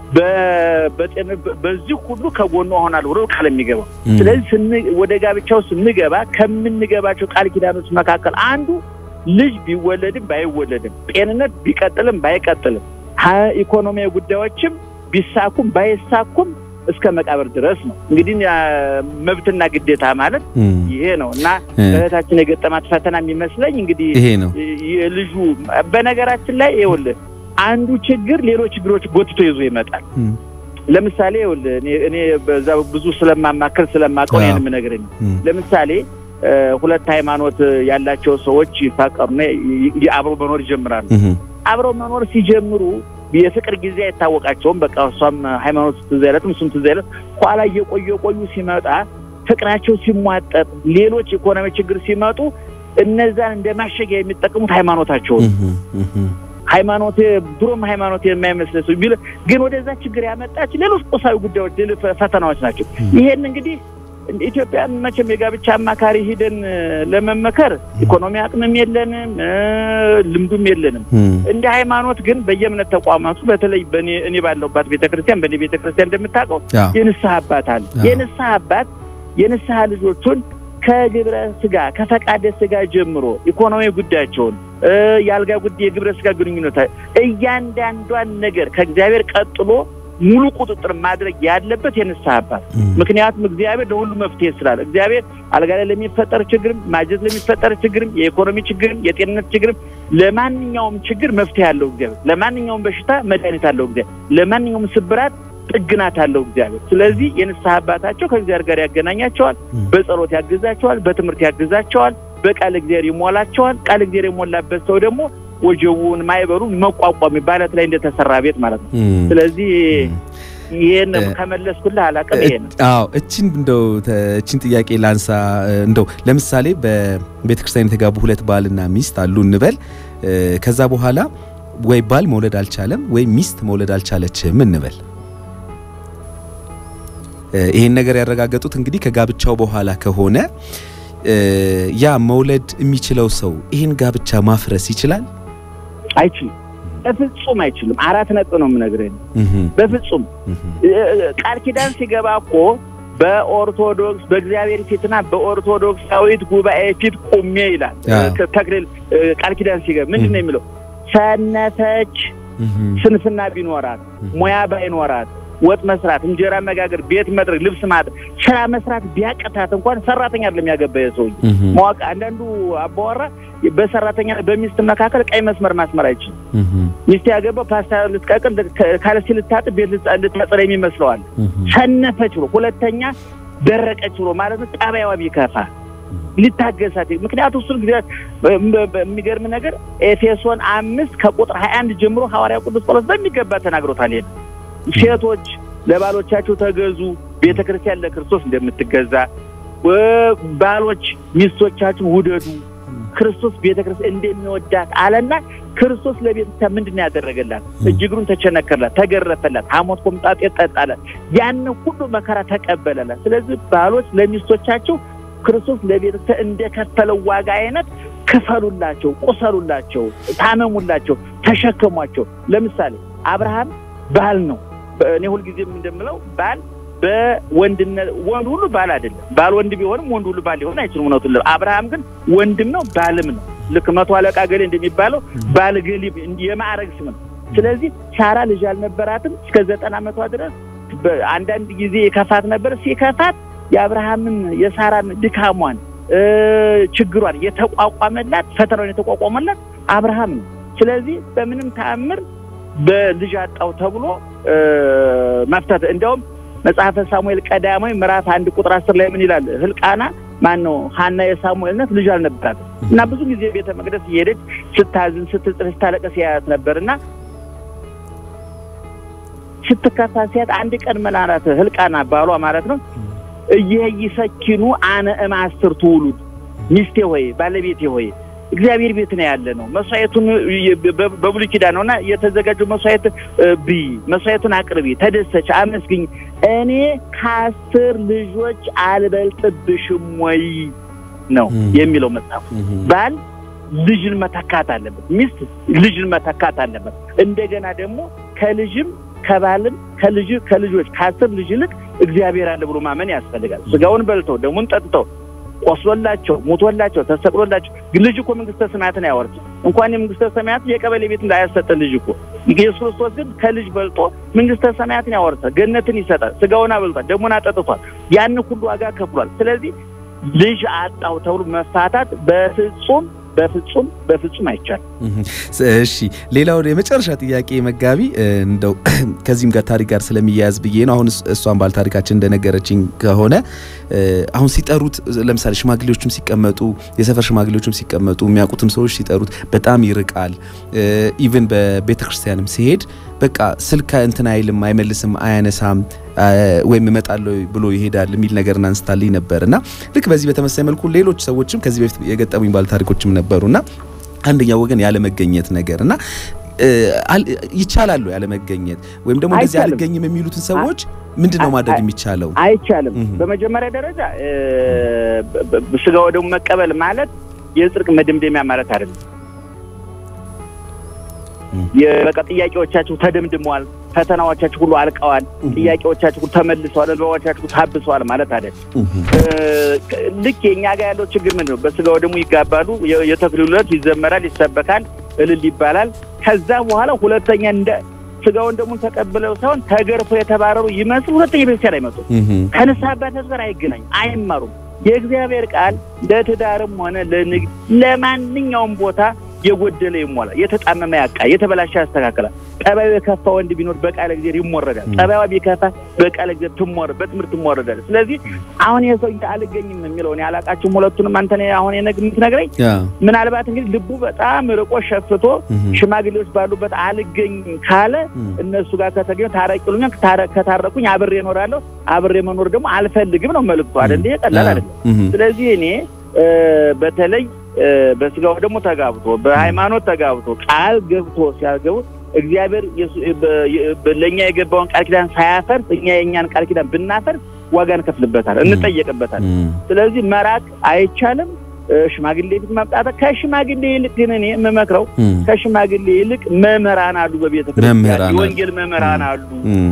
S1: በዚህ ሁሉ ከጎኗ ሆናለሁ ብሎ ቃል የሚገባው። ስለዚህ ወደ ጋብቻው ስንገባ ከምንገባቸው ቃል ኪዳኖች መካከል አንዱ ልጅ ቢወለድም ባይወለድም፣ ጤንነት ቢቀጥልም ባይቀጥልም፣ ኢኮኖሚያዊ ጉዳዮችም ቢሳኩም ባይሳኩም እስከ መቃብር ድረስ ነው። እንግዲህ መብትና ግዴታ ማለት ይሄ ነው እና እህታችን የገጠማት ፈተና የሚመስለኝ እንግዲህ
S2: ይሄ ነው
S1: የልጁ በነገራችን ላይ ይኸውልህ አንዱ ችግር ሌሎች ችግሮች ጎትቶ ይዞ ይመጣል። ለምሳሌ ይኸውልህ እኔ በዛ ብዙ ስለማማከር ስለማውቀው ይሄን የምነግርህ ለምሳሌ ሁለት ሃይማኖት ያላቸው ሰዎች ይፋቀሩና አብረው መኖር ይጀምራሉ። አብረው መኖር ሲጀምሩ የፍቅር ጊዜ አይታወቃቸውም። በቃ እሷም ሃይማኖት ትዝ አይለትም፣ እሱም ትዝ አይለት። ኋላ እየቆዩ የቆዩ ሲመጣ ፍቅራቸው ሲሟጠጥ፣ ሌሎች ኢኮኖሚ ችግር ሲመጡ እነዛን እንደ ማሸጊያ የሚጠቀሙት ሃይማኖታቸውን ሃይማኖት ድሮም ሃይማኖት የማይመስል ሰው ቢል ግን ወደዛ ችግር ያመጣች ሌሎች ቁሳዊ ጉዳዮች፣ ሌሎች ፈተናዎች ናቸው። ይሄን እንግዲህ ኢትዮጵያን መቼም የጋብቻ አማካሪ ሂደን ለመመከር ኢኮኖሚ አቅምም የለንም፣ ልምዱም የለንም። እንደ ሃይማኖት ግን በየእምነት ተቋማቱ በተለይ በእኔ እኔ ባለሁባት ቤተክርስቲያን በእኔ ቤተክርስቲያን እንደምታውቀው የንስሐ አባት አለ። የንስሐ አባት የንስሐ ልጆቹን ከግብረ ስጋ ከፈቃደ ስጋ ጀምሮ ኢኮኖሚ ጉዳያቸውን የአልጋ ጉዳይ የግብረ ስጋ ግንኙነት እያንዳንዷን ነገር ከእግዚአብሔር ቀጥሎ ሙሉ ቁጥጥር ማድረግ ያለበት የንስሐ አባት። ምክንያቱም እግዚአብሔር ለሁሉ መፍትሄ ስላለ እግዚአብሔር አልጋ ላይ ለሚፈጠር ችግርም፣ ማጀት ለሚፈጠር ችግርም፣ የኢኮኖሚ ችግርም፣ የጤንነት ችግርም፣ ለማንኛውም ችግር መፍትሄ አለው እግዚአብሔር። ለማንኛውም በሽታ መድኃኒት አለው እግዚአብሔር። ለማንኛውም ስብራት ጥግናት አለው እግዚአብሔር። ስለዚህ የንስሐ አባታቸው ከእግዚአብሔር ጋር ያገናኛቸዋል፣ በጸሎት ያግዛቸዋል፣ በትምህርት ያግዛቸዋል፣ በቃል እግዚአብሔር ይሞላቸዋል። ቃል እግዚአብሔር የሞላበት ሰው ደግሞ ወጀቡን ማይበሩን መቋቋም ባለት ላይ እንደተሰራ ቤት ማለት ነው። ስለዚህ ይሄን ከመለስኩልህ አላውቅም። ይሄ ነው።
S2: አዎ እቺን እንደው እቺን ጥያቄ ላንሳ። እንደው ለምሳሌ በቤተ ክርስቲያን የተጋቡ ሁለት ባልና ሚስት አሉ እንበል። ከዛ በኋላ ወይ ባል መውለድ አልቻለም ወይ ሚስት መውለድ አልቻለችም እንበል። ይሄን ነገር ያረጋገጡት እንግዲህ ከጋብቻው በኋላ ከሆነ ያ መውለድ የሚችለው ሰው ይህን ጋብቻ ማፍረስ ይችላል?
S1: አይችልም። በፍጹም አይችልም። አራት ነጥብ ነው የምነግርህ። በፍጹም ቃል ኪዳን ሲገባ እኮ በኦርቶዶክስ በእግዚአብሔር ፊትና በኦርቶዶክሳዊት ጉባኤ ፊት ቁሜ ይላል ተክሊል። ቃል ኪዳን ሲገባ ምንድን ነው የሚለው? ሰነፈች ስንፍና ቢኖራት ሙያ ባይኖራት ወጥ መስራት፣ እንጀራ መጋገር፣ ቤት መጥረግ፣ ልብስ ማጠብ፣ ስራ መስራት ቢያቅታት እንኳን ሰራተኛ አይደለም ያገባ ሰውዬ ማወቅ። አንዳንዱ አባወራ በሰራተኛ በሚስት መካከል ቀይ መስመር ማስመር አይችልም። ሚስት ያገባው ፓስታ ልትቀቅል፣ ካልሲ ልታጥብ፣ ቤት ልታጸዳ የሚመስለዋል። ሰነፈች ብሎ ሁለተኛ ደረቀች ብሎ ማለት ነው። ጠባይዋ ቢከፋ ሊታገሳት ምክንያቱ እሱን ጊዜ የሚገርም ነገር ኤፌሶን አምስት ከቁጥር ሀያ አንድ ጀምሮ ሐዋርያ ቅዱስ ጳውሎስ በሚገባ ተናግሮታል። ይሄን ሴቶች ለባሎቻቸው ተገዙ፣ ቤተ ክርስቲያን ለክርስቶስ እንደምትገዛ፣ ባሎች ሚስቶቻችሁ ውደዱ፣ ክርስቶስ ቤተ ክርስቲያን እንደሚወዳት አለና ክርስቶስ ለቤተ ክርስቲያን ምንድን ነው ያደረገላት? እጅግሩን ተቸነከረላት፣ ተገረፈላት፣ ሐሞት ኮምጣጤ ጠጣላት፣ ያን ሁሉ መከራ ተቀበለላት። ስለዚህ ባሎች ለሚስቶቻቸው ክርስቶስ ለቤተ ክርስቲያን እንደከፈለው ዋጋ አይነት ክፈሉላቸው፣ ቁሰሉላቸው፣ ታመሙላቸው፣ ተሸከሟቸው። ለምሳሌ አብርሃም ባል ነው። እኔ ሁልጊዜም እንደምለው ባል በወንድነት ወንድ ሁሉ ባል አይደለም። ባል ወንድ ቢሆንም ወንድ ሁሉ ባል ሊሆን አይችልም። እውነቱን አብርሃም ግን ወንድም ነው ባልም ነው። ልክ መቶ አለቃ ገሌ እንደሚባለው ባል ገሌ የማዕረግ ስም ነው። ስለዚህ ሳራ ልጅ አልነበራትም እስከ ዘጠና ዓመቷ ድረስ። አንዳንድ ጊዜ የከፋት ነበር። ሲከፋት የአብርሃምን የሳራን ድካሟን ችግሯን የተቋቋመላት ፈተናውን የተቋቋመላት አብርሃም ነው። ስለዚህ በምንም ተአምር በልጅ አጣው ተብሎ መፍታት እንዲያውም መጽሐፈ ሳሙኤል ቀዳማዊ ምዕራፍ አንድ ቁጥር አስር ላይ ምን ይላል? ህልቃና ማን ነው ሀና የሳሙኤልነት ልጅ አልነበራትም እና ብዙ ጊዜ ቤተ መቅደስ እየሄደች ስታዝን፣ ስትጽፍ፣ ስታለቀስ ያያት ነበር እና ስትከፋ ሲያት አንድ ቀን መላራት ህልቃና ባሏ ማለት ነው እየይሰኪኑ አነ እማስር ትውሉድ ሚስቴ ሆይ ባለቤቴ ሆይ እግዚአብሔር ቤት ነው ያለ ነው። መስዋዕቱን በብሉይ ኪዳን ነውና የተዘጋጀው መስዋዕት ብይ፣ መስዋዕቱን አቅርቢ፣ ተደሰች፣ አመስግኝ። እኔ ከአስር ልጆች አልበልጥብሽም ወይ ነው የሚለው መጽሐፉ። ባል ልጅን መተካት አለበት፣ ሚስት ልጅን መተካት አለበት። እንደገና ደግሞ ከልጅም ከባልም ከልጅ ከልጆች ከአስር ልጅ ይልቅ እግዚአብሔር አለ ብሎ ማመን ያስፈልጋል። ስጋውን በልተው ደሙን ጠጥተው ቆስሎላቸው ሞቶላቸው ተሰቅሎላቸው ልጅ እኮ መንግስተ ሰማያትን አያወርስ እንኳን የመንግስተ ሰማያት የቀበሌ ቤት እንዳያሰጠ ልጅ እኮ ኢየሱስ ክርስቶስ ግን ከልጅ በልጦ መንግስተ ሰማያትን ያወርሳል፣ ገነትን ይሰጣል። ስጋውን አበልቷል፣ ደሙን አጠጥቷል፣ ያን ሁሉ ዋጋ ከፍሏል። ስለዚህ ልጅ አጣው ተብሎ መፋታት በፍጹም በፍጹም በፍጹም አይቻልም።
S2: እሺ ሌላው የመጨረሻ ጥያቄ መጋቢ፣ እንደው ከዚህም ጋር ታሪክ ጋር ስለሚያያዝ ብዬ ነው። አሁን እሷን ባል ታሪካችን እንደነገረችኝ ከሆነ አሁን ሲጠሩት ለምሳሌ ሽማግሌዎችም ሲቀመጡ የሰፈር ሽማግሌዎችም ሲቀመጡ የሚያውቁትም ሰዎች ሲጠሩት በጣም ይርቃል። ኢቭን በቤተ ክርስቲያንም ሲሄድ በቃ ስልክ እንትን አይልም፣ አይመልስም፣ አያነሳም ወይም እመጣለሁ ብሎ ይሄዳል የሚል ነገር አንስታልኝ ነበር እና ልክ በዚህ በተመሳይ መልኩ ሌሎች ሰዎችም ከዚህ በፊት የገጠሙኝ ባለ ታሪኮችም ነበሩና አንደኛው ወገን ያለመገኘት ነገር እና ይቻላሉ ያለመገኘት ወይም ደግሞ እንደዚህ አልገኝም የሚሉትን ሰዎች ምንድን ነው ማድረግ የሚቻለው?
S1: አይቻልም። በመጀመሪያ ደረጃ ስጋ ወደሙ መቀበል ማለት የጽድቅ መደምደሚያ ማለት አይደለም። በቃ ጥያቄዎቻቸው ተደምድመዋል፣ ፈተናዎቻችሁ ሁሉ አልቀዋል፣ ጥያቄዎቻችሁ ሁሉ ተመልሰዋል፣ እንባዎቻችሁ ሁሉ ታብሰዋል ማለት አይደለም። ልክ የእኛ ጋር ያለው ችግር ምንድን ነው? በስጋው ደግሞ ይጋባሉ፣ የተክሊሉ ዕለት ይዘመራል፣ ይሰበካል፣ እልል ይባላል። ከዛ በኋላ ሁለተኛ እንደ ስጋውን ደግሞ ተቀብለው ሳይሆን ተገርፎ የተባረሩ ይመስል ሁለተኛ ቤተክርስቲያን አይመጡም። ከንስሐ አባታቸው ጋር አይገናኙም፣ አይማሩም። የእግዚአብሔር ቃል ለትዳርም ሆነ ለንግድ ለማንኛውም ቦታ የጎደለ ይሞላል፣ የተጣመመ ያቃ፣ የተበላሸ ያስተካክላል። ጠባዩ የከፋ ወንድ ቢኖር በቃለ እግዚአብሔር ይሞረዳል። ጠባዩ ቢከፋ በቃለ እግዚአብሔር ትሞረ በትምህርት ትሞረዳል። ስለዚህ አሁን የሰው አልገኝም የሚለውን ያላቃችሁም ሁለቱንም አንተ አሁን የምትነግረኝ ምናልባት እንግዲህ ልቡ በጣም ርቆ ሸፍቶ ሽማግሌዎች ባሉበት አልገኝም ካለ እነሱ ጋር ከተገኘ ታረቂሉኛ ከታረቁኝ አብሬ እኖራለሁ። አብሬ መኖር ደግሞ አልፈልግም ነው መልዕክቱ አይደል? ይሄ ቀላል አይደለም። ስለዚህ እኔ በተለይ በስጋው ደግሞ ተጋብቶ በሃይማኖት ተጋብቶ ቃል ገብቶ ሲያገቡ እግዚአብሔር ለእኛ የገባውን ቃል ኪዳን ሳያፈርስ እኛ የእኛን ቃል ኪዳን ብናፈርስ ዋጋ እንከፍልበታል፣ እንጠየቅበታል። ስለዚህ መራቅ አይቻልም። ሽማግሌ ፊት መምጣት ከሽማግሌ ይልቅ ግን እኔ የምመክረው ከሽማግሌ ይልቅ መምህራን አሉ፣ በቤተ ክርስቲያን የወንጌል መምህራን አሉ።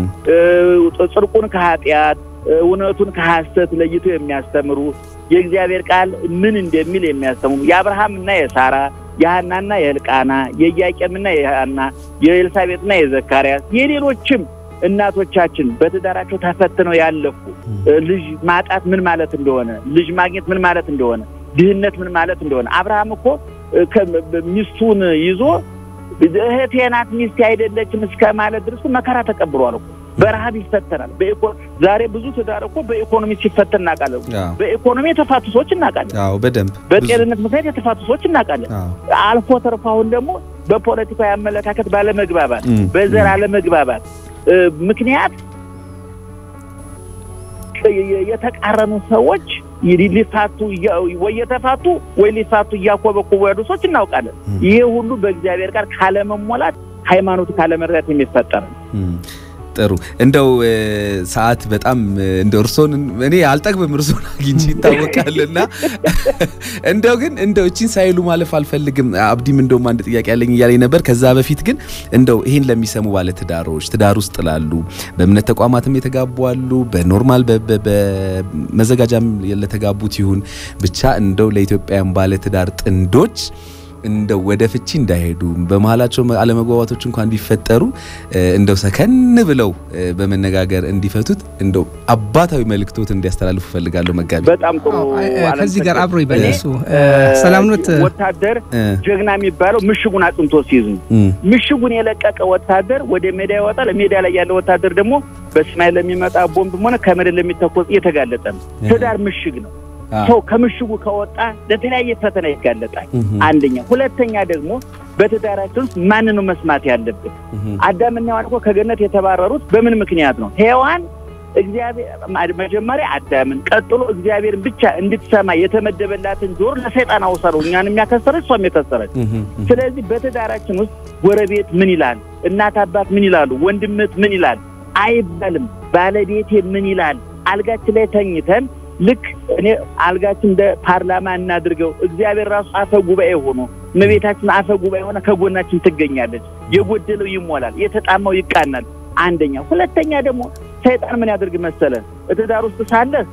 S1: ጽድቁን ከኃጢአት እውነቱን ከሐሰት ለይቶ የሚያስተምሩ የእግዚአብሔር ቃል ምን እንደሚል የሚያስተምሩ የአብርሃምና የሳራ የሐናና የሕልቃና የኢያቄምና የሐና የኤልሳቤጥና የዘካርያስ የሌሎችም እናቶቻችን በትዳራቸው ተፈትነው ያለፉ ልጅ ማጣት ምን ማለት እንደሆነ፣ ልጅ ማግኘት ምን ማለት እንደሆነ፣ ድህነት ምን ማለት እንደሆነ አብርሃም እኮ ሚስቱን ይዞ እህቴ ናት ሚስቴ አይደለችም እስከ ማለት ድረስ መከራ ተቀብሏል እኮ በረሀብ ይፈተናል። ዛሬ ብዙ ትዳር እኮ በኢኮኖሚ ሲፈተን እናውቃለን። በኢኮኖሚ የተፋቱ ሰዎች እናውቃለን።
S2: አዎ በደንብ
S1: በጤንነት ምክንያት የተፋቱ ሰዎች እናውቃለን። አልፎ ተርፎ አሁን ደግሞ በፖለቲካዊ አመለካከት ባለመግባባት፣ በዘር አለመግባባት ምክንያት የተቃረኑ ሰዎች ሊፋቱ ወይ የተፋቱ ወይ ሊፋቱ እያኮበኮቡ ያሉ ሰዎች እናውቃለን። ይሄ ሁሉ በእግዚአብሔር ቃል ካለመሞላት ሃይማኖት ካለመረዳት የሚፈጠር ነው።
S2: ጥሩ እንደው ሰዓት በጣም እንደ እርሶን እኔ አልጠግብም እርሶን አግኝቼ ይታወቃልና እንደው ግን እንደው እቺን ሳይሉ ማለፍ አልፈልግም። አብዲም እንደውም አንድ ጥያቄ ያለኝ እያለኝ ነበር። ከዛ በፊት ግን እንደው ይሄን ለሚሰሙ ባለ ትዳሮች ትዳር ውስጥ ላሉ በእምነት ተቋማትም የተጋቡ አሉ፣ በኖርማል በመዘጋጃም ለተጋቡት ይሁን ብቻ እንደው ለኢትዮጵያውያን ባለ ትዳር ጥንዶች እንደው ወደ ፍቺ እንዳይሄዱ በመሀላቸው አለመግባባቶች እንኳን ቢፈጠሩ እንደው ሰከን ብለው በመነጋገር እንዲፈቱት እንደው አባታዊ መልእክቶት እንዲያስተላልፉ ፈልጋለሁ። መጋቢ
S1: በጣም ጥሩ።
S3: ከዚህ ጋር አብሮ ይበለሱ ሰላምኖት
S1: ወታደር ጀግና የሚባለው ምሽጉን አጽንቶ ሲይዝ ምሽጉን የለቀቀ ወታደር ወደ ሜዳ ይወጣል። ሜዳ ላይ ያለ ወታደር ደግሞ በሰማይ ለሚመጣ ቦምብም ሆነ ከመሬት ለሚተኮስ እየተጋለጠ ነው። ትዳር ምሽግ ነው። ሰው ከምሽጉ ከወጣ ለተለያየ ፈተና ይጋለጣል። አንደኛ። ሁለተኛ ደግሞ በትዳራችን ውስጥ ማን ነው መስማት ያለብን? አዳምና ሔዋን እኮ ከገነት የተባረሩት በምን ምክንያት ነው? ሔዋን እግዚአብሔር መጀመሪያ አዳምን ቀጥሎ እግዚአብሔርን ብቻ እንድትሰማ የተመደበላትን ጆሮ ለሰይጣን አውሰረው። እኛን የሚያከሰረች እሷም የከሰረች። ስለዚህ በትዳራችን ውስጥ ጎረቤት ምን ይላል፣ እናት አባት ምን ይላሉ፣ ወንድምት ምን ይላል አይባልም። ባለቤቴ ምን ይላል አልጋችን ላይ ተኝተን ልክ እኔ አልጋችን እንደ ፓርላማ እናድርገው። እግዚአብሔር ራሱ አፈ ጉባኤ ሆኖ እመቤታችን አፈ ጉባኤ ሆነ ከጎናችን ትገኛለች። የጎደለው ይሞላል፣ የተጣማው ይቃናል። አንደኛ። ሁለተኛ ደግሞ ሰይጣን ምን ያደርግ መሰለ ትዳር ውስጥ ሳለህ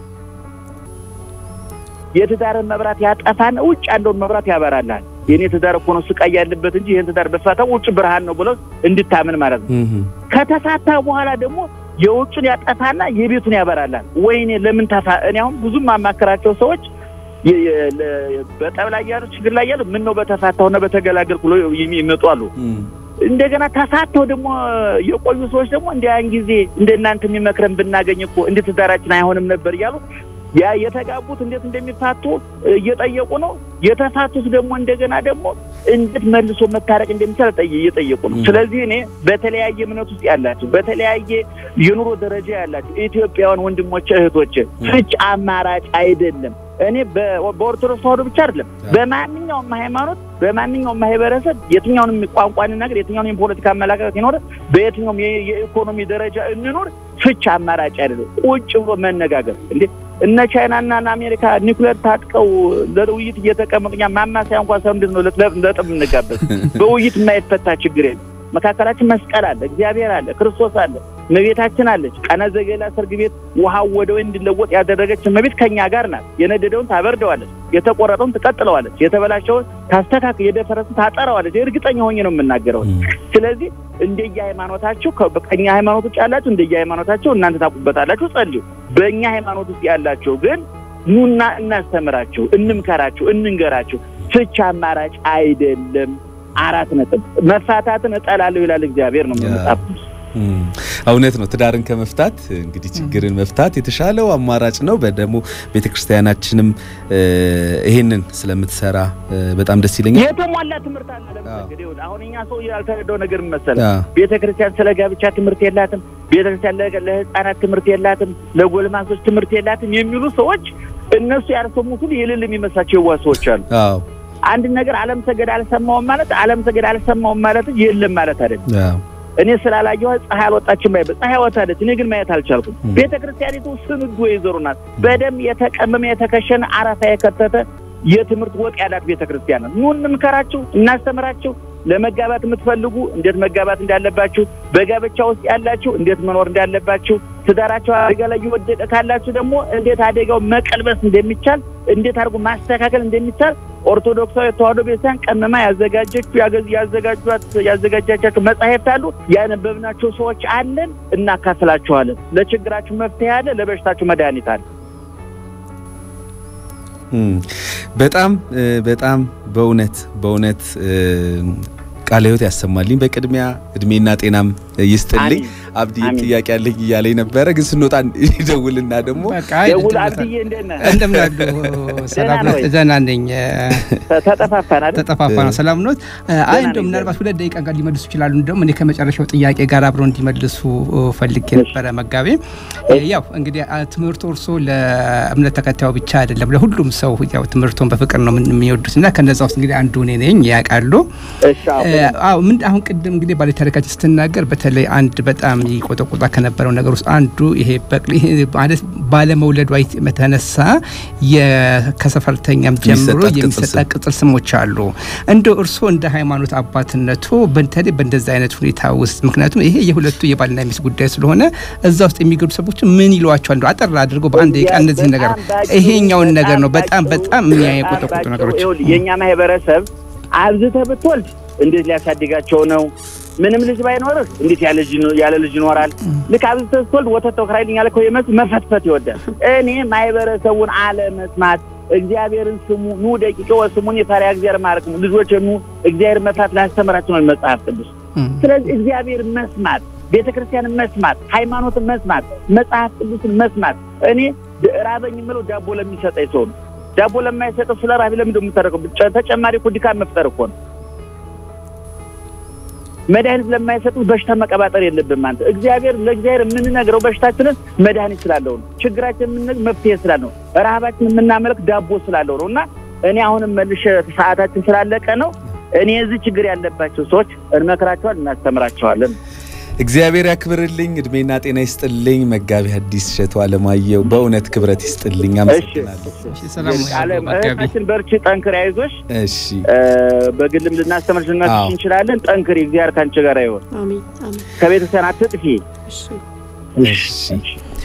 S1: የትዳርን መብራት ያጠፋን ውጭ ያለውን መብራት ያበራልሃል። የእኔ ትዳር እኮ ነው ስቃይ ያለበት እንጂ ይህን ትዳር በፋታው ውጭ ብርሃን ነው ብለው እንድታምን ማለት ነው። ከተፋታ በኋላ ደግሞ የውጩን ያጠፋና የቤቱን ያበራላል። ወይኔ ለምን ተፋ እኔ አሁን ብዙም ማማከራቸው ሰዎች በጠብ ላይ ያሉ ችግር ላይ ያሉ ምን ነው በተፋታውና በተገላገልኩ ብሎ ይመጡ አሉ። እንደገና ተፋተው ደግሞ የቆዩ ሰዎች ደግሞ እንደ ያን ጊዜ እንደ እናንተ የሚመክረን ብናገኝ እኮ እንደ ትዳራችን አይሆንም ነበር እያሉ ያ የተጋቡት እንዴት እንደሚፋቱ እየጠየቁ ነው። የተፋቱት ደግሞ እንደገና ደግሞ እንዴት መልሶ መታረቅ እንደሚቻል እየጠየቁ ነው። ስለዚህ እኔ በተለያየ እምነት ውስጥ ያላችሁ፣ በተለያየ የኑሮ ደረጃ ያላችሁ ኢትዮጵያውያን ወንድሞቼ እህቶቼ፣ ፍች አማራጭ አይደለም። እኔ በኦርቶዶክስ ተዋህዶ ብቻ አይደለም፣ በማንኛውም ሃይማኖት፣ በማንኛውም ማህበረሰብ የትኛውንም ቋንቋ እንናገር፣ የትኛውንም የፖለቲካ አመለካከት ይኖረ፣ በየትኛውም የኢኮኖሚ ደረጃ እንኖር፣ ፍች አማራጭ አይደለም። ቁጭ ብሎ መነጋገር እንዴ እነ ቻይናና አሜሪካ ኒኩሌር ታጥቀው ለውይይት እየተቀመጡ እኛ ማማሰያ እንኳን ሰው እንዴት ነው ለጥብ እንጋበዝ? በውይይት የማይፈታ ችግር የለም። መካከላችን መስቀል አለ፣ እግዚአብሔር አለ፣ ክርስቶስ አለ፣ እመቤታችን አለች። ቃና ዘገሊላ ሰርግ ቤት ውሃው ወደ ወይን እንዲለወጥ ያደረገች እመቤት ከኛ ጋር ናት። የነደደውን ታበርደዋለች፣ የተቆረጠውን ትቀጥለዋለች፣ የተበላሸውን ታስተካክ፣ የደፈረሰውን ታጠራዋለች። እርግጠኛ ሆኜ ነው የምናገረው። ስለዚህ እንደየ ሃይማኖታችሁ ከኛ ሃይማኖት ውጭ ያላችሁ እንደየ ሃይማኖታችሁ እናንተ ታውቁበታላችሁ፣ ጸልዩ። በእኛ ሃይማኖት ውስጥ ያላችሁ ግን ኑና እናስተምራችሁ፣ እንምከራችሁ፣ እንንገራችሁ። ፍች አማራጭ አይደለም። አራት ነጥብ። መፋታትን እጠላለሁ ይላል እግዚአብሔር ነው መጽሐፍ
S2: እውነት ነው። ትዳርን ከመፍታት እንግዲህ ችግርን መፍታት የተሻለው አማራጭ ነው። በደግሞ ቤተክርስቲያናችንም ይሄንን ስለምትሰራ በጣም ደስ ይለኛል።
S1: የተሟላ ትምህርት አለ። ለምሳሌ አሁን እኛ ሰው ያልተረዳው ነገር መሰለ ቤተክርስቲያን ስለ ጋብቻ ትምህርት የላትም፣ ቤተክርስቲያን ለህፃናት ትምህርት የላትም፣ ለጎልማሶች ትምህርት የላትም የሚሉ ሰዎች እነሱ ያልሰሙትን የሌለ የሚመስላቸው የዋ ሰዎች አሉ። አንድ ነገር አለም ሰገድ አልሰማውም ማለት አለም ሰገድ አልሰማውም ማለት የለም ማለት አይደለም። እኔ ስላላየኋት ፀሐይ አልወጣችም ማይ ፀሐይ ወጣለች፣ እኔ ግን ማየት አልቻልኩም። ቤተ ክርስቲያኒቱ ስንዱ ወይዘሮ ናት። በደም የተቀመመ የተከሸነ አረፋ የከተተ የትምህርት ወጥ ያላት ቤተ ክርስቲያን ናት። ኑ እንምከራችሁ፣ እናስተምራችሁ። ለመጋባት የምትፈልጉ እንዴት መጋባት እንዳለባችሁ፣ በጋብቻ ውስጥ ያላችሁ እንዴት መኖር እንዳለባችሁ፣ ትዳራቸው አደጋ ላይ እየወደቀ ካላችሁ ደግሞ እንዴት አደጋው መቀልበስ እንደሚቻል፣ እንዴት አድርጎ ማስተካከል እንደሚቻል ኦርቶዶክሳዊ ተዋሕዶ ቤተክርስቲያን ቀመማ ያዘጋጀችው ያዘጋጇት ያዘጋጃቻቸው መጻሕፍት አሉ። ያነበብናቸው ሰዎች አለን፣ እናካፍላችኋለን። ለችግራችሁ መፍትሄ አለ፣ ለበሽታችሁ መድኃኒት አለ።
S2: በጣም በጣም በእውነት በእውነት ቃለ ሕይወት ያሰማልኝ። በቅድሚያ እድሜና ጤናም ይስጥልኝ። አብዲ ጥያቄ ያለኝ እያለኝ ነበረ፣ ግን ስንወጣ ይደውልና ደግሞ
S1: ደውል አብዲዬ፣ እንደት ነህ?
S3: እንደምን አሉ? ሰላም ነው? ደህና ነኝ።
S1: ተጠፋፋን አይደል?
S3: ተጠፋፋ ነው። ሰላም ኖት? አይ እንደው ምናልባት ሁለት ደቂቃ ጋር ሊመልሱ ይችላሉ። እንደውም እኔ ከመጨረሻው ጥያቄ ጋር አብረው እንዲመልሱ ፈልጌ ነበረ። መጋቤ ያው እንግዲህ ትምህርቱ እርሶ ለእምነት ተከታዩ ብቻ አይደለም ለሁሉም ሰው ያው ትምህርቱን በፍቅር ነው የሚወዱት እና ከነዛ ውስጥ እንግዲህ አንዱ እኔ ነኝ ያውቃሉ። አዎ ምን አሁን ቅድም እንግዲህ ባለ ታሪካችን ስትናገር በተለይ አንድ በጣም ይቆጠቁጣ ከነበረው ነገር ውስጥ አንዱ ይሄ በቅሊ ማለት ባለመውለዷ የተነሳ ከሰፈርተኛም ጀምሮ የሚሰጣ ቅጽል ስሞች አሉ። እንደ እርስዎ እንደ ሃይማኖት አባትነቱ በተለይ በእንደዚህ አይነት ሁኔታ ውስጥ ምክንያቱም ይሄ የሁለቱ የባልና ሚስት ጉዳይ ስለሆነ እዛ ውስጥ የሚገቡ ሰዎች ምን ይሏቸዋል? እንደው አጠር አድርገው በአንድ ደቂቃ እነዚህ ነገር ይሄኛውን ነገር ነው በጣም በጣም የሚያቆጠቁጡ ነገሮች
S1: የእኛ ማህበረሰብ አብዝተህ ብትወልድ እንዴት ሊያሳድጋቸው ነው? ምንም ልጅ ባይኖርህ እንዴት ያለ ልጅ ይኖራል? ልክ አብዝተህ ስትወልድ ወተት ተከራይልኝ ያለ የመስ መፈትፈት ይወዳል። እኔ ማህበረሰቡን አለመስማት እግዚአብሔርን ስሙ ኑ ደቂቀ ወስሙን የፈሪሃ እግዚአብሔር ማረክሙ ልጆች ኑ እግዚአብሔር መፍራት ላስተምራቸው ነው መጽሐፍ ቅዱስ። ስለዚህ እግዚአብሔር መስማት፣ ቤተ ክርስቲያንን መስማት፣ ሃይማኖትን መስማት፣ መጽሐፍ ቅዱስን መስማት። እኔ ራበኝ የምለው ዳቦ ለሚሰጠኝ ሰው ነው። ዳቦ ለማይሰጠው ስለ ራቢ ለምንድን ነው የምታደርገው? ተጨማሪ እኮ ድካም መፍጠር እኮ ነው። መድኃኒት ለማይሰጡት በሽታ መቀባጠር የለብም። አንተ እግዚአብሔር ለእግዚአብሔር የምንነግረው በሽታችንን መድኃኒት ስላለው ነው። ችግራችን የምንነግር መፍትሄ ስላለው ነው። ረሃባችን የምናመልክ ዳቦ ስላለው ነው። እና እኔ አሁንም መልሼ ሰዓታችን ስላለቀ ነው። እኔ የዚህ ችግር ያለባቸው ሰዎች እንመክራቸዋል፣ እናስተምራቸዋለን።
S2: እግዚአብሔር ያክብርልኝ፣ እድሜና ጤና ይስጥልኝ። መጋቢ ሐዲስ እሸቱ አለማየሁ በእውነት ክብረት ይስጥልኝ። አመሰግናለሁ።
S1: እህታችን በርቺ፣ ጠንክሪ፣ አይዞሽ።
S2: እሺ
S1: በግልም ልናስተምር ልናስሽ እንችላለን። ጠንክሪ፣ እግዚአብሔር ከአንቺ ጋር ይሆን። ከቤተሰብ አትጥፊ።
S2: እሺ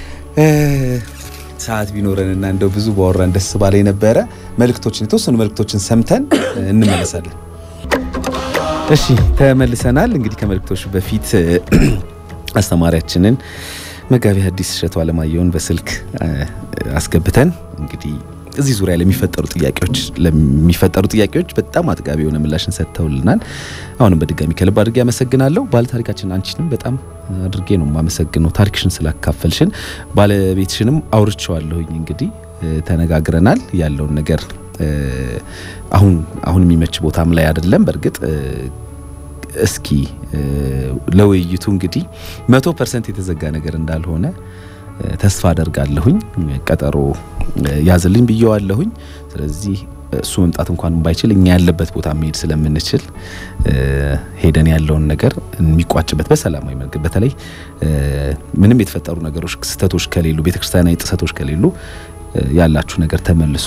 S2: ሰዓት ቢኖረንና እንደው ብዙ ባወራን ደስ ባለ ነበረ። መልእክቶችን የተወሰኑ መልእክቶችን ሰምተን እንመለሳለን። እሺ ተመልሰናል። እንግዲህ ከመልእክቶች በፊት አስተማሪያችንን መጋቢ ሐዲስ እሸቱ አለማየሁን በስልክ አስገብተን እንግዲህ እዚህ ዙሪያ ለሚፈጠሩ ጥያቄዎች ለሚፈጠሩ ጥያቄዎች በጣም አጥጋቢ የሆነ ምላሽን ሰጥተውልናል። አሁንም በድጋሚ ከልብ አድርጌ አመሰግናለሁ። ባለ ታሪካችን አንቺንም በጣም አድርጌ ነው የማመሰግነው ታሪክሽን ስላካፈልሽን። ባለቤትሽንም አውርቼዋለሁኝ እንግዲህ ተነጋግረናል ያለውን ነገር አሁን አሁን የሚመች ቦታም ላይ አይደለም። በእርግጥ እስኪ ለውይይቱ እንግዲህ መቶ ፐርሰንት የተዘጋ ነገር እንዳልሆነ ተስፋ አደርጋለሁኝ። ቀጠሮ ያዝልኝ ብየዋለሁኝ። ስለዚህ እሱ መምጣት እንኳን ባይችል እኛ ያለበት ቦታ መሄድ ስለምንችል ሄደን ያለውን ነገር የሚቋጭበት በሰላማዊ መንገድ በተለይ ምንም የተፈጠሩ ነገሮች ስህተቶች ከሌሉ ቤተክርስቲያናዊ ጥሰቶች ከሌሉ ያላችሁ ነገር ተመልሶ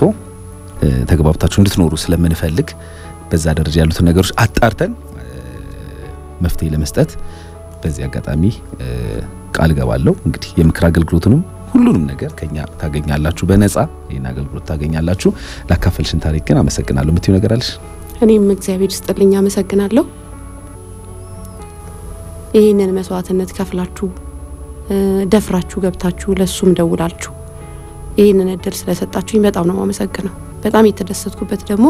S2: ተግባብታችሁ እንድትኖሩ ስለምንፈልግ በዛ ደረጃ ያሉትን ነገሮች አጣርተን መፍትሄ ለመስጠት በዚህ አጋጣሚ ቃል ገባለሁ። እንግዲህ የምክር አገልግሎቱንም ሁሉንም ነገር ከኛ ታገኛላችሁ፣ በነጻ ይህን አገልግሎት ታገኛላችሁ። ላካፈልሽን ታሪክ ግን አመሰግናለሁ። የምትይው ነገር አለሽ?
S4: እኔም እግዚአብሔር ይስጥልኝ አመሰግናለሁ። ይህንን መስዋዕትነት ከፍላችሁ ደፍራችሁ ገብታችሁ ለሱም ደውላችሁ ይህንን እድል ስለሰጣችሁኝ በጣም ነው የማመሰግነው። በጣም የተደሰትኩበት ደግሞ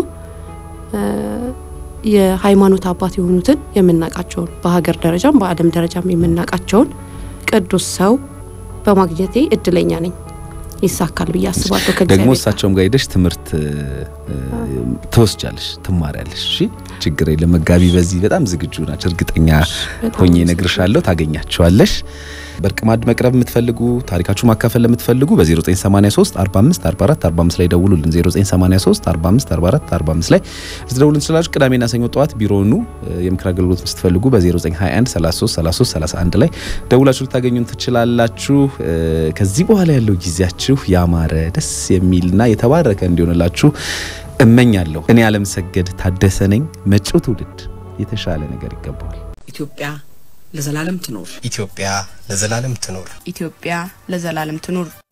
S4: የሃይማኖት አባት የሆኑትን የምናውቃቸውን በሀገር ደረጃም በዓለም ደረጃም የምናውቃቸውን ቅዱስ ሰው በማግኘቴ እድለኛ ነኝ። ይሳካል ብዬ አስባለሁ።
S2: ደግሞ እሳቸውም ጋር ሄደሽ ትምህርት ትወስጃለሽ፣ ትማሪያለሽ። እሺ ችግር የለም። መጋቢ በዚህ በጣም ዝግጁ ናቸው፣ እርግጠኛ ሆኜ እነግርሻለሁ። ታገኛቸዋለሽ። በእርቅ ማዕድ መቅረብ የምትፈልጉ ታሪካችሁ ማካፈል ለምትፈልጉ በ0983 45 44 45 ላይ ደውሉልን። 0983 45 44 45 ላይ ልትደውሉን ትችላላችሁ። ቅዳሜና ሰኞ ጠዋት ቢሮኑ የምክር አገልግሎት ስትፈልጉ በ0921 33 33 31 ላይ ደውላችሁ ልታገኙን ትችላላችሁ። ከዚህ በኋላ ያለው ጊዜያችሁ ያማረ ደስ የሚልና የተባረከ እንዲሆንላችሁ እመኛለሁ። እኔ አለምሰገድ ታደሰ ነኝ። መጪው ትውልድ የተሻለ ነገር ይገባዋል።
S5: ኢትዮጵያ ለዘላለም ትኖር።
S6: ኢትዮጵያ ለዘላለም ትኖር።
S7: ኢትዮጵያ ለዘላለም ትኑር።